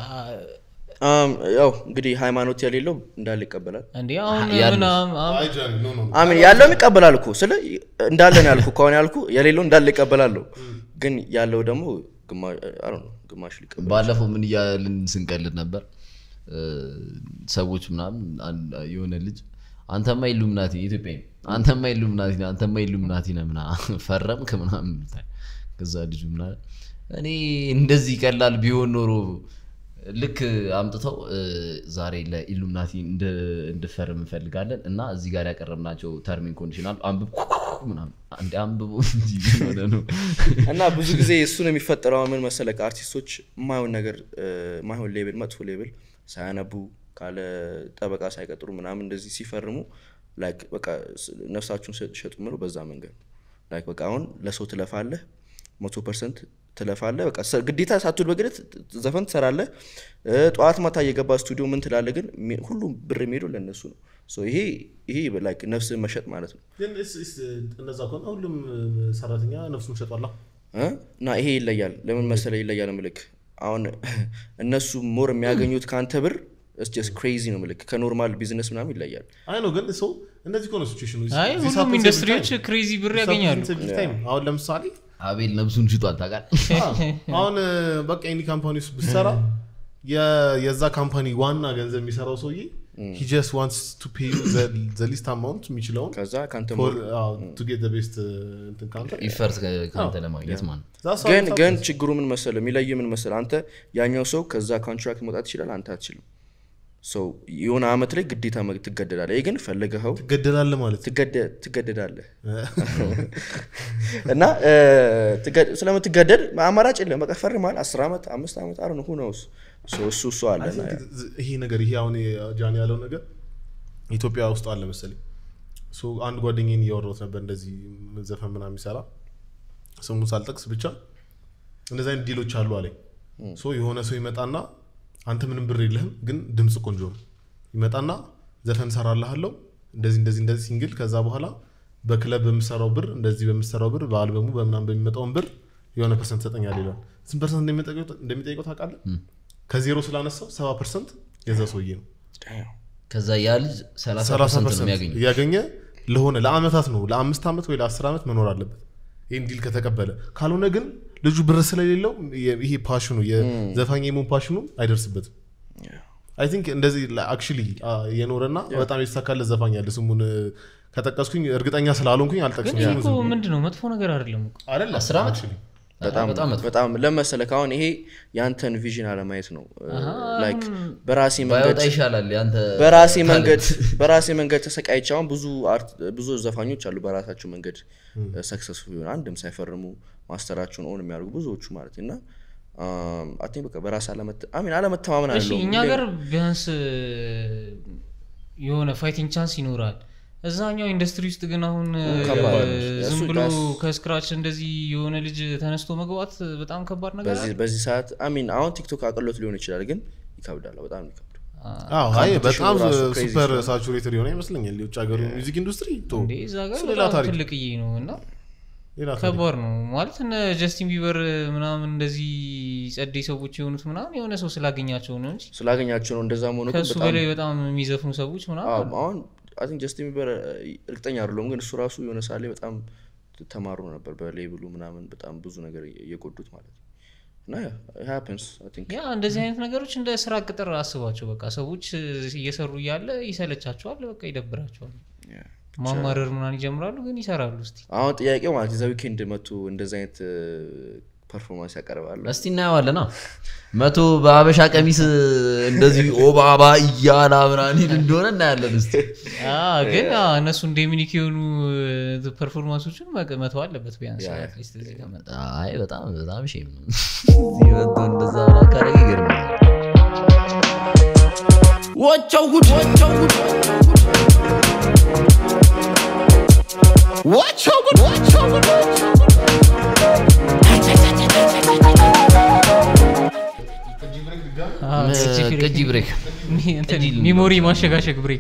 Speaker 1: አም፣ ያው እንግዲህ ሃይማኖት የሌለው እንዳለ ይቀበላል
Speaker 4: እንዲ አሁን
Speaker 3: ያሉት።
Speaker 4: ምናምን አሁን
Speaker 2: አይ ጃኒ ኖ ኖ ኖ
Speaker 1: አሚን ያለውም ይቀበላል እኮ ስለ እንዳለ ነው ያልኩ ከሆነ ያልኩ የሌለው እንዳለ ይቀበላለሁ ግን ያለው ደግሞ ግማሽ አይ ዶንት ኖ ግማሽ ሊቀበል
Speaker 3: ባለፈው ምን እያልን ስንቀልድ ነበር እ፣ ሰዎች ምናምን አንድ- የሆነ ልጅ አንተማ ኢሉሚናቲ ኢትዮጵያ አንተማ ኢሉሚናቲ ነህ አንተማ ኢሉሚናቲ ነህ ምና ፈረምክ ምናምን ይሉታል ከዛ ልጁ ምና እኔ እንደዚህ ቀላል ቢሆን ኖሮ ልክ አምጥተው እ፣ ዛሬ ለኢሉሚናቲ እንድ- እንድፈርም እንፈልጋለን እና እዚህ ጋር ያቀረብናቸው ተርሚን ኮንዲሽናል አንብብ ምናምን አንዴ አንብቦ እንጂ ምን ሆነ ነው
Speaker 1: እና ብዙ ጊዜ እሱ ነው የሚፈጠረው ምን መሰለህ አርቲስቶች የማይሆን ነገር እ፣ የማይሆን ሌብል መጥፎ ሌብል ሳያነቡ ካለ ጠበቃ ሳይቀጥሩ ምናምን እንደዚህ ሲፈርሙ ላይክ በቃ ስ- ነፍሳችሁን ሸ- ሸጡ ምለው በዛ መንገድ ነው ላይክ በቃ አሁን ለሰው ትለፋለህ መቶ ፐርሰንት ትለፋለህ በቃ ሰ- ግዴታ ሳትውል በግድ ዘፈን ትሰራለህ እ፣ ጠዋት ማታ እየገባ ስቱዲዮ ምን ትላለህ ግን ሚ- ሁሉም ብር የሚሄደው ለእነሱ ነው ሶ ይሄ ይሄ ላይክ ነፍስህን መሸጥ ማለት ነው
Speaker 2: ግን እስ- እስ- እንደዛ ከሆነ ሁሉም ሰራተኛ ነፍሱን ሸጧላ
Speaker 1: እ? እና ይሄ ይለያል ለምን መሰለ ይለያል ምልክ አሁን እነሱ ሞር የሚያገኙት ከአንተ ብር ስ ክሬዚ ነው ምልክ ከኖርማል ቢዝነስ ምናምን ይለያል
Speaker 2: አይ ነው ግን ሰው እንደዚህ ከሆነ ሲቹዌሽኑ
Speaker 4: አይ ሁሉም ኢንዱስትሪዎች ክሬዚ ብር ያገኛሉ
Speaker 2: አሁን ለምሳሌ
Speaker 3: አቤል ነብሱን ሽጧል ታውቃለህ
Speaker 2: አዎ፣ አሁን በቃ ኤኒ ካምፓኒ ውስጥ ብትሰራ የ- የዛ ካምፓኒ ዋና ገንዘብ የሚሰራው ሰውዬ ሂ ጀስት ዋንትስ ቱ ፔ ዘ ሊስት አማውንት የሚችለውን
Speaker 1: ከዛ ከአንተ
Speaker 2: for,
Speaker 1: ሞር
Speaker 2: አዎ, to get the best, uh, እንትን ካንተ
Speaker 3: ኢፈርት ከአንተ ለማግኘት ማለት ነው
Speaker 2: That's how
Speaker 1: ግን
Speaker 2: it's
Speaker 1: ግን
Speaker 2: happening.
Speaker 1: ችግሩ ምን መሰለ የሚለይ ምን መሰለ አንተ ያኛው ሰው ከዛ ኮንትራክት መውጣት ይችላል አንተ አትችልም ሰው የሆነ አመት ላይ ግዴታ መግ- ትገደዳለህ ይህ ግን ፈልገኸው
Speaker 2: ትገደላለህ ማለት
Speaker 1: ትገደ- ትገደዳለህ እና እ፣ ትገ- ስለምትገደድ አማራጭ የለም በቃ ፈርማል አስር ዓመት አምስት ዓመት አረ ሁ ነውስ እሱ እሱ አለ
Speaker 2: I
Speaker 1: እና
Speaker 2: think ዝ- ይሄ ነገር ይሄ አሁን ጃኒ ያለው ነገር ኢትዮጵያ ውስጥ አለ መሰለኝ ሶ አንድ ጓደኛዬን እያወራሁት ነበር እንደዚህ ዘፈን ምናምን የሚሰራ ስሙን ሳልጠቅስ ብቻ እንደዚህ አይነት ዲሎች አሉ አለኝ ሶ የሆነ ሰው ይመጣና አንተ ምንም ብር የለህም ግን ድምፅ ቆንጆ ነው ይመጣና ዘፈን ሰራልሃለው እንደዚህ እንደዚህ እንደዚህ ሲንግል ከዛ በኋላ በክለብ በምሰራው ብር እንደዚህ በምሰራው ብር በአልበሙ በምናምን በሚመጣውን ብር የሆነ ፐርሰንት ሰጠኛል ይላል ስንት ፐርሰንት እንደሚጠይቀው- እንደሚጠይቀው ታውቃለህ ከዜሮ ስላነሳው ሰባ ፐርሰንት የዛ ሰውዬ ነው
Speaker 3: ከዛ ያ ልጅ 30
Speaker 2: ሰላሳ
Speaker 3: ፐርሰንት ነው
Speaker 2: ፐርሰንት
Speaker 3: የሚያገኘው
Speaker 2: እያገኘ ለሆነ ለአመታት ነው ለአምስት ዓመት ወይ ለአስር ዓመት መኖር አለበት ይህን ዲል ከተቀበለ ካልሆነ ግን ልጁ ብር ስለሌለው የ- ይሄ ፓሽኑ የዘፋኝ የመሆን ፓሽኑ አይደርስበትም አይ ቲንክ እንደዚህ አክቹሊ የኖረና በጣም የተሳካለት ዘፋኝ አለ ስሙን እ፣ ከጠቀስኩኝ እርግጠኛ ስላልሆንኩኝ
Speaker 4: ግን
Speaker 2: አልጠቅስም
Speaker 4: ይህ
Speaker 2: ስሙን
Speaker 4: እኮ
Speaker 2: ዝም ብሎ።
Speaker 4: ምንድን ነው መጥፎ ነገር አይደለም እኮ
Speaker 2: አይደለም
Speaker 3: አስር ዓመት?
Speaker 2: actually።
Speaker 1: በጣም
Speaker 3: በጣም መጥፎ።
Speaker 1: በጣም ለመሰለህ አሁን ይሄ ያንተን ቪዥን አለማየት ነው ላይክ በራሴ መንገድ
Speaker 3: ባይወጣ ይሻላል ያንተ
Speaker 1: በራሴ
Speaker 3: ታለንት።
Speaker 1: መንገድ በራሴ መንገድ ተሰቃይቼ አሁን ብዙ አርት ብዙ ዘፋኞች አሉ በራሳቸው መንገድ ሰክሰስፉል የሆነ አንድም ሳይፈርሙ ማስተራቸውን ኦን የሚያደርጉ ብዙዎቹ ማለት እና አይ ቲንክ በቃ በራስ አለመተ- አይ ሚን አለመተማመን
Speaker 4: እሺ
Speaker 1: አለው
Speaker 4: እኛ ሀገር ቢያንስ የሆነ ፋይቲንግ ቻንስ ይኖራል እዛኛው ኢንዱስትሪ ውስጥ ግን አሁን
Speaker 1: ከባድ ነው።
Speaker 4: ዝም
Speaker 1: እሱ
Speaker 4: ብሎ
Speaker 1: ዳስ-
Speaker 4: ከስክራች እንደዚህ የሆነ ልጅ ተነስቶ መግባት በጣም ከባድ ነገር
Speaker 1: በዚህ በዚህ ሰዓት አይ ሚን አሁን ቲክቶክ አቅሎት ሊሆን ይችላል ግን ይከብዳል በጣም ነው ይከብዳል
Speaker 2: አዎ አይ በጣም
Speaker 1: ራሱ crazy
Speaker 2: ሱፐር
Speaker 1: ስለሆነ።
Speaker 2: ሳቹሬትድ የሆነ ይመስለኛል የውጭ ሀገሩ ሚውዚክ ኢንዱስትሪ ቶ
Speaker 4: እንዴ እዛ ጋር
Speaker 2: እሱ ሌላ
Speaker 4: በጣም
Speaker 2: ታሪክ
Speaker 4: ትልቅዬ ነው እና
Speaker 2: ሌላ ታሪክ።
Speaker 4: ከባድ ነው ማለት እነ ጀስቲን ቢበር ምናምን እንደዚህ ጸደይ ሰዎች የሆኑት ምናምን የሆነ ሰው ስላገኛቸው ነው እንጂ
Speaker 1: ስላገኛቸው ነው እንደዛ መሆኑ ግን
Speaker 4: ከእሱ
Speaker 1: በጣም
Speaker 4: በላይ በጣም የሚዘፍኑ ሰዎች ምናምን
Speaker 1: አዎ፣
Speaker 4: አሉ።
Speaker 1: አሁን አይ ቲንክ ጀስቲን ቢበር እርግጠኛ አይደለሁም ግን እሱ ራሱ የሆነ ሳሌ በጣም ተማሩ ነበር በሌብሉ ምናምን በጣም ብዙ ነገር እየጎዱት ማለት ነው እና ሃፕንስ አይ ቲንክ
Speaker 4: ያ እንደዚህ አይነት ነገሮች እንደ ስራ ቅጥር አስባቸው በቃ ሰዎች እየሰሩ እያለ ይሰለቻቸዋል በቃ ይደብራቸዋል ማማረር ምናምን ይጀምራሉ ግን ይሰራሉ እስቲ
Speaker 1: አሁን ጥያቄው ማለት የዛ ዊኬንድ መቶ እንደዚህ አይነት ፐርፎርማንስ ያቀርባሉ
Speaker 3: እስቲ እናየዋለና መቶ በአበሻ ቀሚስ እንደዚህ ኦባባ እያላ ምናምን ይል እንደሆነ እናያለን እስቲ
Speaker 4: አ፣ ግን አ፣ እነሱ እንደሚኒክ የሆኑ ፐርፎርማንሶችን መቅ- መተው አለበት ቢያንስ አትሊስት እዚህ ከመጣ
Speaker 3: አይ በጣም በጣም ሼም ነው እዚህ መጥቶ እንደዛ ብላ ካደረገ ይገርማል
Speaker 5: What your good? What your good? What your good? What your good?
Speaker 4: አ፣ ቅጂ
Speaker 3: ቅጂ ብሬክ
Speaker 4: ሚ- እንትን ሚሞሪ ማሸጋሸግ ብሬክ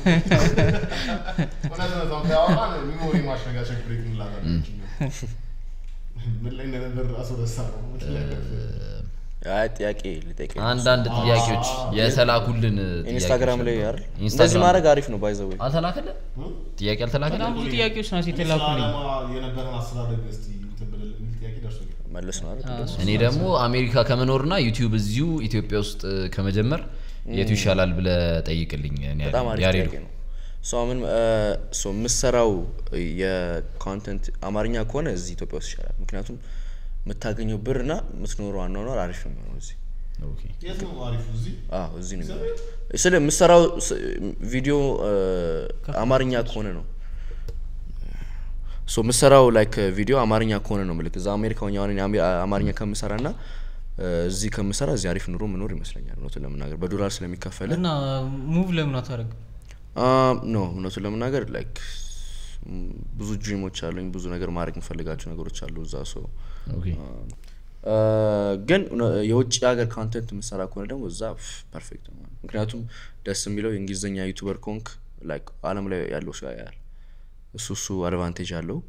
Speaker 2: እውነት ነው፣ ታውቃለህ፣ አሁን ሚሞሪ ማሸጋሸግ ብሬክ እንላታለን። ምን ላይ እንደነበር ራሱ ረሳ ነው። ምን ላይ ነበር?
Speaker 1: አይ ጥያቄ ልጠይቅ
Speaker 3: አንዳንድ ጥያቄዎች የተላኩልን
Speaker 1: ኢንስታግራም ላይ አይደል
Speaker 3: ኢንስታግራም
Speaker 1: እንደዚህ ማድረግ አሪፍ ነው ባይዘው
Speaker 3: አልተላከለ ጥያቄ አልተላከለ
Speaker 4: በጣም ብዙ ጥያቄዎች ናቸው የተላኩልኝ
Speaker 2: ስለ ዓላማ የነበረን አስተዳደግ እስቲ እንትን ብለን የሚል ጥያቄ ደርሶኛል።
Speaker 1: መለስ ነው አይደል
Speaker 3: እኔ ደግሞ አሜሪካ ከመኖርና ዩቲዩብ እዚሁ ኢትዮጵያ ውስጥ ከመጀመር የቱ ይሻላል ብለ ጠይቅልኝ እኔ
Speaker 1: በጣም አሪፍ
Speaker 3: ያሬዱ
Speaker 1: ጥያቄ ነው ሶ ምን ሶ የምሰራው የኮንተንት አማርኛ ከሆነ እዚህ ኢትዮጵያ ውስጥ ይሻላል ምክንያቱም የምታገኘው ብር እና የምትኖረው አኗኗር አሪፍ ነው የሚሆነው እዚህ
Speaker 3: ኦኬ።
Speaker 2: የት ነው አሪፉ? እዚህ
Speaker 1: አዎ እዚህ ነው የሚሆነው ስለ የምሰራው ስ- ቪዲዮ እ፣ አማርኛ ከሆነ ነው ሶ የምሰራው ላይክ ቪዲዮ አማርኛ ከሆነ ነው ምልክ እዛ አሜሪካ ሆኜ አሁን እኔ አሜ- አማርኛ ከምሰራ ና እዚህ ከምሰራ እዚህ አሪፍ ኑሮ ምኖር ይመስለኛል እውነቱን ለመናገር በዶላር ስለሚከፈል
Speaker 4: እና ሙቭ ለምን አታደርግ
Speaker 1: ኖ እውነቱን ለመናገር ላይክ ብዙ ድሪሞች አሉኝ ብዙ ነገር ማድረግ የምፈልጋቸው ነገሮች አሉ እዛ ሰው
Speaker 3: ኦኬ።
Speaker 1: ግን እውነ- የውጭ ሀገር ኮንተንት የምሰራ ከሆነ ደግሞ እዛ ፐርፌክት ነው ምክንያቱም ደስ የሚለው የእንግሊዝኛ ዩቱበር ኮንክ ላይክ አለም ላይ ያለው ሰው ያያል እሱ እሱ አድቫንቴጅ አለው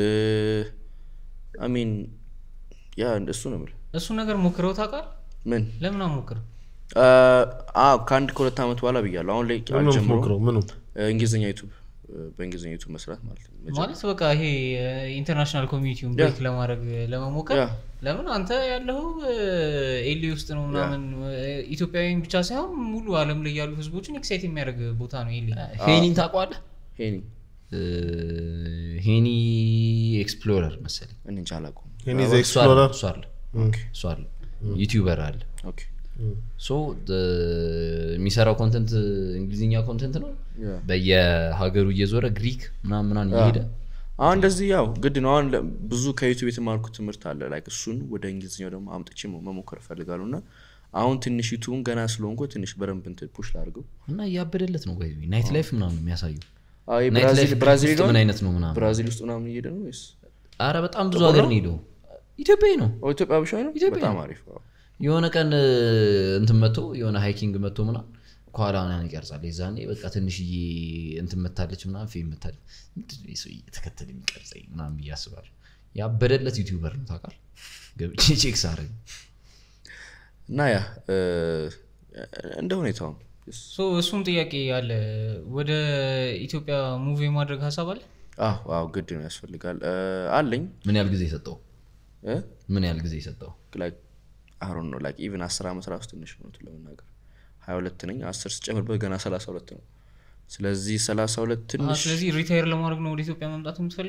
Speaker 1: አሚን ያ እሱ ነው የምልህ
Speaker 4: እሱ ነገር ሞክረው ታውቃል
Speaker 1: ምን
Speaker 4: ለምን አሞክርም
Speaker 1: አዎ ከአንድ ከሁለት ዓመት በኋላ ብያለሁ አሁን ላይ
Speaker 2: ምኑ
Speaker 1: አልጀምረውም።
Speaker 2: ሞክረው ምኑ
Speaker 1: እንግሊዝኛ ዩቱብ በእንግሊዝኛ ዩቱብ መስራት ማለት ነው
Speaker 4: ማለት በቃ ይሄ ኢንተርናሽናል ኮሚኒቲውን ብሬክ ለማድረግ ለመሞከር
Speaker 1: ያ።
Speaker 4: ለምን አንተ ያለው ኤሊ ውስጥ ነው ምናምን ኢትዮጵያዊን ብቻ ሳይሆን ሙሉ አለም ላይ ያሉ ህዝቦችን ኤክሳይት የሚያደርግ ቦታ ነው ኤሊ
Speaker 3: ሄኒን ታውቀዋለህ
Speaker 1: ሄኒ
Speaker 3: እ፣ ሄኒ ኤክስፕሎረር መሰለኝ
Speaker 1: እኔ እንጃ አላውቀውም
Speaker 2: ሄኒ ዘ
Speaker 3: እሱ አለ
Speaker 2: ኤክስፕሎረር
Speaker 3: እሱ አለ እሱ አለ ዩቲዩበር አለ
Speaker 1: ኦኬ
Speaker 3: ሶ የሚሰራው ኮንተንት እንግሊዝኛ ኮንተንት ነው
Speaker 1: ያ።
Speaker 3: በየሀገሩ እየዞረ ግሪክ ምናምን ምናምን እየሄደ
Speaker 1: አሁን እንደዚህ ያው ግድ ነው አሁን ለ- ብዙ ከዩቱብ የተማርኩት ትምህርት አለ ላይክ እሱን ወደ እንግሊዝኛው ደግሞ አምጥቼ መ- መሞከር እፈልጋለሁ እና አሁን ትንሽ ዩቱብን ገና ስለሆንኩ ትንሽ በደንብ እንትን ፑሽ ላድርገው
Speaker 3: እና እያበደለት ነው ወይ ናይት ላይፍ ምናምን የሚያሳዩ
Speaker 1: አዎ፣ ይሄ
Speaker 3: ናይት ላይፍ
Speaker 1: ብራዚል ብራዚል
Speaker 3: ውስጥ
Speaker 1: ሄደዋል?
Speaker 3: ምን አይነት ነው ምናምን
Speaker 1: ብራዚል ውስጥ ምናምን እየሄደ ነው ወይስ
Speaker 3: አረ በጣም ብዙ ሀገር ነው ሄደው ኢትዮጵያዊ ነው
Speaker 1: ኦ፣ ኢትዮጵያ ብቻ ነው
Speaker 3: ኢትዮጵያ
Speaker 1: በጣም
Speaker 3: ነው።
Speaker 1: አሪፍ አዎ።
Speaker 3: የሆነ ቀን እ፣ እንትን መጥቶ የሆነ ሃይኪንግ መጥቶ ምናምን ከኋላ ምናምን ይቀርጻል የዛኔ በቃ ትንሽዬ እንትን መታለች ምናምን ፌም መታለች ምንድን ነው ይህ ሰውዬ እየተከተለ የሚቀርጸኝ ምናምን ብዬ አስባለሁ ያበደለት ዩቲዩበር ነው ታውቃለህ ገብቼ ቼክ ሳረግ
Speaker 1: እና ያ እ፣ እንደ ሁኔታው ነው።
Speaker 4: ሶ እሱም ጥያቄ አለ ወደ ኢትዮጵያ ሙቭ የማድረግ ሀሳብ አለ
Speaker 1: አዎ አዎ ግድ ነው ያስፈልጋል እ፣ አለኝ
Speaker 3: ምን ያህል ጊዜ ሰጠው
Speaker 1: እ?
Speaker 3: ምን ያህል ጊዜ ሰጠው
Speaker 1: ላይክ አሁን ነው ላይክ ኢቨን አስር ዓመት ራሱ ትንሽ ነው እውነቱን ለመናገር ሀያ ሁለት ነኝ አስር ስጨምርበት ገና ሰላሳ ሁለት ነው ስለዚህ ሰላሳ ሁለት
Speaker 4: አሀ፣
Speaker 1: ትንሽ
Speaker 4: ስለዚህ ሪታይር ለማድረግ ነው ወደ ኢትዮጵያ መምጣት የምትፈልገው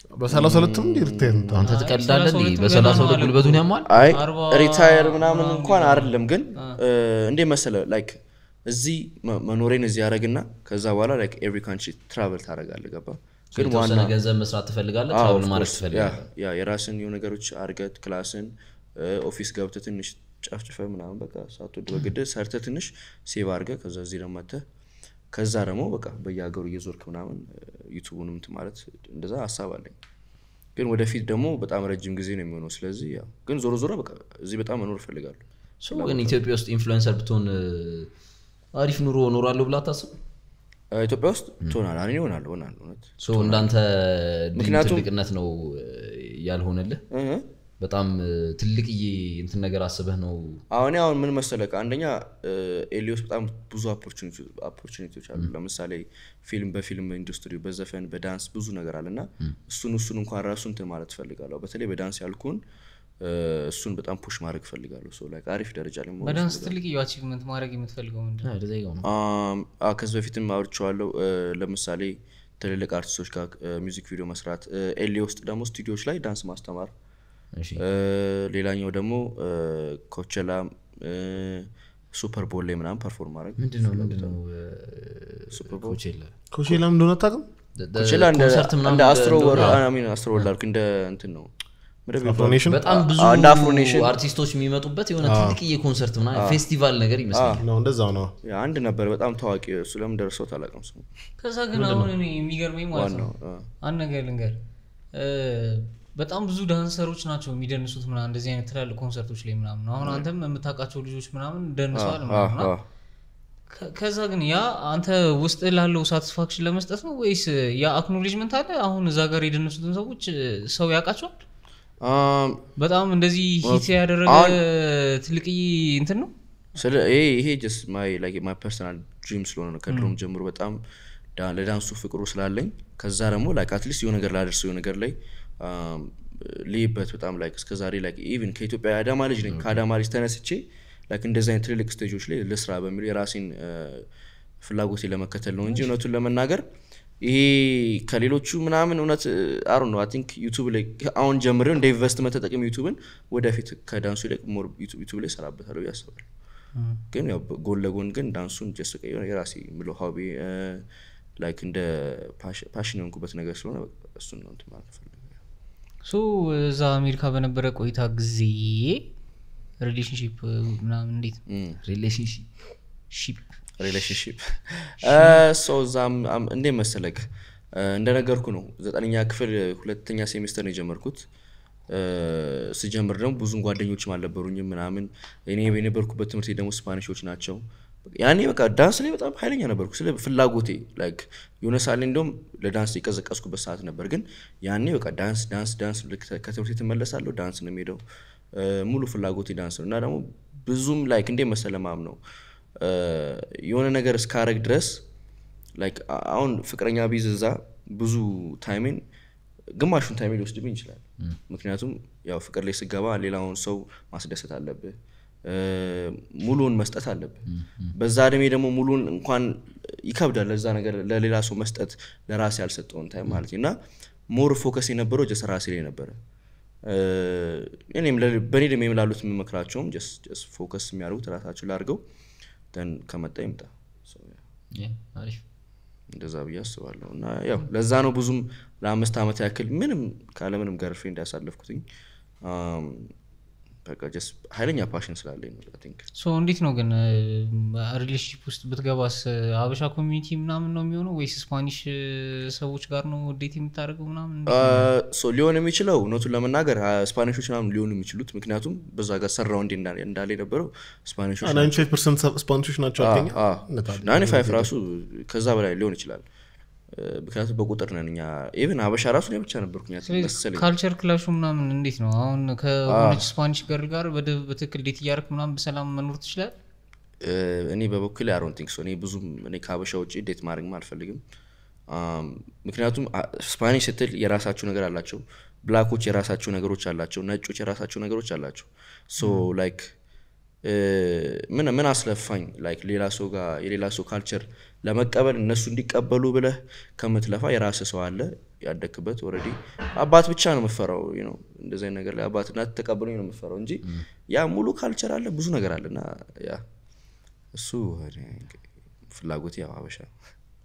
Speaker 2: በሰላሳ ሁለትም እንዲ ሪታየር
Speaker 3: አንተ ትቀልዳለህ እንዴ?
Speaker 4: ሁለቱም
Speaker 3: በሰላሳ
Speaker 4: ገና
Speaker 3: ሁለት
Speaker 4: ነው
Speaker 3: ጉልበቱን ያሟል
Speaker 1: አይ
Speaker 4: አርባ
Speaker 1: ሪታየር ምናምን እንኳን አይደለም ግን እንዴ መሰለ ላይክ እዚህ መ- መኖሬን እዚህ ያደረግና ከዛ በኋላ ላይክ ኤቭሪ ካንትሪ ትራቨል ታደረጋለ ገባ ግን
Speaker 3: የተወሰነ
Speaker 1: ዋና
Speaker 3: ገንዘብ መስራት ትፈልጋለህ
Speaker 1: አዎ,
Speaker 3: ትራቭል
Speaker 1: of
Speaker 3: ማድረግ
Speaker 1: course.
Speaker 3: ትፈልጋለህ
Speaker 1: ያ ያ የራስን የሆኑ ነገሮች አርገት ክላስን ኦፊስ ገብተ ትንሽ ጨፍጭፈ ምናምን በቃ ሳትወድ በግድ ሰርተ ትንሽ ሴቭ አርገ ከዛ እዚህ ደግሞ መጥተህ ከዛ ደግሞ በቃ በየሀገሩ እየዞርክ ምናምን ዩቱቡንም እንትን ማለት እንደዛ ሀሳብ አለኝ ግን ወደፊት ደግሞ በጣም ረጅም ጊዜ ነው የሚሆነው ስለዚህ ያው ግን ዞሮ ዞሮ በቃ እዚህ በጣም መኖር እፈልጋለሁ
Speaker 3: ሶ ግን ኢትዮጵያ ውስጥ ኢንፍሉዌንሰር ብትሆን እ፣ አሪፍ ኑሮ እኖራለሁ ብላ አታስብ
Speaker 1: እ፣ ኢትዮጵያ ውስጥ ትሆናል እኔ እሆናለሁ እሆናለሁ እውነት
Speaker 3: ሶ እንዳንተ ድል
Speaker 1: ምክንያቱም-
Speaker 3: ትልቅነት ነው እ፣ ያልሆነልህ
Speaker 1: እህ።
Speaker 3: በጣም እ፣ ትልቅዬ እንትን ነገር አስበህ ነው
Speaker 1: አሁን አሁን ምን መሰለህ አንደኛ ኤሊዮስ በጣም ብዙ ኦፖርቹኒቲዎች አሉ ለምሳሌ ፊልም በፊልም ኢንዱስትሪ በዘፈን በዳንስ ብዙ ነገር አለ እና እሱን እሱን እንኳን ራሱ እንትን ማለት እፈልጋለሁ በተለይ በዳንስ ያልኩን እ፣ እሱን በጣም ፑሽ ማድረግ እፈልጋለሁ ሶ ላይክ አሪፍ ደረጃ ላይ መሆን
Speaker 4: በዳንስ ትልቅ አቺቭመንት ማድረግ የምትፈልገው ምንድን ነው?
Speaker 3: አ፣ ወደዛ ይገባ ነው
Speaker 1: አም፣ አ፣ ከዚህ በፊትም አውርቼዋለሁ እ፣ ለምሳሌ ትልልቅ አርቲስቶች ጋር ሚውዚክ ቪዲዮ መስራት እ፣ ኤሊ ውስጥ ደግሞ ስቱዲዮዎች ላይ ዳንስ ማስተማር
Speaker 3: እሺ
Speaker 1: እ፣ ሌላኛው ደግሞ ኮቸላ ሱፐር ቦል ላይ ምናምን ፐርፎርም ማድረግ
Speaker 3: ምንድን ነው ምንድን ነው
Speaker 1: ሱፐር ቦል
Speaker 3: ኮቼላ
Speaker 2: ኮሼላም እንደሆነ አታውቅም
Speaker 1: ኮቸላ እንደ
Speaker 3: ኮንሰርት ምናምን
Speaker 1: እንደ አስትሮ ወር
Speaker 3: እንደሆነ
Speaker 1: አሚን አስትሮ ወርልድ አልኩ እንደ እንትን ነው ምንድን ነው የሚባለው?
Speaker 2: አፍሮኔሽን
Speaker 3: በጣም ብዙ
Speaker 1: አ- እንደ አፍሮኔሽን
Speaker 3: አርቲስቶች የሚመጡበት የሆነ ትልቅዬ ኮንሰርት ምናምን ፌስቲቫል ነገር ይመስላል
Speaker 2: ነው እንደዛው ነው
Speaker 1: ያ አንድ ነበር በጣም ታዋቂ እሱ ለምን ደርሰው አላውቅም ስሙ
Speaker 4: ከዛ ግን አሁን እኔ የሚገርመኝ ማለት ነው
Speaker 1: ዋናው አ፣
Speaker 4: አንድ ነገር ልንገር እ፣ በጣም ብዙ ዳንሰሮች ናቸው የሚደንሱት ምናምን እንደዚህ አይነት ትላልቅ ኮንሰርቶች ላይ ምናምን አሁን አንተም የምታውቃቸው ልጆች ምናምን ደንሰዋል
Speaker 1: አ፣
Speaker 4: ምናምን
Speaker 1: አ፣
Speaker 4: እና ከ- ከዛ ግን ያ አንተ ውስጥ ላለው ሳቲስፋክሽን ለመስጠት ነው ወይስ ያ አክኖሌጅመንት አለ አሁን እዛ ጋር የደነሱትን ሰዎች እ፣ ሰው ያውቃቸዋል
Speaker 1: አም፣
Speaker 4: በጣም እንደዚህ ሂት ያደረገ
Speaker 1: አሁን-
Speaker 4: ትልቅዬ እንትን ነው
Speaker 1: ስለ ይሄ ይሄ ጀስት ማይ ላይክ ማይ ፐርሰናል ድሪም ስለሆነ ነው ከድሮም ጀምሮ በጣም ዳ- ለዳንሱ ፍቅሩ ስላለኝ ከዛ ደግሞ ላይክ አትሊስት የሆነ ነገር ላደርሰው የሆነ ነገር ላይ አም፣ ልይበት በጣም ላይክ እስከዛሬ ላይክ ኢቭን ከኢትዮጵያ የአዳማ ልጅ ነኝ ከአዳማ ልጅ ተነስቼ ላይክ እንደዚህ አይነት ትልልቅ ስቴጆች ላይ ልስራ በሚሉ የራሴን አ፣ ፍላጎቴ ለመከተል ነው እንጂ እውነቱን ለመናገር ይሄ ከሌሎቹ ምናምን እውነት አሩ ነው አይ ቲንክ ዩቱብ ላይ አሁን ጀምሬው እንደ ኢንቨስትመንት ተጠቅም ዩቱብን ወደፊት ከዳንሱ ይልቅ ሞር ዩቱብ ላይ ሰራበታለሁ ብዬ አስባለሁ ግን ያው ጎን ለጎን ግን ዳንሱን ጀስ በቃ የሆነ የራሴ የምለው ሀቢ ላይክ እንደ ፓሽን የሆንኩበት ነገር ስለሆነ በቃ እሱን ነው እንትን ማለት ፈልገው
Speaker 4: ሶ እዛ አሜሪካ በነበረ ቆይታ ጊዜ ሪሌሽንሽፕ ምናምን እንዴት ነው
Speaker 3: ሪሌሽንሽፕ
Speaker 4: ሺፕ
Speaker 1: ሪሌሽንሽፕ ሰው እዛም አም- እንዴት መሰለክ እ፣ እንደነገርኩ ነው ዘጠነኛ ክፍል ሁለተኛ ሴሚስተር ነው የጀመርኩት እ፣ ስጀምር ደግሞ ብዙም ጓደኞችም አልነበሩኝም ምናምን እኔ የነበርኩበት ትምህርት ቤት ደግሞ ስፓኒሾች ናቸው ያኔ በቃ ዳንስ ላይ በጣም ኃይለኛ ነበርኩ ስለ ፍላጎቴ ላይክ የሆነ ሰዓት ላይ እንደውም ለዳንስ የቀዘቀዝኩበት ሰዓት ነበር ግን ያኔ በቃ ዳንስ ዳንስ ዳንስ ልክ ከትምህርት ቤት እመለሳለሁ ዳንስ ነው የሚሄደው እ፣ ሙሉ ፍላጎቴ ዳንስ ነው እና ደግሞ ብዙም ላይክ እንዴት መሰለ ማም ነው እ፣ የሆነ ነገር እስካረግ ድረስ ላይክ አ- አሁን ፍቅረኛ ቢዝ እዛ ብዙ ታይሜን ግማሹን ታይሜን ሊወስድብኝ ይችላል ምክንያቱም ያው ፍቅር ላይ ስገባ ሌላውን ሰው ማስደሰት አለብህ እ፣ ሙሉውን መስጠት አለብህ በዛ እድሜ ደግሞ ሙሉን እንኳን ይከብዳል ለዛ ነገር ለሌላ ሰው መስጠት ለራሴ ያልሰጠውን ታይም ማለት ነው እና ሞር ፎከስ የነበረው ጀስ ራሴ ላይ ነበረ እ፣ እኔም ለ- በእኔ እድሜ ላሉት የምመክራቸውም ጀስ ፎከስ የሚያደርጉት ራሳቸው ላድርገው ደን ከመጣ ይምጣ So, yeah.
Speaker 3: አሪፍ
Speaker 1: እንደዛ ብዬ አስባለሁ እና ያው ለዛ ነው ብዙም ለአምስት ዓመት ያክል ምንም ካለምንም ገርፍሬንድ ያሳለፍኩትኝ አም፣ በቃ ጀስት ኃይለኛ ፓሽን ስላለኝ ነው አይ ቲንክ
Speaker 4: ሶ እንዴት ነው ግን ሪሌሽንሽፕ ውስጥ ብትገባስ አበሻ ኮሚኒቲ ምናምን ነው የሚሆነው ወይስ ስፓኒሽ እ፣ ሰዎች ጋር ነው ዴት የምታደርገው ምናምን እንዴት ነው?
Speaker 1: ሶ ሊሆን የሚችለው እውነቱን ለመናገር አ፣ ስፓኒሾች ምናምን ሊሆኑ የሚችሉት ምክንያቱም በዛ ጋር ሰራው እንዴ እንዳለ የነበረው ስፓኒሾች
Speaker 2: ናይንቲ ፋይቭ ፐርሰንት ስፓኒሾች ናቸው አልከኛ
Speaker 1: ናይንቲ ፋይቭ ራሱ ከዛ በላይ ሊሆን ይችላል እ፣ ምክንያቱም በቁጥር ነን እኛ ኢቨን አበሻ ራሱ እኔ ብቻ ነበርኩኝ መሰለኝ
Speaker 4: ካልቸር ክላሹ ምናምን እንዴት ነው አሁን ከሆነች ስፓኒሽ ገርል ጋር በደ- በትክክል ዴት እያደረክ ምናምን በሰላም መኖር ትችላል
Speaker 1: እ፣ እኔ በበኩል አሮን ቲንክ እኔ ብዙም እኔ ከሀበሻ ውጭ ዴት ማድረግም አልፈልግም አም፣ ምክንያቱም አ- ስፓኒሽ ስትል የራሳቸው ነገር አላቸው ብላኮች የራሳቸው ነገሮች አላቸው ነጮች የራሳቸው ነገሮች አላቸው ሶ ላይክ እ፣ ምን ምን አስለፋኝ ላይክ ሌላ ሰው ጋር የሌላ ሰው ካልቸር ለመቀበል እነሱ እንዲቀበሉ ብለህ ከምትለፋ የራስ ሰው አለ ያደግክበት ኦልሬዲ አባት ብቻ ነው የምፈራው ነው እንደዚህ አይነት ነገር ላይ አባት እናት ተቀብሎኝ ነው የምፈራው እንጂ ያ ሙሉ ካልቸር አለ ብዙ ነገር አለ እና ያ እሱ እኔ ፍላጎት ያው ሀበሻ ነው።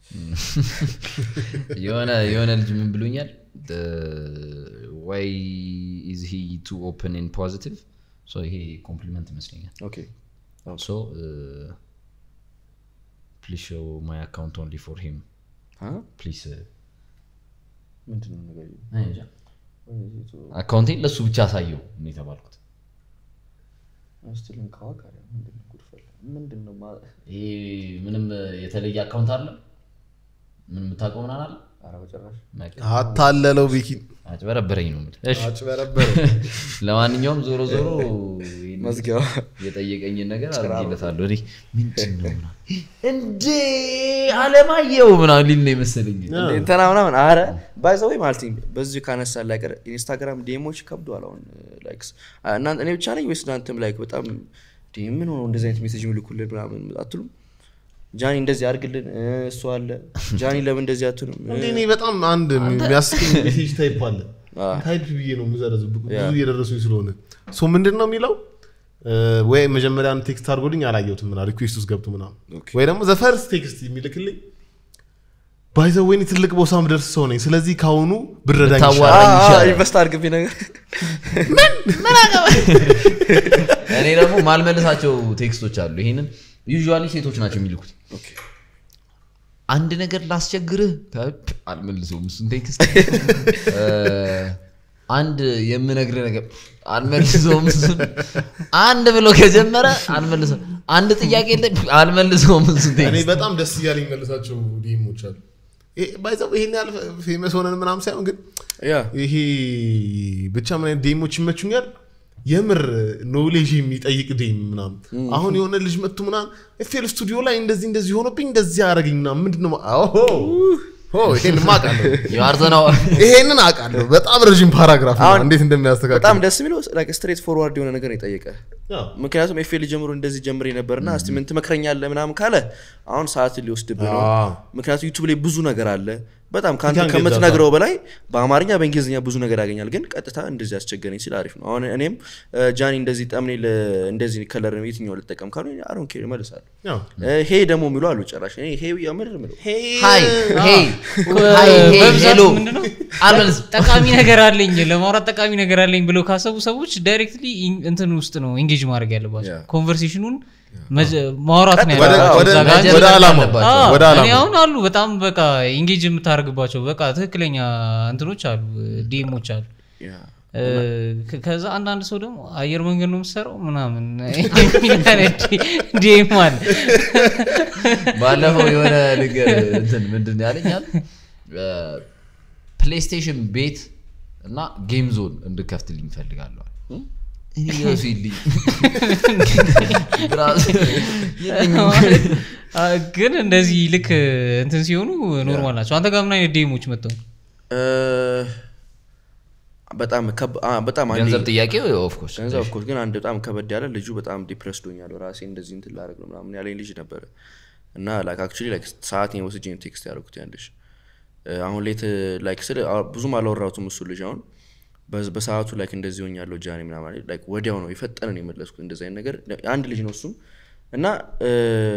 Speaker 3: የሆነ የሆነ ልጅ ምን ብሎኛል ዋይ ኢዝ ሂ ቱ ኦፕን ን ፖዚቲቭ ይሄ ኮምፕሊመንት ይመስለኛል
Speaker 1: ኦኬ
Speaker 3: ሶ ፕሊዝ ሾው ማይ አካውንት ኦንሊ ፎር ሂም
Speaker 1: አ?
Speaker 3: ፕሊዝ
Speaker 1: ምንድን ነው ነገሩ?
Speaker 3: አካውንቴን ለእሱ ብቻ አሳየው ነው የተባልኩት
Speaker 1: እስቲ ልንካዋ ካለ ምንድን ነው ጉድፈላ? ምንድን ነው ማ-
Speaker 3: ይሄ ምንም የተለየ አካውንት አለ ምን የምታውቀው ምናምን አለ
Speaker 1: ኧረ በጭራሽ
Speaker 3: በቃ
Speaker 2: አታለለው ቤኪን
Speaker 3: አጭበረበረኝ ነው የምልህ። እሺ
Speaker 2: አጭበረበረ
Speaker 3: ለማንኛውም ዞሮ ዞሮ ይሄን
Speaker 1: መዝጊያዋ
Speaker 3: የጠየቀኝን ነገር አድርጌለታለሁ እኔ ምንድን ነው ምናምን እንዴ አለማየሁ ምናምን ሊል ነው የመሰለኝ
Speaker 1: እንትና ምናምን አረ ባይዘወይ ማለት ነው በዚህ ካነሳ ላይቀር ኢንስታግራም ዴሞች ከብዷል አሁን ላይክስ እናንተ እኔ ብቻ ነኝ ወይስ እናንተም ላይክ በጣም እንዴ ምን ሆነው እንደዚህ አይነት ሜሴጅ ምልኩልን ምናምን አትሉም ጃኒ እንደዚህ አድርግልን እ፣ እሱ አለ ጃኒ ለምን እንደዚህ አትሉም እ፣
Speaker 2: እንዴ እኔ በጣም አንድ የሚያስቀኝ ሜሴጅ ታይፕ አለ
Speaker 1: አ፣
Speaker 2: ታይፕ ብዬ ነው የምዘረዝ ብዙ እየደረሱኝ ስለሆነ ሶ ምንድን ነው የሚለው እ፣ ወይ መጀመሪያ አንድ ቴክስት አድርጎልኝ አላየሁትም ምና ሪኩዌስት ውስጥ ገብቶ ምናምን ወይ ደግሞ ዘፈርስ ቴክስት የሚልክልኝ ባይዘ ወይኔ ትልቅ ቦታ ምደርስ ሰው ነኝ ስለዚህ ካሁኑ ብረዳኝ
Speaker 3: ብታዋራ-
Speaker 2: ይሻላል።
Speaker 1: አ፣ አ፣
Speaker 3: ይሻላል።
Speaker 1: ኢንቨስት አድርግብኝ ነገር
Speaker 3: እኔ ደግሞ ማልመልሳቸው ቴክስቶች አሉ ይሄንን ዩዥዋሊ ሴቶች ናቸው የሚልኩት አንድ ነገር ላስቸግርህ ፕ፣ አልመልሰውም እሱን ቴክስት እ፣ አንድ የምነግርህ ነገር አልመልሰውም እሱን አንድ ብሎ ከጀመረ አልመልሰውም አንድ ጥያቄ የለ አልመልሰውም እሱን
Speaker 2: እኔ
Speaker 3: ቴክስት
Speaker 2: በጣም ደስ እያለኝ መልሳቸው ዲሞች አሉ ባይዘው ይሄን ያህል ፌመስ ሆነን ምናምን ሳይሆን ግን
Speaker 1: ያ
Speaker 2: ይሄ ብቻ ምን አይነት ዴሞች ይመቹኛል የምር ኖሌጅ የሚጠይቅ ዴም ምናምን አሁን የሆነ ልጅ መጥቶ ምናምን ኤፍኤል ስቱዲዮ ላይ እንደዚህ እንደዚህ ሆኖብኝ እንደዚህ አረገኝ ምናምን ምንድን ነው ኦሆ ሆ ይሄን አውቃለሁ
Speaker 3: የአርዘናው
Speaker 2: ይሄንን አውቃለሁ በጣም ረዥም ፓራግራፍ ነው
Speaker 1: አሁን
Speaker 2: እንዴት እንደሚያስተካክል
Speaker 1: በጣም ደስ የሚለው ስትሬት ፎርዋርድ የሆነ ነገር ነው የጠየቀ
Speaker 2: አዎ።
Speaker 1: ምክንያቱም ኤፍኤል ጀምሮ እንደዚህ ጀምሬ ነበርና እስቲ ምን ትመክረኛለህ ምናምን ካለ አሁን ሰዓትን ሊወስድብህ ነው
Speaker 2: አዎ።
Speaker 1: ምክንያቱም ዩቱብ ላይ ብዙ ነገር አለ በጣም ከአንተ
Speaker 2: You can get
Speaker 1: ከምትነግረው በላይ በአማርኛ በእንግሊዝኛ ብዙ ነገር ያገኛል ግን ቀጥታ እንደዚህ አስቸገረኝ ሲል አሪፍ ነው አሁን እኔም እ፣ ጃኒ እንደዚህ ጠምኔ እንደዚህ ከለር የትኛው ልጠቀም ካሉ አሮን ኬር እመልሳለሁ
Speaker 2: ያው
Speaker 1: እ፣ ሄ ደግሞ የሚሉ አሉ ጨራሽ እኔ ሄ የምር ምለው
Speaker 3: ሃይ ሄይ ሃይ ሄይ
Speaker 4: በብዛት
Speaker 3: ሄሎ
Speaker 4: ምንድነው
Speaker 3: አልመልስም
Speaker 4: ጠቃሚ ነገር አለኝ ለማውራት ጠቃሚ ነገር አለኝ ብለው ካሰቡ ሰዎች ዳይሬክትሊ እንትን ውስጥ ነው ኤንጌጅ ማድረግ ያለባቸው
Speaker 1: Yeah.
Speaker 4: ኮንቨርሴሽኑን መጀ- ማውራት ነው
Speaker 2: ወደ-
Speaker 4: ያለባቸው
Speaker 2: ወደ-
Speaker 4: እዛ ጋር
Speaker 3: መጀመር
Speaker 2: ወደ ዓላማው
Speaker 3: አለባቸው።
Speaker 4: አዎ፣
Speaker 2: ወደ
Speaker 4: እኔ
Speaker 2: ዓላማው
Speaker 4: አሁን አሉ በጣም በቃ ኢንጌጅ የምታደርግባቸው በቃ ትክክለኛ እንትኖች አሉ ዲሞች አሉ
Speaker 1: ያ።
Speaker 4: እ፣ ከ- ከዛ አንዳንድ ሰው ደግሞ አየር መንገድ ነው የምሰራው ምናምን የሚል አይነት ዲም አለ
Speaker 3: ባለፈው የሆነ ነገር እንትን ምንድን ነው ያለኝ አለ ፕሌይስቴሽን ቤት እና ጌም ዞን እንድከፍትልኝ እፈልጋለሁ አለ። እኔ ራሱ የለኝም ራሱ የለኝም።
Speaker 4: አ፣ ግን እንደዚህ ልክ እንትን ሲሆኑ ኖርማል ናቸው አንተ ጋር ምን አይነት ዴሞች መጥተው
Speaker 1: እ፣ በጣም ከብ- አ፣ በጣም አንዴ-
Speaker 3: ገንዘብ ጥያቄ ኦፍኮርስ
Speaker 1: ገንዘብ ኦፍኮርስ ግን አንድ በጣም ከበድ ያለ ልጁ በጣም ዲፕረስድ ሆኛለሁ ራሴ እንደዚህ እንትን ላደርግ ነው ምናምን ያለኝ ልጅ ነበረ እና ላይክ አክቹዋሊ ላይክ ሰዓት ወስጄ ነው ቴክስት ያደረኩት ያን ልጅ እ፣ አሁን ሌት ላይክ ስለ አ- ብዙም አላወራሁትም እሱ ልጅ አሁን በዝ- በሰዓቱ ላይክ እንደዚህ ሆኛለሁ ጃኒ ምናምን አለኝ። ላይክ ወዲያው ነው የፈጠነ ነው የመለስኩት እንደዚህ አይነት ነገር አንድ ልጅ ነው እሱም እና እ፣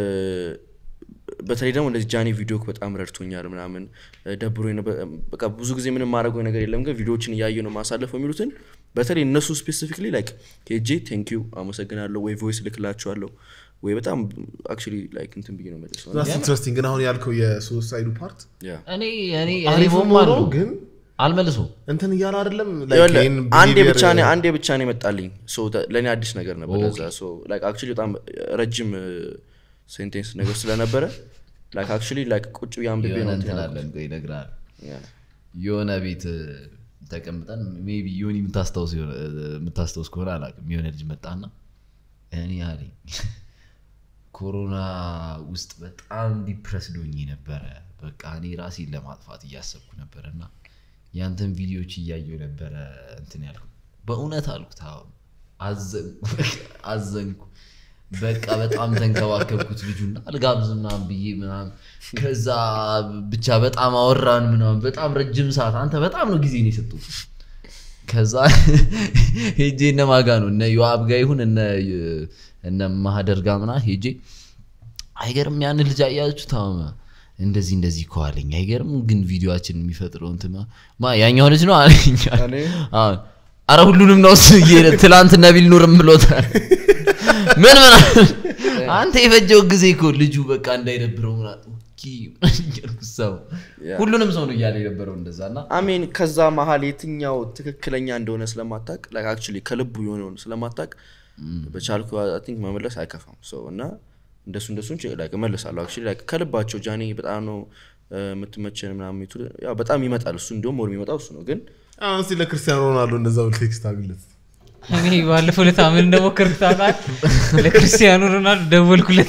Speaker 1: በተለይ ደግሞ እንደዚህ ጃኒ ቪዲዮ በጣም ረድቶኛል ምናምን እ፣ ደብሮኝ ነበር። በቃ ብዙ ጊዜ ምንም ማድረገው ነገር የለም ግን ቪዲዮዎችን እያየ ነው ማሳለፈው የሚሉትን በተለይ እነሱ ስፔሲፊክሊ ላይክ ሄጄ ቴንኪዩ አመሰግናለሁ ወይ ቮይስ ልክላችኋለሁ ወይ በጣም አክቹዋሊ ላይክ እንትን ብዬ ነው መልሰው
Speaker 2: ኢንትረስቲንግ ግን አሁን ያልከው የሱሳይዱ ፓርት
Speaker 1: ያ
Speaker 3: እኔ እኔ እኔ
Speaker 2: አሪፍ
Speaker 3: ሞም
Speaker 2: ሆኖ
Speaker 3: አለው
Speaker 2: ግን
Speaker 3: አልመልሰውም
Speaker 2: እንትን እያለ አይደለም
Speaker 1: ይኸውልህ፣
Speaker 2: ይሄን
Speaker 1: አንዴ
Speaker 2: behavior-
Speaker 1: ብቻ ነው አንዴ ብቻ ነው የመጣልኝ ሶ ተ- ለእኔ አዲስ ነገር ነበር ለዛ ሶ ላይክ አክቹዋሊ በጣም ረጅም ሴንቴንስ ነገር ስለነበረ ላይክ አክቹዋሊ ላይክ ቁጭ ብዬ አንብቤ
Speaker 3: የሆነ
Speaker 1: ነው
Speaker 3: እንትን
Speaker 1: እንትን
Speaker 3: አለን ቆይ እነግርሃለሁ
Speaker 1: ያልኩት።
Speaker 3: የሆነ ቤት እ፣ ተቀምጠን ሜቢ ዮኒ የምታስታውስ የሆነ- እ፣ የምታስታውስ ከሆነ አላውቅም የሆነ ልጅ መጣና እኔ አለኝ ኮሮና ውስጥ በጣም ዲፕረስ ዶኝ ነበረ በቃ እኔ ራሴን ለማጥፋት እያሰብኩ ነበረ እና ያንተን ቪዲዮዎች እያየው ነበረ እንትን ያልኩ በእውነት አልኩት አዎ አዘንኩ አዘንኩ በቃ በጣም ተንከባከብኩት ልጁና አልጋብዝ ምናምን ብዬ ምናምን ከዛ ብቻ በጣም አወራን ምናምን በጣም ረጅም ሰዓት አንተ በጣም ነው ጊዜ ነው የሰጡት ከዛ ሄጄ እነ ማጋ ነው እነ ዮአብ ጋ ይሁን እነ እነ ማህደር ጋ ምና ሄጄ አይገርም ያን ልጅ አያችሁ ታመመ እንደዚህ እንደዚህ እኮ አለኝ አይገርም ግን ቪዲዮችን የሚፈጥረው እንትን ማ ያኛው ልጅ ነው አለኝ አዎ። አረ ሁሉንም ነው እሱ እየሄደ ትላንት ነቢል ኑርም ብሎታል ምን ምን አንተ የፈጀው ጊዜ እኮ ልጁ በቃ እንዳይደብረው ምናምን ኦኬ ምናምን እያልኩ ሰው ሁሉንም ሰው ነው እያለ የነበረው እንደዛ እና
Speaker 1: አሜን ከዛ መሀል የትኛው ትክክለኛ እንደሆነ ስለማታቅ አክቹዋሊ ከልቡ የሆነውን ስለማታቅ በቻልኩ ቲንክ መመለስ አይከፋም ሰው እና እንደሱ እንደሱ እመልሳለሁ አክቹዋሊ like ከልባቸው ጃኔ በጣም ነው እ፣ የምትመቸን ምናምን የሚቱ ያው በጣም ይመጣል እሱ እንዲሁም ወር የሚመጣው እሱ ነው ግን
Speaker 2: አሁን እስኪ ለክርስቲያኖ ሮናልዶ እንደዛ ብለህ ቴክስት አግለት
Speaker 4: እኔ ባለፈው ዕለት ምን እንደሞከርኩት ታውቃለህ? ለክርስቲያኖ ሮናልዶ ደወልኩለት።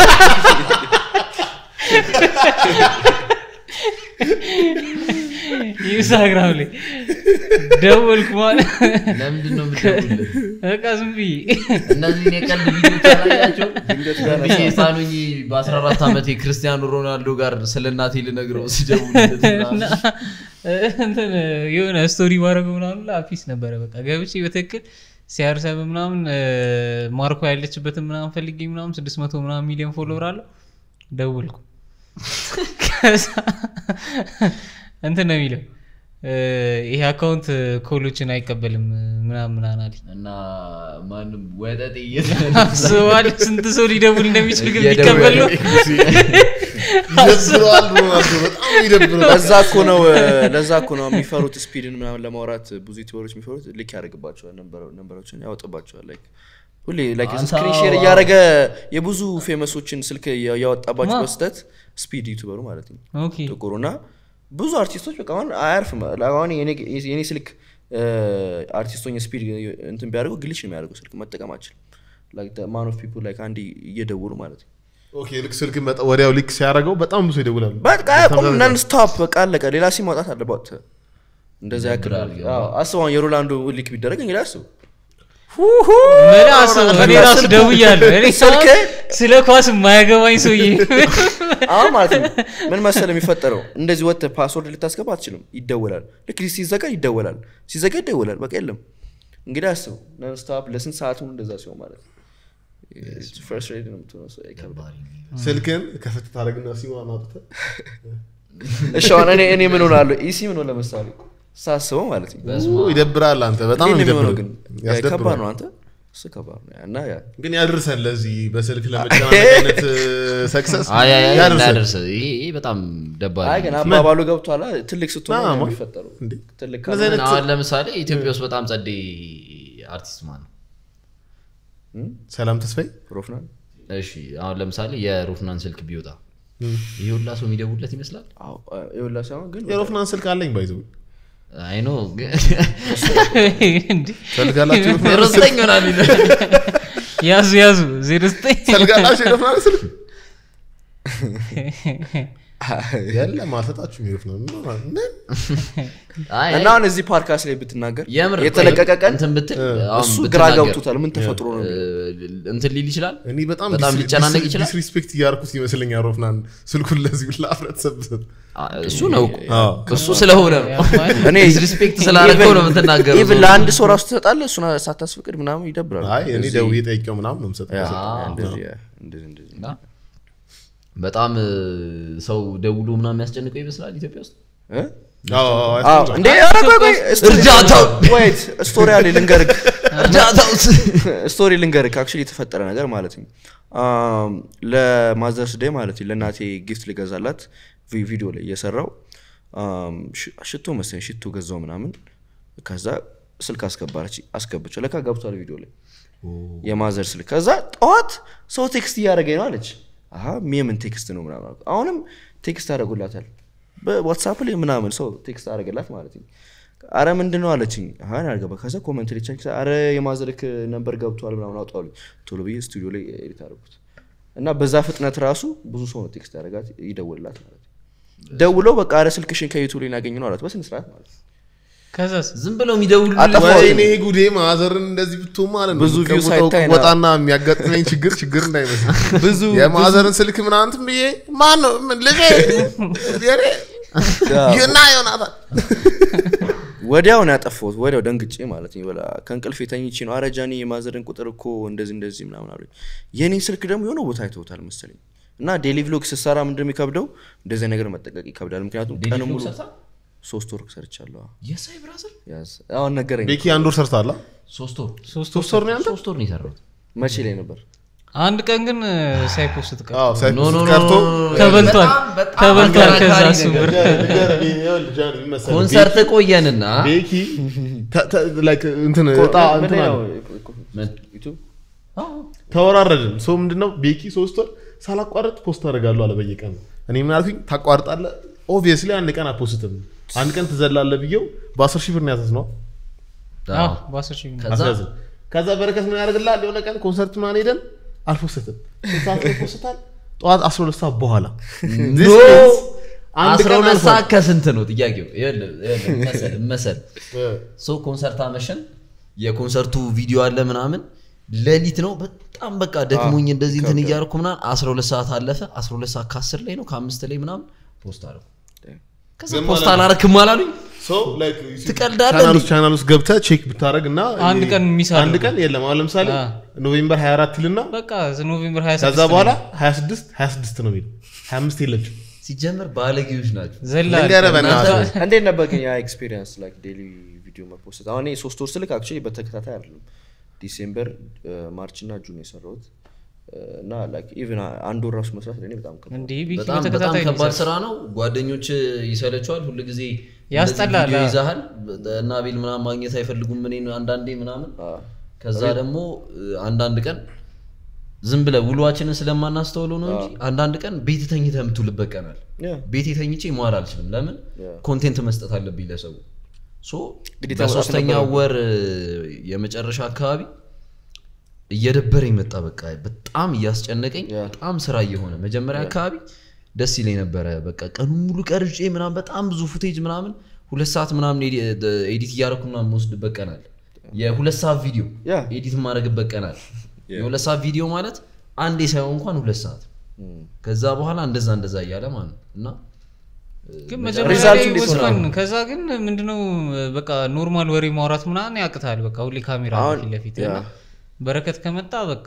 Speaker 4: ኢንስታግራም ላይ ደወልኩ ማለት
Speaker 3: ለምንድን ነው የምትደውልለት?
Speaker 4: በቃ ዝም ብዬ
Speaker 3: እነዚህን የቀልድ ቪዲዮች አላያቸው ብዬ ሳኑኝ በ14 ዓመት የክርስቲያኖ ሮናልዶ ጋር ስለ እናቴ ልነግረው ስደውልለት
Speaker 4: እና
Speaker 3: ምናምን።
Speaker 4: እንትን የሆነ ስቶሪ ባረገው ምናምን ላፊስ ነበረ በቃ ገብቼ በትክክል ሲያርሰብ ምናምን እ፣ ማርኮ ያለችበትን ምናምን ፈልጌ ምናምን ስድስት መቶ ምናምን ሚሊዮን ፎሎወር አለው ደውልኩ ከዛ እንትን ነው የሚለው እ፣ ይሄ አካውንት ኮሎችን አይቀበልም ምናምን ምናምን አለኝ
Speaker 3: እና ማንም ወጠጤ
Speaker 4: አስበዋል ስንት ሰው ሊደውል እንደሚችል ግን
Speaker 3: እየደወለ
Speaker 4: ሊቀበል ነው
Speaker 2: ይደብረዋል ሮናልዶ በጣም ይደብረዋል
Speaker 1: ለዛ እኮ ነው እ፣ ለዛ እኮ ነው የሚፈሩት ስፒድን ምናምን ለማውራት ብዙ ዩቲዩበሮች የሚፈሩት ልክ ያደርግባቸዋል ነንበሮ- ነንበሮችን ያወጥባቸዋል like ሁሌ like
Speaker 3: አንተ
Speaker 1: ስክሪን ሼር እያደረገ የብዙ ፌመሶችን ስልክ እያ- እያወጣባቸው
Speaker 4: ማ?
Speaker 1: በስተት ስፒድ ዩቱበሩ ማለት ነው
Speaker 4: ኦኬ
Speaker 1: ጥቁሩ እና ብዙ አርቲስቶች በቃ አሁን አያርፍም አሁን የኔ- የኔ ስልክ አርቲስቶኝ ስፒድ እንትን ቢያደርጉ ግሊች ነው የሚያደርገው ስልክ መጠቀም አችልም ማን ኦፍ ፒፕል ላይ አንድ እየደውሉ ማለት ነው
Speaker 2: ኦኬ ልክ ስልክ መጣ ወዲያው ሊክ ሲያደርገው በጣም ብዙ ይደውላሉ
Speaker 1: በቃ ያቆም ነን ስቶፕ በቃ አለቀ ሌላ ሲም ማውጣት አለባት እንደዛ ያክል
Speaker 3: ይደብራል።
Speaker 1: አዎ፣ አስብ አሁን የሮላንዶ ሊክ ቢደረግ እንግዲህ አስብ
Speaker 4: ምን አስብ እኔ ራሱ ደውያለሁ እኔ
Speaker 1: ስልክ
Speaker 4: ስለ ኳስ የማያገባኝ ሰውዬ
Speaker 1: አሁን ማለት ነው ምን መሰለ የሚፈጠረው እንደዚህ ወጥተህ ፓስወርድ ልታስገባ አትችልም ይደወላል ልክ ሲዘጋ ይደወላል ሲዘጋ ይደወላል በቃ የለም እንግዲህ አስብ ነንስቶፕ ለስንት ሰዓት ሙሉ እንደዛ ሲሆን ማለት ነው ፈርስት ሬድ ነው የምትሆነው ሰው ይከብዳል።
Speaker 2: ስልክን ከፍት ታደረግና ሲማ ማውጥተህ
Speaker 1: እሺ አሁን እኔ እኔ ምን ሆናለሁ ኢሲ ምን ሆነ ለምሳሌ ሳስበው ማለት ነው
Speaker 2: ኡ፣ ይደብራል አንተ በጣም ነው
Speaker 1: እንዴት ነው የሚሆነው
Speaker 2: የሚደብረው
Speaker 1: ግን ከባድ
Speaker 2: ያስደብራል
Speaker 1: ነው አንተ እሱ ከባድ ነው እና ያ
Speaker 2: ግን ያድርሰን ለዚህ በስልክ ለመጨናነቅ አይነት ሰክሰስ ያድርሰን
Speaker 3: ያደርሰ ይሄ ይሄ በጣም ደባሪ
Speaker 1: አይ ግን
Speaker 3: ነው።
Speaker 1: አባባሉ ገብቷላ ትልቅ ስትሆን
Speaker 2: ና፣
Speaker 1: ነው
Speaker 2: ማ-
Speaker 1: የሚፈጠረው
Speaker 2: እንዴ?
Speaker 1: ትልቅ
Speaker 2: እንደዚህ አይነት
Speaker 3: አሁን ለምሳሌ ኢትዮጵያ ውስጥ በጣም ጸዴ አርቲስት ማን ነው
Speaker 2: ሰላም ተስፋዬ
Speaker 1: ሮፍናን
Speaker 3: እሺ አሁን ለምሳሌ የሮፍናን ስልክ ቢወጣ ይሄ ሁላ ሰው የሚደውለት ይመስላል
Speaker 1: አዎ የሁላ ሳይሆን ግን
Speaker 2: የሮፍናን ስልክ አለኝ ባይዘው
Speaker 3: አይኖ
Speaker 4: እንዲህ
Speaker 2: ፈልጋላችሁ የሮፍናን ስልክ?
Speaker 3: ሮስተኝ ሆናል
Speaker 4: ያዙ ያዙ ዜሮ ዘጠኝ
Speaker 2: ፈልጋላችሁ የሮፍናን ስልክ የለም አልሰጣችሁም የሮፍናን ምን?
Speaker 1: እና አሁን እዚህ ፓድካስት ላይ ብትናገር
Speaker 3: የምር
Speaker 1: የተለቀቀ ቀን
Speaker 3: እንትን ብትል አሁን
Speaker 1: እሱ ግራ
Speaker 3: ብትናገር፣
Speaker 1: ገብቶታል ምን ተፈጥሮ ነው
Speaker 3: እ፣ እንትን ሊል ይችላል
Speaker 2: እኔ በጣም
Speaker 3: በጣም
Speaker 2: ዲስ-
Speaker 3: ሊጨናነቅ
Speaker 2: ዲስ-
Speaker 3: ይችላል?
Speaker 2: ዲስሪስፔክት እያደረኩት ይመስለኛል ሮፍናን ስልኩን ለዚህ ብላ ህብረተሰብ ብሰጥ
Speaker 3: አ፣ እሱ ነው እኮ
Speaker 2: አዎ።
Speaker 3: እሱ ስለሆነ ነው
Speaker 1: እኔ
Speaker 3: ዲስሪስፔክት ስላደረገው ነው የምትናገረው
Speaker 1: ኢቭን ለአንድ ሰው ራሱ ትሰጣለህ እሱን ሳታስፈቅድ ምናምን ይደብራል
Speaker 2: አይ እኔ
Speaker 1: እዚህ-
Speaker 2: ደውዬ ጠይቄው ምናምን ነው የምሰጠው
Speaker 1: ያ፣
Speaker 3: አዎ።
Speaker 1: እንደዚህ ያ፣ እንደዚህ እንደዚህ
Speaker 3: እና በጣም እ፣ ሰው ደውሎ ምናምን የሚያስጨንቀው ይመስላል ኢትዮጵያ ውስጥ
Speaker 1: እ?
Speaker 2: አዎ፣ አዎ፣
Speaker 1: አዎ፣
Speaker 2: ያስፈልጋል።
Speaker 1: እንዴ ኧረ ቆይ ቆይ ስቶሪ-
Speaker 3: እርዳታው!
Speaker 1: ወይት ስቶሪ አለ ልንገርህ
Speaker 3: እርዳታውስ
Speaker 1: ስቶሪ ልንገርህ አክቹዋሊ የተፈጠረ ነገር ማለት ነው አም፣ ለማዘርስ ዴይ ማለት ነው ለእናቴ ጊፍት ልገዛላት ቪ- ቪዲዮ ላይ እየሰራው አም፣ ሽ- ሽቶ መሰለኝ ሽቶ ገዛው ምናምን ከዛ ስልክ አስገባረች አስገብቸው ለካ ገብቷል ቪዲዮ ላይ የማዘር ስልክ ከዛ ጠዋት ሰው ቴክስት እያደረገኝ ነው አለች አሀ የምን ቴክስት ነው ምናምን አልኩ። አሁንም ቴክስት አደረጉላታል በዋትሳፕ ላይ ምናምን ሰው ቴክስት አደረገላት ማለት ነው አረ ምንድን ነው አለችኝ አሀ እኔ አልገባ ከዛ ኮመንት ላይ ቼክ አረ የማዘርክ ነበር ገብቷል ምናምን አውጣሉኝ ቶሎ ብዬ ስቱዲዮ ላይ ኤዲት አደረጉት እና በዛ ፍጥነት ራሱ ብዙ ሰው ነው ቴክስት ያደረጋት ይደውልላት ማለት ነው ደውለው በቃ አረ ስልክሽን ከዩቱብ ላይ ያገኝ ነው አላት በስነ ስርዓት ማለት ነው
Speaker 4: ከዛስ
Speaker 3: ዝም ብለው የሚደውሉ
Speaker 1: አጠፋው።
Speaker 2: ወይኔ ጉዴ ማዘርን እንደዚህ ብትሆን ማለት ነው
Speaker 1: ብዙ view
Speaker 2: የምቀውጠው
Speaker 1: ሳይታይ ነው።
Speaker 2: ወጣና የሚያጋጥመኝ ችግር ችግር እንዳይመስል
Speaker 1: ብዙ
Speaker 2: የማዘርን ስልክ ምናምን እንትን ብዬ ማን ነው ምን ልጄ የኔ ይና ዮናታን
Speaker 1: ወዲያው ነው ያጠፋሁት። ወዲያው ደንግጬ ማለት ነው። በላ ከእንቅልፍ የተኝቼ ነው አረጃኒ የማዘርን ቁጥር እኮ እንደዚህ እንደዚህ ምናምን አሉኝ። የኔን ስልክ ደግሞ የሆነ ቦታ አይተውታል መሰለኝ እና ዴሊ ቭሎግ ስትሰራ ምንድን ነው የሚከብደው? እንደዚህ ነገር መጠቀቅ ይከብዳል። ምክንያቱም ቀን ሙሉ ሶስት ወር ሰርቻለሁ።
Speaker 3: የሳይ ብራዘር
Speaker 1: ያዝ አሁን ነገረኝ።
Speaker 2: ቤኪ አንድ ወር ሰርታላ
Speaker 3: ሶስት ወር
Speaker 4: ሶስት
Speaker 2: ሶስት ወር ነው ያንተ
Speaker 3: ሶስት ወር ነው የሰራሁት
Speaker 1: መቼ ላይ ነበር?
Speaker 4: አንድ ቀን ግን ሳይፖስት ቀር
Speaker 2: አዎ ሳይት
Speaker 3: ኖ ኖ ኖ
Speaker 2: ቀርቶ
Speaker 4: ተበልቷል
Speaker 3: በጣም
Speaker 4: ተበልቷል ከዛ
Speaker 3: አከራካሪ
Speaker 4: እሱ
Speaker 3: ነገር።
Speaker 4: ብር
Speaker 3: ኮንሰርት ቆየንና
Speaker 2: ቤኪ ተ- ተ- like እንትን እጣ እንትን አለ።
Speaker 1: ዩቱብ
Speaker 2: ተወራረድን ሰው ምንድነው ቤኪ ሶስት ወር ሳላቋረጥ ፖስት አደርጋለሁ አለ በየቀኑ እኔ ምን አልኩኝ ታቋርጣለህ ኦብቪየስሊ አንድ ቀን አፖስትም አንድ ቀን ትዘላለህ ብዬው በአስር ሺህ ብር ነው ያዘዝ ነው
Speaker 4: አዎ፣ በአስር ሺህ ብር።
Speaker 3: ከዛ
Speaker 2: አስያዝን ከዛ በረከት ምን ያደርግላል የሆነ ቀን ኮንሰርት ምናምን ሄደን አልፖስትም ስንት ሰዓት ላይ ፖስታል ጠዋት 12 ሰዓት በኋላ This
Speaker 3: ኖ
Speaker 2: means አንድ
Speaker 3: አስራ
Speaker 2: ቀን
Speaker 3: ሁለት
Speaker 2: አልፏል።
Speaker 3: ሰዓት ከስንት ነው ጥያቄው ይኸውልህ፣ ይኸውልህ፣ መሰል መሰል ሰው ኮንሰርት አመሸን የኮንሰርቱ ቪዲዮ አለ ምናምን ሌሊት ነው በጣም በቃ ደክሞኝ እንደዚህ እንትን እያደረኩ ምናምን 12 ሰዓት አለፈ 12 ሰዓት ከ10 ላይ ነው ከአምስት ላይ ምናምን ፖስት አደረኩ ከዛ
Speaker 2: ዝም
Speaker 3: ፖስት
Speaker 2: አላለም።
Speaker 3: አላረክም አላሉኝ
Speaker 2: ሰው
Speaker 3: ትቀልዳለህ
Speaker 2: ቻናል
Speaker 3: እንዴ?
Speaker 2: ውስጥ ቻናል ውስጥ ገብተህ ቼክ ብታደረግ እና
Speaker 4: አንድ ቀን ሚስ
Speaker 2: አንድ
Speaker 4: አደረጉ።
Speaker 2: ቀን የለም አሁን ለምሳሌ
Speaker 4: አ።
Speaker 2: ኖቬምበር 24 ይልና
Speaker 4: በቃ ኖቬምበር 26
Speaker 2: ከዛ በኋላ 26 26 ነው የሚለው 25 የለችም
Speaker 3: ሲጀምር ባለጌዎች ናቸው
Speaker 4: ዘላ
Speaker 2: ልንገርህ በእናትህ
Speaker 1: እንዴት ነበር ግን ያ ኤክስፒሪየንስ ላይክ ዴሊ ቪዲዮ መፖስት? አሁን እኔ ሶስት ወር ስልክ አክቹዋሊ በተከታታይ አይደለም ዲሴምበር፣ ማርች እና ጁን የሰራሁት እና ላይክ ኢቭን አንድ ወር ራሱ መስራት ለእኔ በጣም ከባድ
Speaker 4: እንዲህ ቢኪ
Speaker 3: በጣም በጣም
Speaker 4: በተከታታይ ነው
Speaker 3: ከባድ
Speaker 4: የሚሰራው።
Speaker 3: ስራ ነው ጓደኞች ይሰለቸዋል ሁሉ ጊዜ
Speaker 4: ያስጠላል፣
Speaker 3: ቪዲዮ
Speaker 4: አዎ።
Speaker 3: ይዛሃል እና ቤል ምናምን ማግኘት አይፈልጉም እኔን አንዳንዴ ምናምን ከዛ ደግሞ አንዳንድ ቀን ዝም ብለህ ውሏችንን ስለማናስተውለው ነው እንጂ አንዳንድ ቀን ቤት ተኝተህ የምትውልበት ቀናል
Speaker 1: Yeah.
Speaker 3: ቤት ተኝቼ መዋል አልችልም ለምን
Speaker 1: Yeah.
Speaker 3: ኮንቴንት መስጠት አለብኝ ለሰው ሶ
Speaker 1: ግዴታ መውጣት
Speaker 3: በሶስተኛ
Speaker 1: ነበረብህ።
Speaker 3: ወር የመጨረሻ አካባቢ እየደበረኝ መጣ በቃ በጣም እያስጨነቀኝ
Speaker 1: Yeah.
Speaker 3: በጣም ስራ እየሆነ መጀመሪያ አካባቢ ደስ ይለኝ ነበረ በቃ ቀኑ ሙሉ ቀርጬ ምናምን በጣም ብዙ ፉቴጅ ምናምን ሁለት ሰዓት ምናምን ኤዲ- ኤዲት እያደረኩ ምናምን የምወስድበት ቀናል የሁለት ሰዓት ቪዲዮ
Speaker 1: Yeah.
Speaker 3: ኤዲት የማደርግበት ቀናል የሁለት ሰዓት ቪዲዮ ማለት አንዴ ሳይሆን እንኳን ሁለት ሰዓት ከዛ በኋላ እንደዛ እንደዛ እያለ ማለት ነው እና
Speaker 4: ግን መጀመሪያ
Speaker 1: ሪዛልቱ
Speaker 4: ላይ
Speaker 1: እንዴት
Speaker 4: ወስፈን
Speaker 1: ሆነ?
Speaker 4: ከዛ ግን ምንድነው በቃ ኖርማል ወሬ ማውራት ምናምን ያቅታል በቃ ሁሌ ካሜራ አለ
Speaker 1: አሁን-
Speaker 4: ፊት ለፊት
Speaker 1: ያ።
Speaker 4: እና በረከት ከመጣ በቃ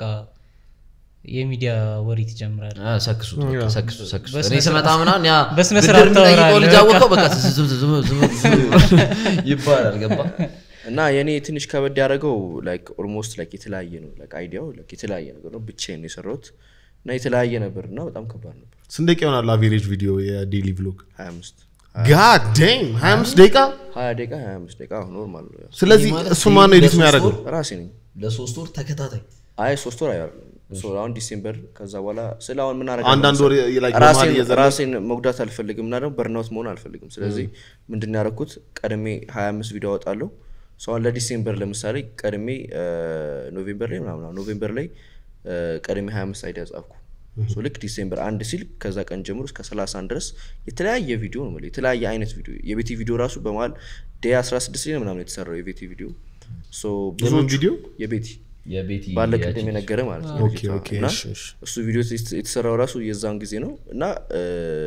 Speaker 4: የሚዲያ ወሬ ትጀምራል
Speaker 3: አ፣ ሰክሱት በቃ ሰክሱ ሰክሱ
Speaker 4: በስነ
Speaker 3: እኔ ስመጣ ምናምን ያ
Speaker 4: በስነ
Speaker 3: ብድር
Speaker 4: ስርዓት
Speaker 3: የሚጠይቀው
Speaker 4: ታወራለህ
Speaker 3: ልጅ
Speaker 4: በቃ።
Speaker 3: አወቀው በቃ ዝም ዝም ዝም ዝም ዝም ይባላል ገባ
Speaker 1: እና የኔ ትንሽ ከበድ ያደረገው ላይክ ኦልሞስት ላይክ የተለያየ ነው ላይክ አይዲያው ላይክ የተለያየ ነገር ነው ብቻዬን ነው የሰራሁት እና የተለያየ ነበር እና በጣም ከባድ ነበር
Speaker 2: ስንት ደቂቃ ይሆናል አቬሬጅ ቪዲዮ የዴሊ ቭሎግ
Speaker 1: 25
Speaker 2: ጋድ ዴም 25 ደቂቃ
Speaker 1: 20 ደቂቃ 25 ደቂቃ ማል ነው ያው።
Speaker 2: ስለዚህ
Speaker 3: ማለት
Speaker 2: እሱ ማን ነው ኤዲት
Speaker 3: ለሶስት
Speaker 2: የሚያደርገው
Speaker 3: ወር?
Speaker 1: ራሴ ነኝ
Speaker 3: ለሶስት ወር ተከታታይ
Speaker 1: አይ ሶስት ወር አይደለም ሶ አሁን ዲሴምበር ከዛ በኋላ ስለ አሁን ምን
Speaker 2: አንዳንድ ወር የ- like
Speaker 1: ራሴን
Speaker 2: በመሀል እየዘለልክ-
Speaker 1: ራሴን መጉዳት አልፈልግም እና ደግሞ በርናውት መሆን አልፈልግም ስለዚህ ምንድን ነው ያደረኩት ቀድሜ 25 ቪዲዮ አወጣለሁ ሰው አሁን ለዲሴምበር ለምሳሌ ቀድሜ እ፣ ኖቬምበር ላይ ምናምን አሁን ኖቬምበር ላይ እ፣ ቀድሜ 25 አይዲያ ጻፍኩ ሶ ልክ ዲሴምበር አንድ ሲል ከዛ ቀን ጀምሮ እስከ 31 ድረስ የተለያየ ቪዲዮ ነው የምልህ፣ የተለያየ አይነት ቪዲዮ የቤቲ ቪዲዮ ራሱ በመሀል ዴይ 16 ላይ ነው ምናምን የተሰራው የቤቲ ቪዲዮ ሶ ብዙዎቹ
Speaker 2: ቪዲዮ?
Speaker 1: የቤቲ
Speaker 3: የቤቲ
Speaker 1: ባለ ቅድም
Speaker 3: ያችን-
Speaker 1: የነገረ ማለት ነው
Speaker 2: ኦኬ፣
Speaker 1: ልጅቷ።
Speaker 2: ኦኬ፣
Speaker 1: እና
Speaker 2: እሺ፣ እሺ።
Speaker 1: እሱ ቪዲዮ የት- የተሰራው ራሱ የዛን ጊዜ ነው እና እ፣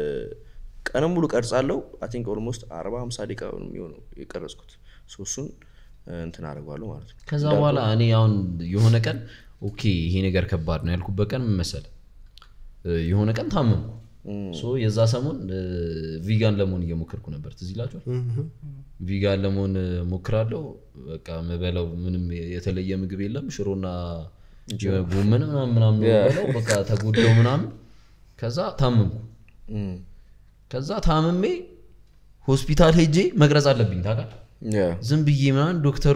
Speaker 1: ቀንም ሙሉ ቀርጻለሁ አይ ቲንክ ኦልሞስት አርባ ሀምሳ ደቂቃ ነው የሚሆነው የቀረጽኩት ሶ እሱን እ፣ እንትን አደርገዋለሁ ማለት ነው
Speaker 3: ከዛ በኋላ እኔ አሁን የሆነ ቀን ኦኬ ይሄ ነገር ከባድ ነው ያልኩበት ቀን ምን መሰለህ እ፣ የሆነ ቀን ታመምኩ ሶ የዛ ሰሞን እ፣ ቪጋን ለመሆን እየሞከርኩ ነበር ትዝ ይላችኋል ቪጋን ለመሆን እ፣ ሞክራለሁ በቃ ምበላው ምንም የተለየ ምግብ የለም ሽሮና ጎመን ምናምን ምናምን ነው የምበላው። በቃ ተጎዳው ምናምን ከዛ ታመምኩ
Speaker 1: እም፣
Speaker 3: ከዛ ታምሜ ሆስፒታል ሄጄ መቅረጽ አለብኝ ታውቃለህ
Speaker 1: ያ፣
Speaker 3: ዝም ብዬ ምናምን ዶክተሩ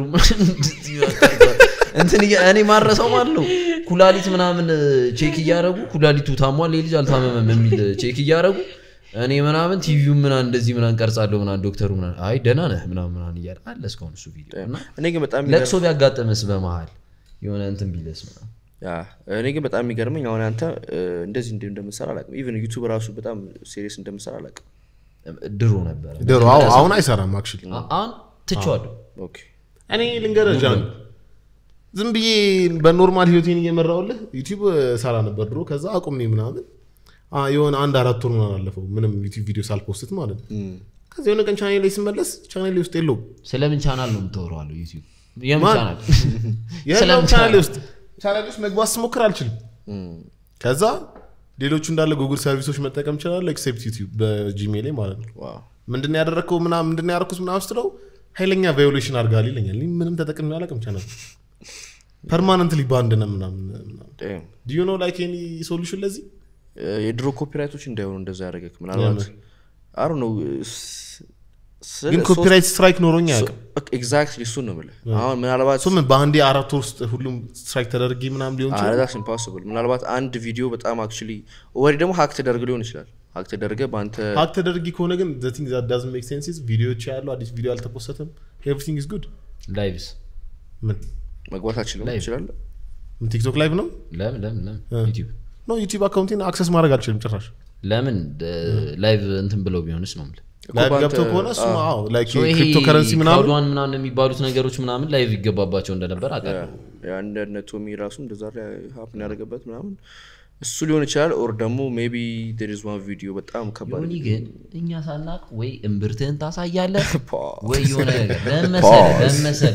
Speaker 3: እንትን እያ- እኔ ማረሰው ማለት ነው ኩላሊት ምናምን ቼክ እያደረጉ ኩላሊቱ ታሟል ይህ ልጅ አልታመመም የሚል ቼክ እያደረጉ እኔ ምናምን ቲቪው ምናምን እንደዚህ ምናምን ቀርጻለሁ ምናምን ዶክተሩ ምናምን አይ ደህና ነህ ምናምን ምናምን እያለ አለ እስካሁን እሱ ቪዲዮ እና
Speaker 1: እኔ ግን በጣም
Speaker 3: ለቅሶ ቢያጋጥምስ በመሀል የሆነ እንትን ቢለስ ምናምን
Speaker 1: ያ፣ እኔ ግን በጣም የሚገርመኝ አሁን አንተ እ፣ እንደዚህ እንደ- እንደምትሰራ አላውቅም ኢቨን ዩቱብ ራሱ በጣም ሴሪየስ እንደምትሰራ አላውቅም
Speaker 3: ድሮ ነበረ
Speaker 2: ድሮ አዎ፣ አሁን አይሰራም አክቹዋሊ
Speaker 3: አ- አሁን ትቼዋለሁ
Speaker 1: ኦኬ
Speaker 2: እኔ ልንገርህ ጃን ዝም ብዬ በኖርማል ህይወቴን እየመራውልህ ዩቲዩብ ሰራ ነበር ድሮ ከዛ አቁሜ ምናምን አ፣ የሆነ አንድ አራት ወር ምናምን አለፈው ምንም ዩቲዩብ ቪዲዮ ሳልፖስት ማለት ነው ከዚ የሆነ ቀን ቻኔል ላይ ስመለስ ቻኔል ውስጥ የለውም
Speaker 3: ስለምን ቻናል ነው የምታወረዋለሁ ዩቲዩብ የምን
Speaker 2: ማን?
Speaker 3: ቻናል
Speaker 2: የለውም
Speaker 3: ስለምን
Speaker 2: ቻናል
Speaker 3: ቻናል?
Speaker 2: ውስጥ ቻናል ውስጥ መግባት ስሞክር አልችልም ከዛ ሌሎቹ እንዳለ ጉግል ሰርቪሶች መጠቀም ይችላሉ ኤክሴፕት ዩቲዩብ በጂሜል ላይ ማለት ነው
Speaker 1: ዋው
Speaker 2: ምንድን ያደረግከው ምናምን ምንድን ያደረግኩት ምናምን ስትለው ኃይለኛ ቫዮሌሽን አድርጋል ይለኛል እኔ ምንም ተጠቅሜ አላውቅም ቻናል ፐርማነንትሊ ባንድ ነው ምናምን
Speaker 1: damn።
Speaker 2: ዲዩ ኖ ላይክ ኤኒ ሶሉሽን ለዚህ
Speaker 1: የድሮ ኮፒራይቶች እንዳይሆኑ እንደዛ ያደረገክ ምናልባት አሩ ነው
Speaker 2: ግን ኮፒራይት ስትራይክ ኖሮኝ አያውቅም
Speaker 1: ኤግዛክትሊ እሱን ነው የምልህ አሁን ምናልባት
Speaker 2: እሱ ምን በአንዴ አራት ወር ውስጥ ሁሉም ስትራይክ ተደርጊ ምናምን ሊሆን ይችላል
Speaker 1: ዛስ ኢምፖስብል ምናልባት አንድ ቪዲዮ በጣም አክቹሊ ወይ ደግሞ ሀክ ተደርግ ሊሆን ይችላል ሀክ ተደርገ በአንተ
Speaker 2: ሀክ ተደርጊ ከሆነ ግን ቲንግ ዳዝ ሜክ ሴንስ ቪዲዮዎች ያሉ አዲስ ቪዲዮ አልተፖሰተም ኤቭሪቲንግ ኢዝ ጉድ
Speaker 3: ላይቭስ
Speaker 2: ምን
Speaker 1: መግባት አችልም ይችላል
Speaker 2: ምን ቲክቶክ ላይቭ ነው
Speaker 3: ለምን ለምን ለምን ዩቲዩብ
Speaker 2: ኖ ዩቲዩብ አካውንቴን አክሰስ ማድረግ አልችልም ጭራሽ
Speaker 3: ለምን ላይቭ እንትን ብለው ቢሆንስ ነው የምልህ
Speaker 2: ላይቭ
Speaker 1: በአንተ-
Speaker 2: ገብተው ከሆነ እሱ አዎ ላይክ
Speaker 3: So ይሄ
Speaker 2: ክሪፕቶ ከረንሲ ምናምን
Speaker 3: ክራውድዋን ምናምን የሚባሉት ነገሮች ምናምን ላይቭ ይገባባቸው እንደነበር አውቃለሁ
Speaker 1: አንድ ቶሚ ራሱ እንደዛ ሀፕን ያደረገበት ምናምን እሱ ሊሆን ይችላል ኦር ደግሞ ሜቢ ዴር ኢዝ ዋን ቪዲዮ በጣም ከባድ
Speaker 3: ዮኒ ግን እኛ ሳናቅ ወይ እምብርትህን ታሳያለህ
Speaker 1: ፓ።
Speaker 3: ወይ የሆነ ነገር ለመሰለ ለመሰለ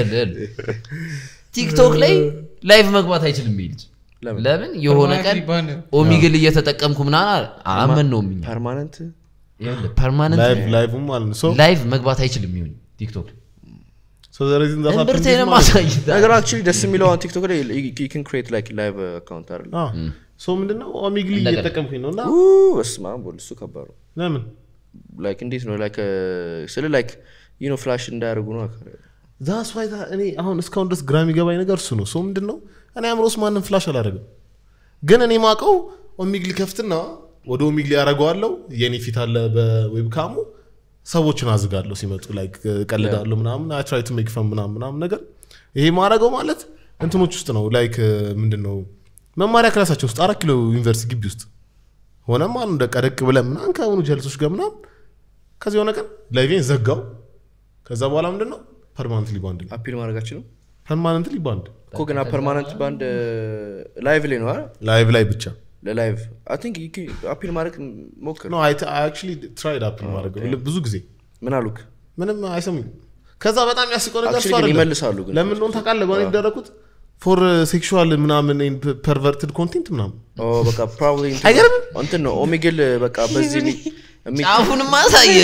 Speaker 3: ቲክቶክ ላይ ላይቭ መግባት አይችልም ይልጅ
Speaker 1: ለምን?
Speaker 3: ለምን የሆነ ቀን
Speaker 4: Permanently banned ነው።
Speaker 3: ኦሚግል እየተጠቀምኩ ምናምን አመን ነው እኛ
Speaker 1: ፐርማነንት
Speaker 2: ላይቭ
Speaker 3: ፐርማነንት
Speaker 2: ላይቭም ማለት ነው ሶ
Speaker 3: ላይቭ መግባት አይችልም ይሁን ቲክቶክ
Speaker 2: ሶ ዘ ሪዝን ዛት
Speaker 3: እምብርትህን ማሳይታ
Speaker 1: ነገር አክቹሊ ደስ የሚለው አሁን ቲክቶክ ላይ ን ክሬት ላይክ ላይቭ አካውንት አይደል
Speaker 2: ሶ ምንድነው ኦሚግሊ
Speaker 3: እንደገና።
Speaker 2: እየተጠቀምኩኝ ነው እና
Speaker 1: በስማ ቦል እሱ ከባድ ነው
Speaker 2: ለምን
Speaker 1: ላይክ እንዴት ነው ላይክ ስለ ላይክ ዩ ኖ ፍላሽ እንዳያደርጉ ነው አካባቢ
Speaker 2: ዛስ ዋይ እኔ አሁን እስካሁን ድረስ ግራ የሚገባኝ ነገር እሱ ነው ሶ ምንድን ነው እኔ አእምሮስ ማንም ፍላሽ አላደረግም ግን እኔ ማቀው ኦሚግሊ ከፍትና ወደ ኦሚግሊ ያደረገዋለው የኔ ፊት አለ በዌብካሙ ሰዎችን አዝጋለሁ ሲመጡ ላይክ ቀልዳለሁ ምናምን አይ ትራይ ቱ ሜክ ፈን ምናምን ምናምን ነገር ይሄ ማድረገው ማለት እንትኖች ውስጥ ነው ላይክ ምንድን ነው መማሪያ ክላሳቸው ውስጥ አራት ኪሎ ዩኒቨርሲቲ ግቢ ውስጥ ሆነም አሉ እንደ ቀደቅ ብለን ምናምን ከሆኑ ጀልሶች ጋር ምናምን ከዚህ የሆነ ቀን ላይቬን ዘጋው ከዛ በኋላ ምንድን ነው ፐርማነንትሊ ባንድ ነው
Speaker 1: አፒል ማድረጋችን ነው
Speaker 2: ፐርማነንትሊ ባንድ
Speaker 1: እኮ ግን ፐርማነንት ባንድ ላይቭ ላይ ነው አይደል
Speaker 2: ላይቭ ላይ ብቻ
Speaker 1: ለላይቭ አይ ቲንክ አፒል ማድረግ ሞክር
Speaker 2: ኖ አክቹሊ ትራይድ አፕል ማድረግ ብዙ ጊዜ
Speaker 1: ምን አሉክ
Speaker 2: ምንም አይሰሙኝ ከዛ በጣም ያስቀው ነገር እሱ
Speaker 1: Actually ግን
Speaker 2: አይደለም።
Speaker 1: ይመልሳሉ ግን
Speaker 2: ለምን እንደሆነ ታውቃለህ በሆነ የተደረኩት ፎር ሴክሹዋል ምናምን ፐርቨርትድ ኮንቴንት ምናምን
Speaker 1: በቃ ፕሮባብሊ
Speaker 2: አይገርምም?
Speaker 1: እንትን ነው ኦሜግል በቃ በዚህ የሚ- የሚ-
Speaker 3: ጫፉንም ማሳየ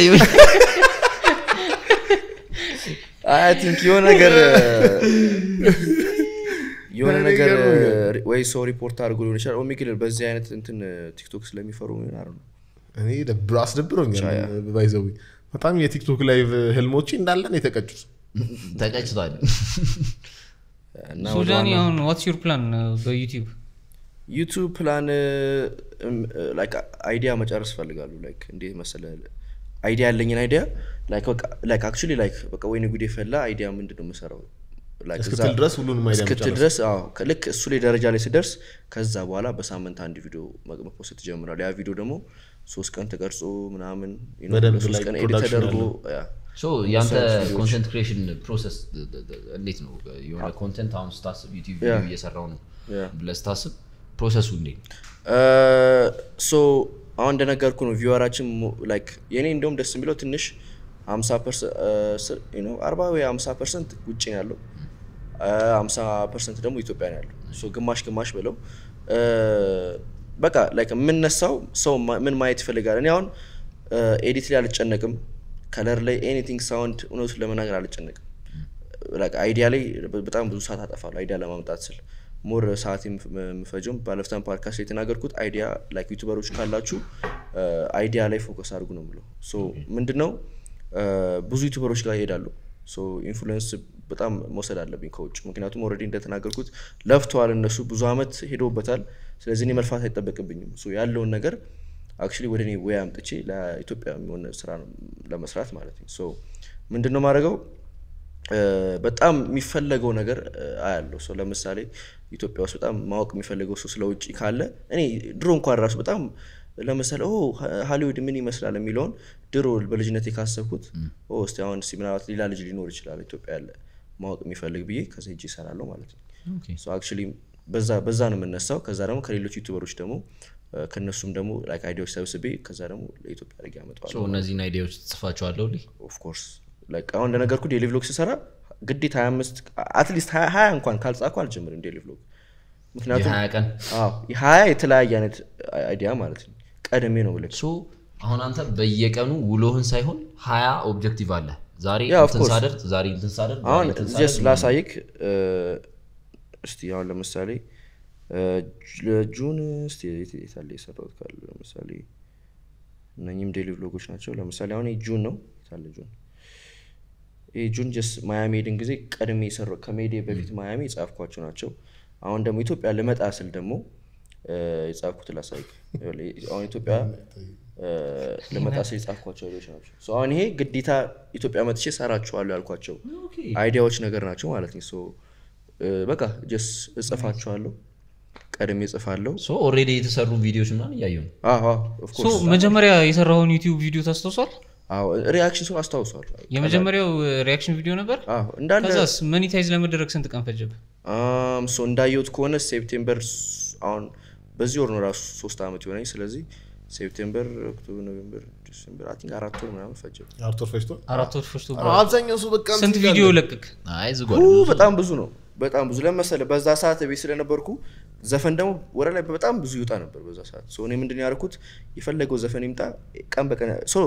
Speaker 1: አይ ቲንክ የሆነ ነገር የሆነ ነገር ወይ ሰው ሪፖርት አድርጎ ሊሆን ይችላል ኦሜግል በዚህ አይነት እንትን ቲክቶክ ስለሚፈሩ ምን አረ ነው
Speaker 2: እኔ ደብሮ አስደብሮኛል ባይዘዊ በጣም የቲክቶክ ላይቭ ህልሞቼ እንዳለን የተቀጩት
Speaker 3: ተቀጭቷል
Speaker 1: እና
Speaker 4: ሶ
Speaker 1: ወደ
Speaker 4: ጃኒ
Speaker 1: ዋናው-
Speaker 4: አሁን ዋትስ ዩር ፕላን በዩቲዩብ
Speaker 1: ዩቱብ ፕላን ላይክ አይዲያ መጨረስ ፈልጋሉ ላይክ እንዴት መሰለ አይዲያ ያለኝን አይዲያ ላይክ አክቹሊ ላይክ በቃ ወይኔ ጉዴ ፈላ አይዲያ ምንድን ነው የምሰራው Like
Speaker 2: እስክትል
Speaker 1: እዛ-
Speaker 2: ድረስ ሁሉንም አይዲያ
Speaker 1: እስክትል
Speaker 2: መጨረስ።
Speaker 1: ድረስ አዎ ከ- ልክ እሱ ላይ ደረጃ ላይ ስደርስ ከዛ በኋላ በሳምንት አንድ ቪዲዮ መ- መፖስት ትጀምራል ያ ቪዲዮ ደግሞ ሶስት ቀን ተቀርጾ ምናምን you know፣
Speaker 2: በደንብ
Speaker 1: ለሶስት
Speaker 2: like
Speaker 1: ቀን ኤዲት
Speaker 2: production
Speaker 1: ተደርጎ
Speaker 2: ያለው።
Speaker 1: ያ።
Speaker 3: ሶ ያንተ ኮንተንት ክሬሽን ፕሮሰስ እንዴት ነው የሆነ ኮንተንት አሁን ስታስብ ዩቲዩብ ቪዲዮ
Speaker 1: Yeah.
Speaker 3: እየሰራው ነው
Speaker 1: Yeah.
Speaker 3: ብለህ ስታስብ ፕሮሰሱ እንዴት ነው
Speaker 1: ሶ አሁን እንደነገርኩ ነው ቪወራችን ላይክ የኔ እንደውም ደስ የሚለው ትንሽ አርባ ወይ ሀምሳ ፐርሰንት ውጭ ነው ያለው ሀምሳ ፐርሰንት ደግሞ ኢትዮጵያ ነው ያለው ሶ ግማሽ ግማሽ ብለው በቃ ላይክ የምነሳው ሰው ማ- ምን ማየት ይፈልጋል እኔ አሁን ኤዲት ላይ አልጨነቅም ከለር ላይ ኤኒቲንግ ሳውንድ እውነቱን ለመናገር አልጨነቅም ላይክ አይዲያ ላይ በጣም ብዙ ሰዓት አጠፋለሁ አይዲያ ለማምጣት ስል ሞር ሰዓት የምፍ- የምፈጀውም ባለፍታን ፓድካስት ላይ የተናገርኩት አይዲያ ላይክ ዩቱበሮች ካላችሁ አይዲያ ላይ ፎከስ አድርጉ ነው ብለው ሶ ምንድነው ብዙ ዩቱበሮች ጋር ይሄዳሉ ሶ ኢንፍሉዌንስ በጣም መውሰድ አለብኝ ከውጭ ምክንያቱም ኦልሬዲ እንደተናገርኩት ለፍተዋል እነሱ ብዙ አመት ሄደውበታል ስለዚህ እኔ መልፋት አይጠበቅብኝም ሶ ያለውን ነገር አክቹሊ ወደ እኔ ወይ አምጥቼ ለኢትዮጵያ የሚሆን ስራ ነው ለመስራት ማለት ነው ሶ ምንድን ነው ማድረገው በጣም የሚፈለገው ነገር አያለው ሰው ለምሳሌ ኢትዮጵያ ውስጥ በጣም ማወቅ የሚፈልገው ሰው ስለ ውጭ ካለ እኔ ድሮ እንኳን ራሱ በጣም ለምሳሌ ኦ ሀሊውድ ምን ይመስላል የሚለውን ድሮ በልጅነት ካሰብኩት ኦ እስቲ አሁን እስቲ ምናልባት ሌላ ልጅ ሊኖር ይችላል ኢትዮጵያ ያለ ማወቅ የሚፈልግ ብዬ ከዛ ሄጄ ይሰራለሁ ማለት ነው አክቹዋሊ በዛ በዛ ነው የምነሳው ከዛ ደግሞ ከሌሎች ዩቱበሮች ደግሞ እ፣ ከእነሱም ደግሞ ላይክ አይዲያዎች ሰብስቤ ከዛ ደግሞ ለኢትዮጵያ አድርጌ ያመጣዋል
Speaker 3: ሶ እነዚህን አይዲያዎች ትጽፋቸዋለሁ ልህ
Speaker 1: ኦፍኮርስ አሁን እንደነገርኩ ዴሊ ቭሎግ ስሰራ ግዴታ 25 አትሊስት 20 እንኳን ካልጻኩ አልጀምርም ዴሊ ቭሎግ ምክንያቱም
Speaker 3: የሀያ ቀን
Speaker 1: አዎ የሀያ የተለያየ አይነት አይዲያ ማለት ነው ቀድሜ ነው ብለህ
Speaker 3: ሶ አሁን አንተ በየቀኑ ውሎህን ሳይሆን ሀያ ኦብጀክቲቭ አለ ዛሬ
Speaker 1: Yeah, of
Speaker 3: እንትን
Speaker 1: course.
Speaker 3: ሳደርግ ዛሬ እንትን ሳደርግ ዛሬ
Speaker 1: አሁን
Speaker 3: እንትን
Speaker 1: ጀስት
Speaker 3: ሳደርግ
Speaker 1: ላሳይክ እ፣ እስቲ አሁን ለምሳሌ እ፣ ጁ- ጁን እስቲ የት የት አለ የሰራሁት ካለ ለምሳሌ እነኚህም ዴሊ ቭሎጎች ናቸው ለምሳሌ አሁን ይሄ ጁን ነው የት አለ ጁን ይህ ጁን ጀስት ማያሚ ሄድን ጊዜ ቀድሜ የሰራው ከሜዴ በፊት ማያሚ የጻፍኳቸው ናቸው አሁን ደግሞ ኢትዮጵያ ልመጣ ስል ደግሞ እ፣ የጻፍኩት ላሳይክ ይኸውልህ፣ አሁን ኢትዮጵያ እ፣ ልመጣ ስል የጻፍኳቸው አይዲያዎች ናቸው ሶ አሁን ይሄ ግዴታ ኢትዮጵያ መጥቼ ሰራችኋለሁ ያልኳቸው አይዲያዎች ነገር ናቸው ማለት ነው ሶ እ፣ በቃ ጀስ እጽፋቸዋለሁ ቀድሜ እጽፋለሁ
Speaker 3: ሶ ኦልሬዲ የተሰሩ ቪዲዮዎች ምናምን እያየሁ ነው
Speaker 1: አዎ አዎ of
Speaker 4: ሶ
Speaker 1: course
Speaker 4: መጀመሪያ የሰራውን ዩቲዩብ ቪዲዮ ታስታውሷል
Speaker 1: አዎ ሪያክሽን ሰው አስታውሷል
Speaker 4: የመጀመሪያው ሪያክሽን ቪዲዮ ነበር
Speaker 1: አዎ እንዳለ
Speaker 4: ከዛስ መኒታይዝ ለመደረግ ስንት ቀን ፈጀብህ
Speaker 1: አም፣ ሶ እንዳየሁት ከሆነ ሴፕቴምበር ስ- አሁን በዚህ ወር ነው ራሱ ሶስት ዓመት የሆነኝ ስለዚህ ሴፕቴምበር ኦክቶበር ኖቬምበር ዲሴምበር አይ ቲንክ አራት ወር ምናምን ፈጀ
Speaker 2: አርቶር ፈጅቶ
Speaker 4: አራት ወር ፈጅቶ
Speaker 2: አብዛኛው ሰው በቃ
Speaker 4: ስንት
Speaker 2: እንትን
Speaker 4: ቪዲዮ
Speaker 2: ይላል።
Speaker 4: ለቅቅ
Speaker 3: አይ ዝጓል
Speaker 1: ኡ፣ በጣም ብዙ ነው በጣም ብዙ ለመሰለ በዛ ሰዓት ቤት ስለነበርኩ ዘፈን ደግሞ ወደ ላይ በጣም ብዙ ይወጣ ነበር በዛ ሰዓት ሶ እኔ ምንድን ነው ያደረኩት የፈለገው ዘፈን ይምጣ ቀን በቀን ሶ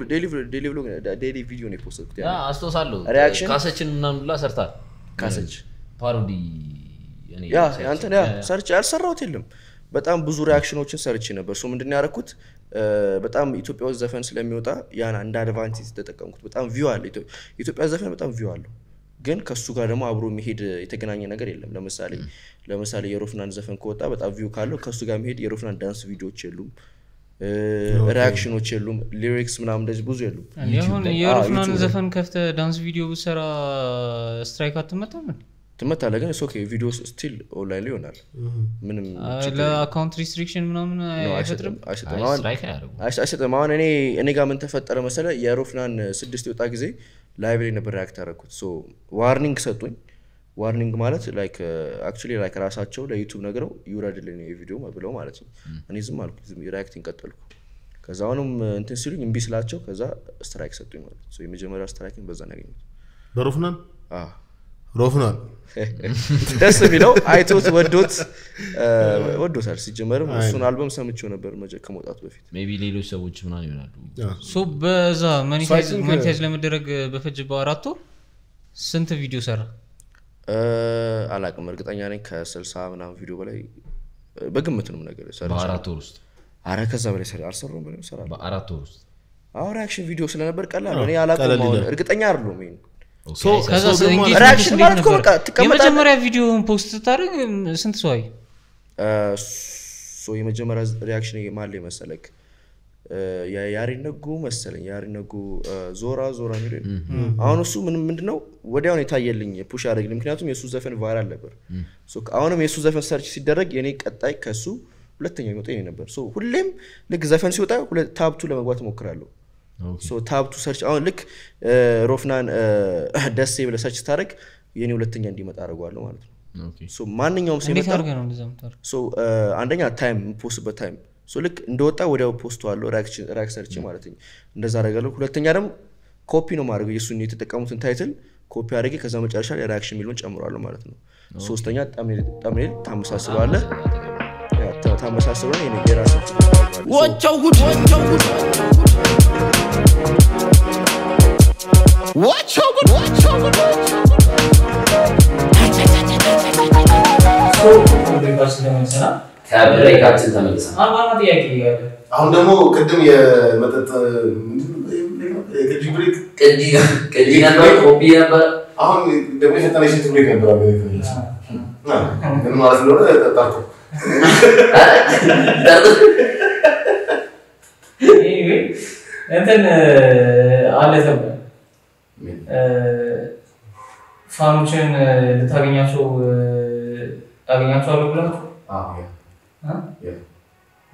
Speaker 1: ዴሊ ቪዲዮ ነው የፖስትኩት ያኔ።
Speaker 3: አስታውሳለሁ
Speaker 1: ሪያክሽን?
Speaker 3: ካሰችን ምናምን ሁላ ሰርታል
Speaker 1: ካሰች
Speaker 3: ፓሮዲ እኔ
Speaker 1: ያ
Speaker 3: ሰርቼ-
Speaker 1: አንተን ያ ሰርች ያልሰራሁት የለም በጣም ብዙ ሪያክሽኖችን ሰርቼ ነበር ሶ ምንድን ነው ያደረኩት እ፣ በጣም ኢትዮጵያ ውስጥ ዘፈን ስለሚወጣ ያን እንደ አድቫንቴጅ ተጠቀምኩት በጣም ቪው አለ ኢትዮ- ኢትዮጵያ ዘፈን በጣም ቪው አለው ግን ከሱ ጋር ደግሞ አብሮ መሄድ የተገናኘ ነገር የለም ለምሳሌ ለምሳሌ የሮፍናን ዘፈን ከወጣ በጣም ቪው ካለው ከሱ ጋር መሄድ የሮፍናን ዳንስ ቪዲዮዎች የሉም እ፣ ሪያክሽኖች የሉም ሊሪክስ ምናምን እንደዚህ ብዙ የሉም
Speaker 4: አሁን
Speaker 1: ላይ-
Speaker 4: የሮፍናን
Speaker 1: ዩቲዩብ ላይ።
Speaker 4: ዘፈን ከፍተ ዳንስ ቪዲዮ ብሰራ ስትራይክ አትመጣም እንዴ?
Speaker 1: ትመታለህ ግን ኦኬ ቪዲዮ ስቲል ኦንላይን ላይ ይሆናል ምንም
Speaker 4: አ፣
Speaker 1: ችግር
Speaker 4: ለአካውንት ሪስትሪክሽን ምናምን
Speaker 1: ነው፣
Speaker 4: አይፈጥርም
Speaker 1: አይሰጥም አይሰጥም
Speaker 3: አይ
Speaker 1: አሁን
Speaker 3: ስትራይክ አያደርጉም
Speaker 1: አይስ- አይሰጥም አሁን እኔ እኔ ጋር ምን ተፈጠረ መሰለ የሮፍናን ስድስት የወጣ ጊዜ ላይቭ ላይ ነበር ሪያክት ያደረኩት ሶ ዋርኒንግ ሰጡኝ ዋርኒንግ ማለት ላይክ አክቹዋሊ ላይክ ራሳቸው ለዩቱብ ነግረው ይውረድልን የቪዲዮ ብለው ማለት ነው እኔ ዝም አልኩ ዝም ሪያክቲንግ ቀጠልኩ ከዛ አሁንም እንትን ሲሉኝ እምቢ ስላቸው ከዛ ስትራይክ ሰጡኝ ማለት ነው ሶ የመጀመሪያ ስትራይክን በዛ ነው ያገኘሁት
Speaker 2: በሮፍናን
Speaker 1: አዎ።
Speaker 2: ሮፍናን
Speaker 1: ደስ የሚለው አይቶት ወዶት እ፣ ወዶታል ሲጀመርም እሱን አልበም ሰምቼው ነበር መጀ- ከመውጣቱ በፊት
Speaker 3: ሜቢ ሌሎች ሰዎች ምናምን ይሆናሉ
Speaker 4: ሶ በዛ መኒታይዝ
Speaker 2: think-
Speaker 4: መኒታይዝ ለመደረግ በፈጅበው አራት ወር ስንት ቪዲዮ ሰራ
Speaker 1: እ፣ አላቅም እርግጠኛ ነኝ ከስልሳ ምናምን ቪዲዮ በላይ እ፣ በግምት ነው ነገር
Speaker 3: በአራት ወር ውስጥ
Speaker 1: አረ ከዛ በላይ ሰራ አልሰራሁም በላይ ሰራ
Speaker 3: በአራት ወር ውስጥ
Speaker 1: አሁን ሪያክሽን ቪዲዮ ስለነበር ቀላል ነው። እኔ አላቅም
Speaker 2: ቀለል
Speaker 1: አሁን
Speaker 2: ይላል።
Speaker 1: እርግጠኛ አይደለሁም ይሄን
Speaker 3: ኦኬ፣
Speaker 2: ሶ-
Speaker 3: አይሰ-
Speaker 4: ከዛ
Speaker 2: ሰው ደግሞ
Speaker 4: engagement
Speaker 1: reaction
Speaker 4: እንዴት
Speaker 1: ማለት እኮ
Speaker 4: ነበር?
Speaker 1: በቃ ትቀመጣለህ።
Speaker 4: የመጀመሪያ ቪዲዮን ፖስት ስታደርግ ስንት ሰው አየ
Speaker 1: እ፣ ሶ የመጀመሪያ ሪያክሽን ማለ መሰለክ እ፣ ያ- ያሬድ ነጉ መሰለኝ ያሬድ ነጉ እ፣ ዞራ ዞራ የሚለው አሁን እሱ ምንም ምንድነው ወዲያውን የታየልኝ ፑሽ ያደረግልኝ ምክንያቱም የእሱ ዘፈን ቫይራል ነበር ሶ አሁንም የእሱ ዘፈን ሰርች ሲደረግ የኔ ቀጣይ ከሱ ሁለተኛ የሚወጣ የኔ ነበር ሶ ሁሌም ልክ ዘፈን ሲወጣ ሁለ- ታብቱ ለመግባት እሞክራለሁ
Speaker 3: ኦኬ።
Speaker 1: ሶ ታብቱ ሰርች አሁን ልክ እ፣ ሮፍናን እ፣ ደሴ ብለህ ሰርች ስታደርግ የኔ ሁለተኛ እንዲመጣ አድርገዋለሁ ማለት ነው
Speaker 3: ኦኬ።
Speaker 1: ሶ ማንኛውም ሰው
Speaker 4: እንዴት
Speaker 1: የመጣ
Speaker 4: አድርገህ ነው እንደዛ የምታደርገው?
Speaker 1: ሶ አንደኛ ታይም ፖስትበት ታይም ሶ ልክ እንደወጣ ወዲያው ፖስት አለው ሪያክት ሰርች ማለት ነው እንደዛ አደርጋለሁ ሁለተኛ ደግሞ ኮፒ ነው ማድረግ የእሱን የተጠቀሙትን ታይትል ኮፒ አድርጌ ከዛ መጨረሻ ላይ ሪያክሽን የሚለውን ጨምሯለሁ ማለት ነው ሶስተኛ ጠምኔል ታመሳስለዋለህ ያ፣ ታ- ታመሳስለዋለህ የኔ የራስ
Speaker 5: Watch out, good. Watch out, good. Watch out, good. Watch out, good.
Speaker 3: ከብሬካችን ተመልሰን
Speaker 4: ዋና ጥያቄ እያለ
Speaker 2: አሁን ደግሞ ቅድም የመጠጥ የቅጂ ብሬክ
Speaker 3: ቅጂ ቅጂ ነበር ኮፒ ነበር
Speaker 2: አሁን ደግሞ የፈጠነ ሽንት ብሬክ ነበር አገ ምን ማለት እንደሆነ ጠጣርኩ
Speaker 4: Anyway, እንትን አለ ተብሎ ፋኖችን ልታገኛቸው ታገኛቸዋለሁ ብለህ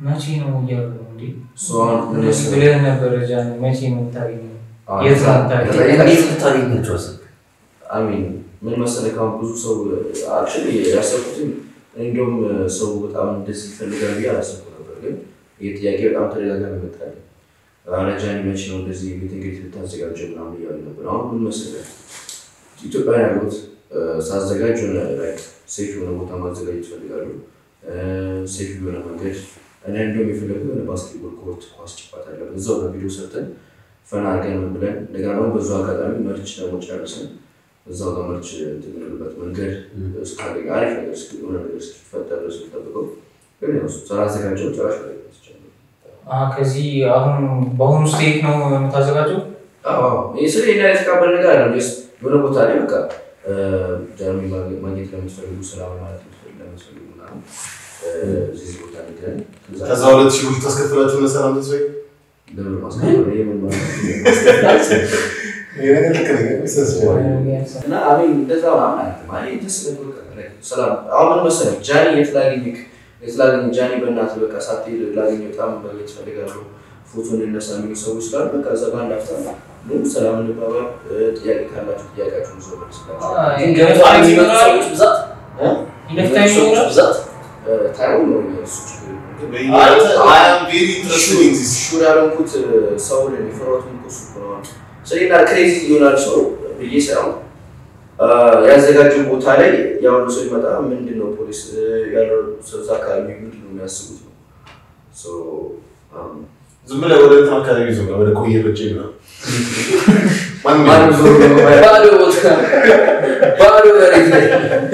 Speaker 4: መቼ ነው እያሉ ነው እንዴ?
Speaker 1: እሱ አሁን ምን መሰለህ?
Speaker 4: ብለህ ነበረ ጃን፣ መቼ ነው የምታገኘው?
Speaker 1: አዎ፣
Speaker 4: የት ነው የምታገኘው?
Speaker 3: እንዴት ልታገኛቸው አሰብክ?
Speaker 1: አሚን ምን መሰለህ ካሁን ብዙ ሰው አክቹዋሊ ያሰብኩትም እንዲሁም ሰው በጣም እንደዚህ ይፈልጋል ብዬ አላሰብኩ ነበር። ግን ይህ ጥያቄ በጣም ተደጋጋሚ ይመጣል። ረጃኒ መቼ ነው እንደዚህ ቤት እንግዲህ ልታዘጋጀው ምናምን እያሉ ነበር። አሁን ምን መሰለህ ኢትዮጵያ ያሉት ሳዘጋጅ የሆነ ላይ ሴፍ የሆነ ቦታ ማዘጋጀት ይፈልጋሉ። ሴፍ የሆነ መንገድ እኔ እንዲሁም የፈለጉ የሆነ ባስኬትቦል ኮርት ኳስ ጭፋት አለበት እዛው በቪዲዮ ሰርተን ፈና አድርገን ምን ብለን እንደገና ደግሞ በዙ አጋጣሚ መርች ደግሞ ጨርሰን እዛው ጋር መርች እንትን የምንልበት መንገድ እስካገኝ አሪፍ ነገር እስኪ የሆነ ነገር እስኪፈጠር ድረስ ጠብቀው ግን ያው ስላዘጋጀው ጭራሽ ላይ
Speaker 4: አ ከዚህ አሁን በአሁኑ ስቴት ነው የምታዘጋጀው?
Speaker 1: ስለ ና የተቃበል ነገር አለ የሆነ ቦታ ላይ በቃ ጃሚ ማግኘት ለምትፈልጉ ሰላም ማለት ለምትፈልጉ ምናምን እዚህ ቦታ ንገረን
Speaker 2: ከዛ ሁለት ሺህ ብር ታስከፍላችሁ መሰላም ተስፋዬ
Speaker 1: ለምን ማስከበር የምን ማለት ነው?
Speaker 2: ይሄ ነገር ልክ ነገር ይሰስባል
Speaker 1: እና አቤል እንደዛ ምናምን አያትም። አይ ደስ ብሎኝ በቃ ላይ ሰላም። አሁን ምን መሰለህ ጃኒ የት ላገኝህ የት ላገኝ ጃኒ በእናትህ በቃ ሳትሄድ ላገኝ በጣም ማግኘት እፈልጋለሁ ፎቶ እንነሳ የሚሉ ሰዎች ስላሉ በቃ እዛ በአንድ አፍታ ምን ሰላም እንባባል። ጥያቄ ካላችሁ ጥያቄያችሁን ይዘው መልስላችሁ።
Speaker 3: ግን ገበታ የሚመጡ ሰዎች ብዛት
Speaker 4: ይለፍታ
Speaker 3: የሚመጡ ሰዎች
Speaker 4: ይኖራል?
Speaker 3: ብዛት
Speaker 1: ታይሙ ነው እሱ ችግር የለም። ግን
Speaker 2: I am very interested in this.
Speaker 1: ሹር ያለንኩት ሰው የሚፈሯት እሱ ነው። ስለና ክሬዚ ይሆናል ሰው ብዬ ሳይሆን ያዘጋጀው ቦታ ላይ ያሁኑ ሰው ይመጣ ምንድን ነው ፖሊስ ያለው ሰው እዛ አካባቢ ምንድን ነው የሚያስቡት ነው። ሶ
Speaker 2: ዝም ብለህ ወደ እንትን አካባቢ ይዞ ወደ ቆየ በጭ ነው ማንም
Speaker 1: ማንም
Speaker 2: የለም።
Speaker 1: ዞር ብሎ ማየት
Speaker 3: ባዶ ቦታ ባዶ መሬት ላይ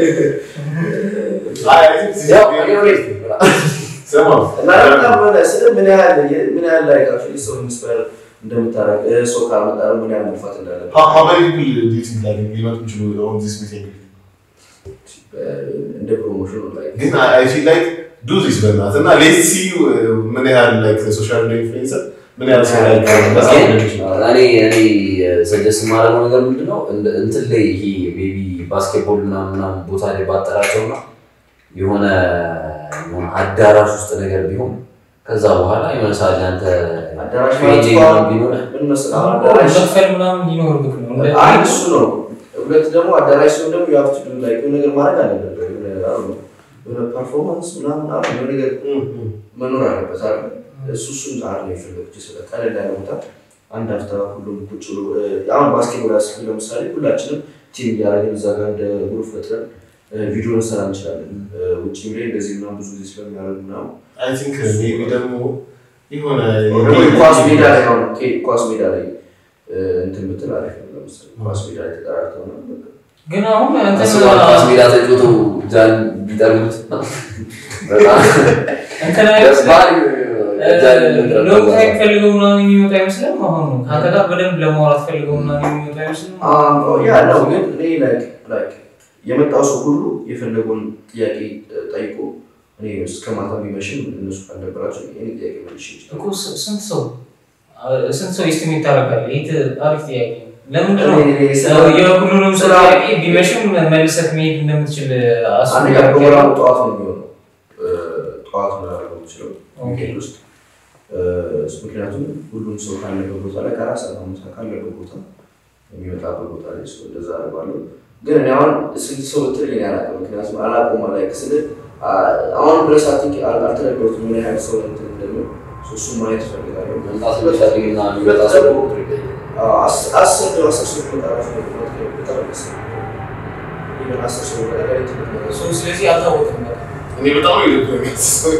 Speaker 2: አይ፣ I think this is
Speaker 3: ያው
Speaker 2: very
Speaker 3: እኔ ወዴት
Speaker 2: ስማ፣
Speaker 1: እና በጣም ሆነ ስለ ምን ያህል ምን ያህል ላይ ካፊ ሰው ኢንስፓየር እንደምታረግ ሰው ካመጣ ምን ያህል መልፋት እንዳለበት
Speaker 2: how- how many people do you think that ሊመጡ ይችሉ on this meeting?
Speaker 1: እንደ ፕሮሞሽኑ ላይ
Speaker 2: ግን I- I feel like do this በእናትህ እና let's see uh, ምን ያህል like social media influencer ምን ያህል ሰው like በጣም ሊሆን ይችላል።
Speaker 3: እኔ እኔ ሰጀስት የማደርገው ነገር ምንድነው እንደ- እንትን ላይ ይሄ ቤቢ ባስኬትቦል ምናምን ምናምን ቦታ ላይ ባጠራቸው እና የሆነ የሆነ አዳራሽ ውስጥ ነገር ቢሆን ከዛ በኋላ የሆነ ሰዓት ላይ አንተ
Speaker 1: አዳራሽ
Speaker 3: ፔጅ
Speaker 1: ማለት እኮ
Speaker 3: ምናምን ቢኖርህ
Speaker 1: ምን መሰለህ አሁን አዳራሽ
Speaker 4: መክፈል ምናምን ሊኖርብህ ነው። እንደ-
Speaker 1: አንድ እሱ ነው። ሁለት ደግሞ አዳራሽ ሲሆን ደግሞ የሀብት ላይ የሆነ ነገር ማድረግ አለበት። የሆነ አሁን የሆነ ፐርፎርማንስ ምናምን አሁን የሆነ ነገር
Speaker 2: Mm, mm.
Speaker 1: መኖር አለበት አለ እሱ እሱን ዛር ነው የፈለጉት ስለ ቀለል ያለ ቦታ አንድ አፍታ ሁሉም ቁጭ ብሎ እ፣ አሁን ባስኬትቦል ያስክል ለምሳሌ ሁላችንም ቲም እያደረግን እዛ ጋር እንደ ግሩፕ ፈጥረን እ፣ ቪዲዮ እንሰራ እንችላለን። እ፣ ውጭ ላይ እንደዚህ ምናምን ብዙ ጊዜ ስለሚያደርግ ምናምን
Speaker 2: I think uh, maybe ደግሞ የሆነ
Speaker 1: ደግሞ ኳስ ሜዳ ላይ አሁን ኦኬ፣ ኳስ ሜዳ ላይ እ፣ እንትን ብትል አሪፍ ነው። ለምሳሌ ኳስ ሜዳ ላይ ተጠራርተው ምናምን በቃ
Speaker 4: ግን አሁን እንትን
Speaker 3: አስበዋል ኳስ ሜዳ ተጫውቶ ጃን ቢጠርጉት በጣም
Speaker 4: እንትን
Speaker 3: ደስ
Speaker 4: አይመስልም?
Speaker 3: ባል ጃን
Speaker 4: ሎንግ ታይም ፈልገው ምናምን የሚመጡ አይመስልም? አሁን ከአንተ ጋር በደንብ ለማውራት ፈልገው ምናምን የሚመጡ አይመስልም?
Speaker 1: ያ ነው ግን እኔ ላይክ ላይክ የመጣው ሰው ሁሉ የፈለገውን ጥያቄ እ፣ ጠይቆ እኔ እስከ ማታ ቢመሽም እነሱ ካልነበራቸው እኔ ጥያቄ መልሽ ይችላል።
Speaker 4: እኮ ስ- ስንት ሰው አ- ስንት ሰው ኤስቲሜት ታደርጋለህ? ይህ ት- አሪፍ ጥያቄ ነው። ለምንድን ነው
Speaker 1: እኔ- እኔ ስለ-
Speaker 4: እ፣ የሁሉንም ሰው
Speaker 1: ስለ-
Speaker 4: ጥያቄ ቢመሽም መልሰህ መሄድ እንደምትችል አስቡ።
Speaker 1: አንደኛ ፕሮግራሙ ጠዋት ነው የሚሆነው እ፣ ጠዋት ነው ያደረገው የምችለው
Speaker 4: ኦኬ።
Speaker 1: ዊኬንድ ውስጥ እ፣ ምክንያቱም ሁሉም ሰው ካለበት ቦታ ላይ ከአራት ሰዓት አምስት ሰዓት ካለበት ቦታ የሚመጣበት ቦታ ላይ ሰው እንደዛ አደርጋለሁ። ግን እኔ አሁን ስንት ሰው ብትል እኔ አላውቅም። ምክንያቱም አላውቀውም ላይ ስል አሁን ድረስ አቲንክ አልተረዳሁትም ምን ያህል ሰው እንትን እንደሚሆን እሱን ማየት እፈልጋለሁ።
Speaker 3: መምጣት የሚፈልግና የሚመጣ ሰው ቁጥር ይለያል።
Speaker 1: አስ- አስር ነው አስር ሰው ሊመጣ ራሱ ነው በጣም ደስ ይላል። ኢቨን አስር ሰው ሊመጣ ላይ ትልቅ ነገር
Speaker 4: ሰው ስለዚህ አልታወቅም በቃ።
Speaker 2: እኔ በጣም ነው ይልኩኝ ሰው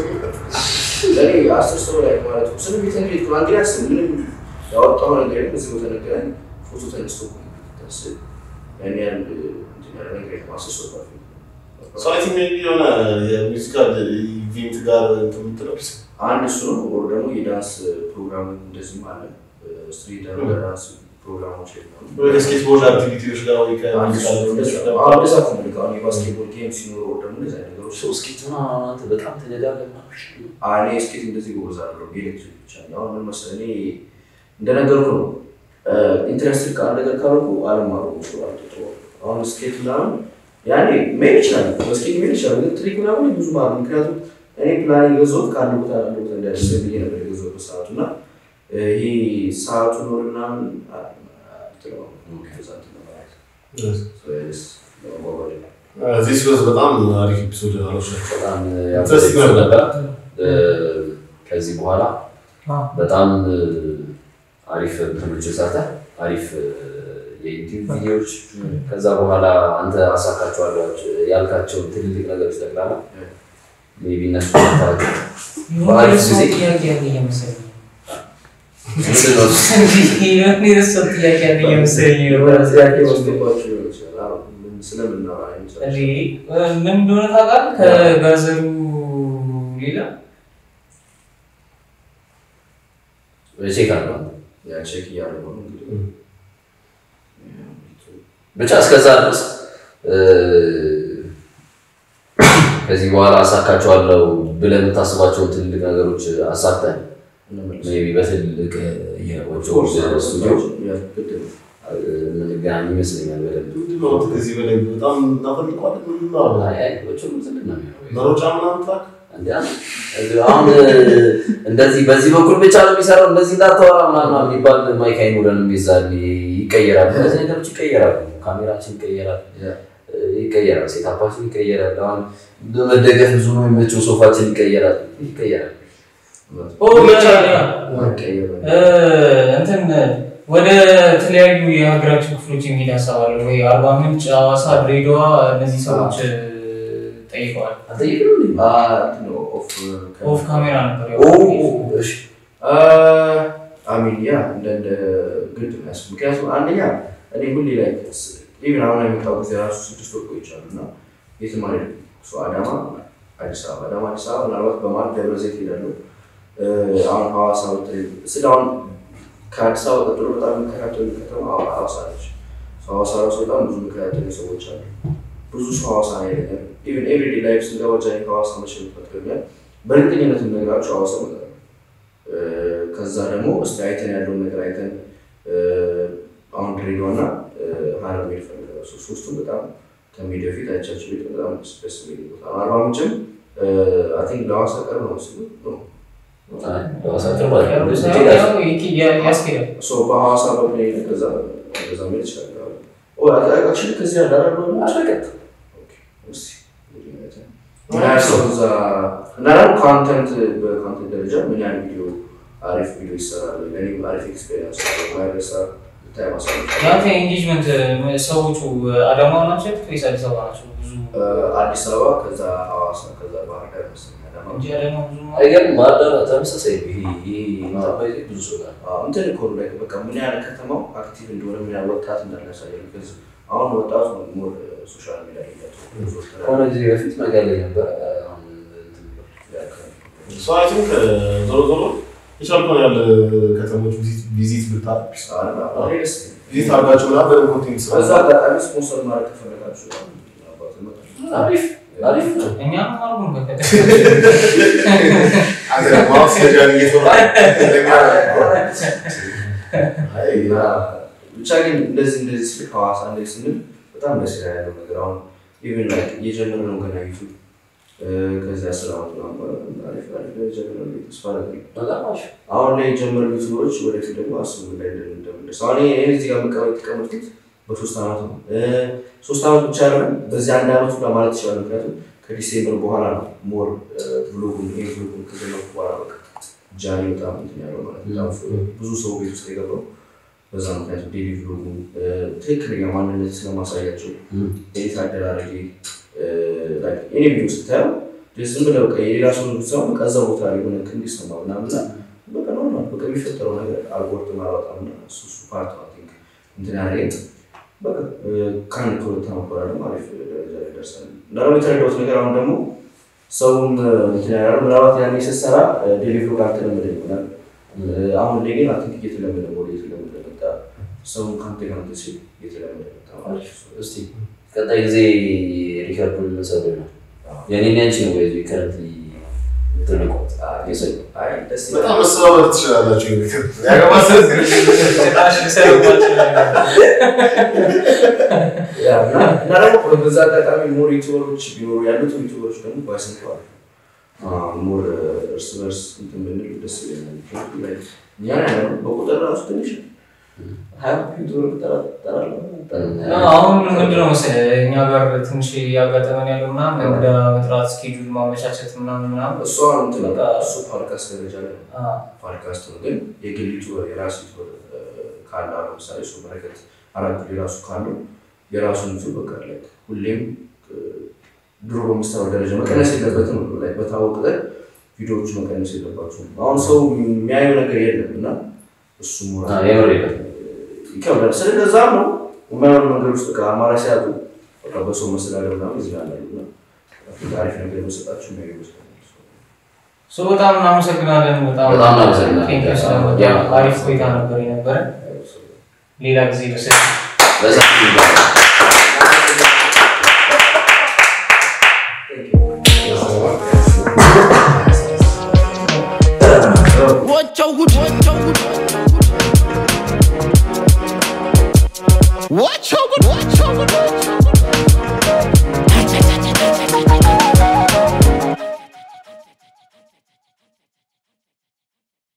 Speaker 1: ለእኔ አስር ሰው ላይ ማለት ነው። ስለ ቤተ እንግዲህ ነው አንድ ያስብ ምንም ያወጣው ነገር የለም። እዚህ ቦታ ነገረኝ ፎቶ ተነስቶ ታስ ያን ያህል እንትን ያለ ነገር የለም። አስር ሰው ባፊ
Speaker 2: ሰው አይ ቲንክ ሜቢ የሆነ የሙዚቃል ኢቬንት ጋር እንትን የምትለው
Speaker 1: አንድ እሱ ነው። ወር ደግሞ የዳንስ ፕሮግራም እንደዚህም አለ። ስትሪት ዳንስ ፕሮግራሞች የለም።
Speaker 2: ወደ ስኬትቦርድ አክቲቪቲዎች ጋር ወይ
Speaker 1: አንድ እሱ ነው። እንደዛ
Speaker 2: ከሙዚቃ
Speaker 1: አሁን እንደዛ እኮ ነው። አሁን የባስኬትቦል ጌም ሲኖር ወር ደግሞ እንደዚህ አይነት ነገሮች
Speaker 3: ሰው እስኪ ምናምን አንተ በጣም ትነዳለህ ምናምን።
Speaker 1: እኔ ስኬት እንደዚህ ጎበዝ አይደለሁም። የኤሌክትሪክ ብቻ ነው። አሁን ምን መሰለህ እኔ እንደነገርኩ ነው ኢንትረስትድ ከአንድ ነገር ካልኩ አለማሩ ይችላል። አሁን ስኬት ምናምን ያኔ መሄድ ይችላል፣ በስኬት መሄድ ይችላል። ግን ትሪክ ምናምን ብዙ ማለት ምክንያቱም እኔ ፕላን የገዛሁት ከአንድ ቦታ አንድ ቦታ እንደ ደስ ብዬ ነበር የገዛሁበት ሰዓቱ እና ይሄ ሰዓቱ ኖር ምናምን አትለውም። ከዛ እንትን ለማለት ለመጓጓዣ
Speaker 2: እዚህ ሲወዝ በጣም አሪፍ ኤፒሶድ አሎች
Speaker 6: በጣም
Speaker 2: Interesting
Speaker 6: ያበደ
Speaker 2: ነበር።
Speaker 6: ነበር። እ፣ ከዚህ በኋላ በጣም እ፣ አሪፍ እንትኖች ሰርተህ አሪፍ እ፣ የዩቲዩብ ቪዲዮዎች ከዛ በኋላ አንተ አሳካቸዋለሁ ያልካቸውን ትልልቅ ነገሮች ጠቅላላ ሜይ ቢ እነሱ ታቸው በአሪፍ ጊዜ
Speaker 4: ጥያቄ ያለ እየመሰለኝ ነው።
Speaker 6: ምንድን ነው እሱ?
Speaker 4: የሆነ የረሳው ጥያቄ ያለ እየመሰለኝ ነው።
Speaker 1: ጥያቄ ወስደባቸው ሊሆን ይችላል። አዎ፣ ምን- ስለምናወራ ይመስላል።
Speaker 4: እንዴ ምን እንደሆነ ታውቃለህ? ከጋዘሩ ሌላ
Speaker 6: ቼክ አለው
Speaker 1: ያ ቼክ እያደረጉ ነው እንግዲህ
Speaker 6: ብቻ እስከዛ ድረስ እ፣ ከዚህ በኋላ አሳካቸዋለሁ ብለህ የምታስባቸውን ትልልቅ ነገሮች አሳክተን
Speaker 1: እንመለስ።
Speaker 6: ሜይ ቢ በትልቅ የወጮ
Speaker 1: ኦፍኮርስ፣
Speaker 6: ስቱዲዮ
Speaker 1: ያ ግድ ነው።
Speaker 6: የምንገናኝ ይመስለኛል። በደንብ
Speaker 2: ከዚህ በላይ በጣም እናፈልቀዋለን ምንናለ
Speaker 6: አይ፣ አይ፣ ወጮ ትልቅ ነው የሚሆነው።
Speaker 2: መሮጫ ምናምን ትራክ
Speaker 6: እንደ አሁን እንደዚህ በዚህ በኩል ብቻ ነው የሚሰራው እንደዚህ እንዳታወራ ምናምን የሚባል ማይክ አይኖረንም። የዛኔ ይቀየራል፣ እነዚህ ነገሮች ይቀየራሉ። ካሜራችን ይቀየራል፣ ይቀየራል፣ ሴታፓችን ይቀየራል። አሁን በመደገፍ ብዙ ነው የሚመቸው ሶፋችን ይቀየራል፣ ይቀየራል።
Speaker 4: ኦ ያ ያ
Speaker 1: ማይቀየር ነው።
Speaker 4: እ፣ እንትን ወደ ተለያዩ የሀገራችን ክፍሎች የሚሄድ ሀሳብ አለ ወይ? አርባ ምንጭ፣ ሐዋሳ፣ ድሬዳዋ እነዚህ ሰዎች እ፣ ጠይቀዋል።
Speaker 6: አልጠየቅንም እንዴ?
Speaker 1: አ፣ እንትን ነው፣ ኦፍ
Speaker 4: ኦፍ ካሜራ ነበር
Speaker 6: ኦ፣
Speaker 4: ያወራው።
Speaker 6: እሺ፣
Speaker 1: አሚን ያ እንደ እንደ ግድ ነው ያስ ምክንያቱም አንደኛ እኔ ሁሌ ላይ ኢቭን አሁን የመጣው ጊዜ ራሱ ስድስት ወር ቆይቻለሁ እና የትም አልሄድም። እሱ አዳማ፣ አዲስ አበባ፣ አዳማ፣ አዲስ አበባ ምናልባት በማለት ደብረ ዘይት ሄዳለሁ። እ፣ አሁን ሐዋሳ ብትሄድ ስለ አሁን ከአዲስ አበባ ቀጥሎ በጣም የሚከታተሉ ከተማ ሐዋ- ሐዋሳ ነች። ሐዋሳ ራሱ በጣም ብዙ የሚከታተሉ ሰዎች አሉ። ብዙ ሰው ሐዋሳ ነው ያለኛል። ኢቭን ኤቭሪዴ ላይፍ ስንገባ ጃኒ ከሐዋሳ መቼ የምትመጥቀኛል በእርግጠኝነት የምነግራቸው ሐዋሳ እመጣለሁ። እ፣ ከዛ ደግሞ እስቲ አይተን ያለውን ነገር አይተን እ፣ አሁን ድሬዳዋ እና እ፣ ሀረር መሄድ እፈልጋለሁ። ሶ- ሶስቱም በጣም ከሚሄድ በፊት አይቻቸው ቤት በጣም ደስ ደስ የሚል ቦታ ነው። አርባ ምንጭም አይ ቲንክ ለሐዋሳ ቅርብ ነው መሰለኝ ነው
Speaker 6: አይ፣ ሐዋሳ ቅርብ አይደለም።
Speaker 4: ያው
Speaker 6: እዚህ ጋር
Speaker 4: ያው ይክ- ያ- ያስኬዳል።
Speaker 1: ሶ በሐዋሳ በፕሌን ከዛ ከዛ መሄድ ይችላል። ኦ አክቹዋሊ ከዚህ ያለ አይደል ነው
Speaker 6: አለቀጥ።
Speaker 1: እስኪ እንግዲህ አይተን ምን ያህል ሰው እዛ እና ደግሞ ኮንተንት በኮንተንት ደረጃ ምን ያህል ቪዲዮ አሪፍ ቪዲዮ ይሰራል። ለእኔም አሪፍ ኤክስፔሪንስ ማይረሳ ብታይ ማሳለፍ
Speaker 4: የአንተ ኤንጌጅመንት ሰዎቹ አዳማ ናቸው ወይስ አዲስ አበባ ናቸው? ብዙ
Speaker 1: አዲስ አበባ ከዛ ሐዋሳ ከዛ ባህር ዳር መሰለኝ አዳማ
Speaker 4: እንጂ አዳማ ብዙ ነው።
Speaker 6: አይገርም። ባህር ዳር ተመሳሳይ ነው። ይሄ ይሄ ኢንተርፕራይዝ ብዙ ሰው ጋር
Speaker 1: አዎ፣ እንትን እኮ ነው ላይ በቃ ምን ያህል ከተማው አክቲቭ እንደሆነ ምን ያህል ወጣት እንዳለ ያሳያል። ቢኮዝ አሁን ወጣቱ ሞር ሶሻል ሚዲያ ላይ ያለው
Speaker 6: ከሆነ ጊዜ በፊት መቀሌ ነበር። አሁን እንትን ብሏል።
Speaker 2: ሶ አይ ቲንክ ዞሮ ዞሮ የቻልከውን ያለ ከተሞች ቪዚት ብታደርግ ቪዚት አድርጋቸው ምናምን በደንብ ኮንቴንት ስራ
Speaker 1: በዛ አጋጣሚ ስፖንሰር ማድረግ ከፈለጋችሁ አባት ይመጣል።
Speaker 6: አሪፍ አሪፍ ነው።
Speaker 4: እኛ አርጉን ከፈለ
Speaker 2: አንተ ማስረጃ እየተወራ
Speaker 1: ብቻ ግን እንደዚህ እንደዚህ ስል ሐዋሳ እንደዚህ ስንል በጣም ደስ ይላል ያለው ነገር አሁን ኢቨን ላይክ እየጀመረ ነው ገና ዩቱብ ከዚያ ስራ አሪፍ አሪፍ ደረጃ ገና ነው ተስፋ አደርጋለሁ።
Speaker 6: በጣም አሪፍ
Speaker 1: አሁን ላይ የጀመሩ ዩቱበሮች ወደፊት ደግሞ አስቡ ላይ እንደምንደርስ አሁን ይሄ እዚህ ጋር መቀመጥ የተቀመጥኩት በሶስት ዓመት ነው። እ፣ ሶስት ዓመት ብቻ አይደለም በዚህ አንድ ዓመት ሁላ ማለት ይችላል። ምክንያቱም ከዲሴምበር በኋላ ነው ሞር ብሎጉን ይሄ ብሎጉን ከጀመርኩ በኋላ በቃ ጃኒ በጣም እንትን ያለው ማለት ነው። በጣም ብዙ ሰው ቤት ውስጥ የገባው በዛ ምክንያቱ ዴሊ ብሎጉን እ፣ ትክክለኛ ማንነት ስለማሳያቸው ኤዲት አደራረጌ እኔ ቪዲዮ ስታየው ዝም ብለህ በቃ የሌላ ሰው ሰው በቃ እዛ ቦታ ላይ ሆነ እንዲሰማ ምናምን እና በቃ ኖርማል በቃ የሚፈጠረው ነገር አልጎሪትም አላወጣም እና እሱ እሱ ፓርት አይ ቲንክ እንትን ያደረገኝ በቃ እ፣ ከአንድ ከሁለት ዓመት በኋላ ደግሞ አሪፍ ደረጃ ላይ ደርሰናል። እና ደግሞ የተረዳሁት ነገር አሁን ደግሞ ሰውም እ፣ እንትን ያደረገው ምናልባት ያኔ ስትሰራ ዴሊቨሪ ጋር ተለመደ ይሆናል። እ፣ አሁን ላይ ግን አይ ቲንክ እየተለመደ ወደ እየተለመደ መጣ። ሰውን ከአንተ ጋር እንትን ሲል እየተለመደ መጣ ማለት ነው።
Speaker 6: እስቲ ቀጣይ ጊዜ ሪከርዱን የምንሰራው ነው። የኔን ያንቺ ነው ወይ ከረንትሊ ትልቁ
Speaker 1: አይ ደስ ይላል።
Speaker 2: በጣም መሰባበር ትችላላችሁ። ያገባ
Speaker 1: ያ፣ እና እና ደግሞ በዛ አጋጣሚ ሞር ዩቱበሮች ቢኖሩ ያሉት ዩቱበሮች ደግሞ ባይሰንተዋል ሞር እርስ በርስ እንትን ብንል ደስ ይለኛል። ምክንያቱም ላይ እኛ ነው ያለነው በቁጥር ራሱ ትንሽ ነው። ሀያ ፒውተር ጠራለሁ
Speaker 4: አሁን ምንድነው መሰለህ እኛ ጋር ትንሽ እያጋጠመን ያለው ምናምን እንግዳ መጥራት ስኬጁል ማመቻቸት ምናምን ምናምን
Speaker 1: እሱ አሁን እንትን በቃ እሱ ፓድካስት ደረጃ ላይ ነው።
Speaker 4: አ፣
Speaker 1: ፓድካስት ነው ግን የግል ዩቱበር የራሱ ዩቱበር ካለ አሁን ለምሳሌ እሱ በረከት አራት የራሱ ካለው የራሱን ዩቱብ በቃ ላይ ሁሌም እ፣ ድሮ በምሰራው ደረጃ መቀነስ የለበትም ነው ላይ በታወቀ ቀን ቪዲዮዎቹ መቀነስ የለባቸውም። አሁን ሰው የሚያየው ነገር የለም እና እሱ
Speaker 6: አዎ፣ የምር የለም።
Speaker 1: ይከብዳል። ስለዛም ነው የማይሆኑ ነገር ውስጥ በቃ አማራጭ ሲያጡ በቃ በሰው መስተዳደር ምናምን ይዝናናሉ እና አሪፍ ነገር በሰጣቸው የሚያዩ ይመስለኛል።
Speaker 4: ሶ በጣም እናመሰግናለን። በጣም
Speaker 6: በጣም እናመሰግናለን።
Speaker 4: ቴንክ ዩ ስለመጣ አሪፍ ቆይታ ነበር የነበረ። ሌላ ጊዜ ልሰጥ
Speaker 6: በሰፊው ይባላል።
Speaker 5: Watch out, watch out, watch out, watch out, watch out.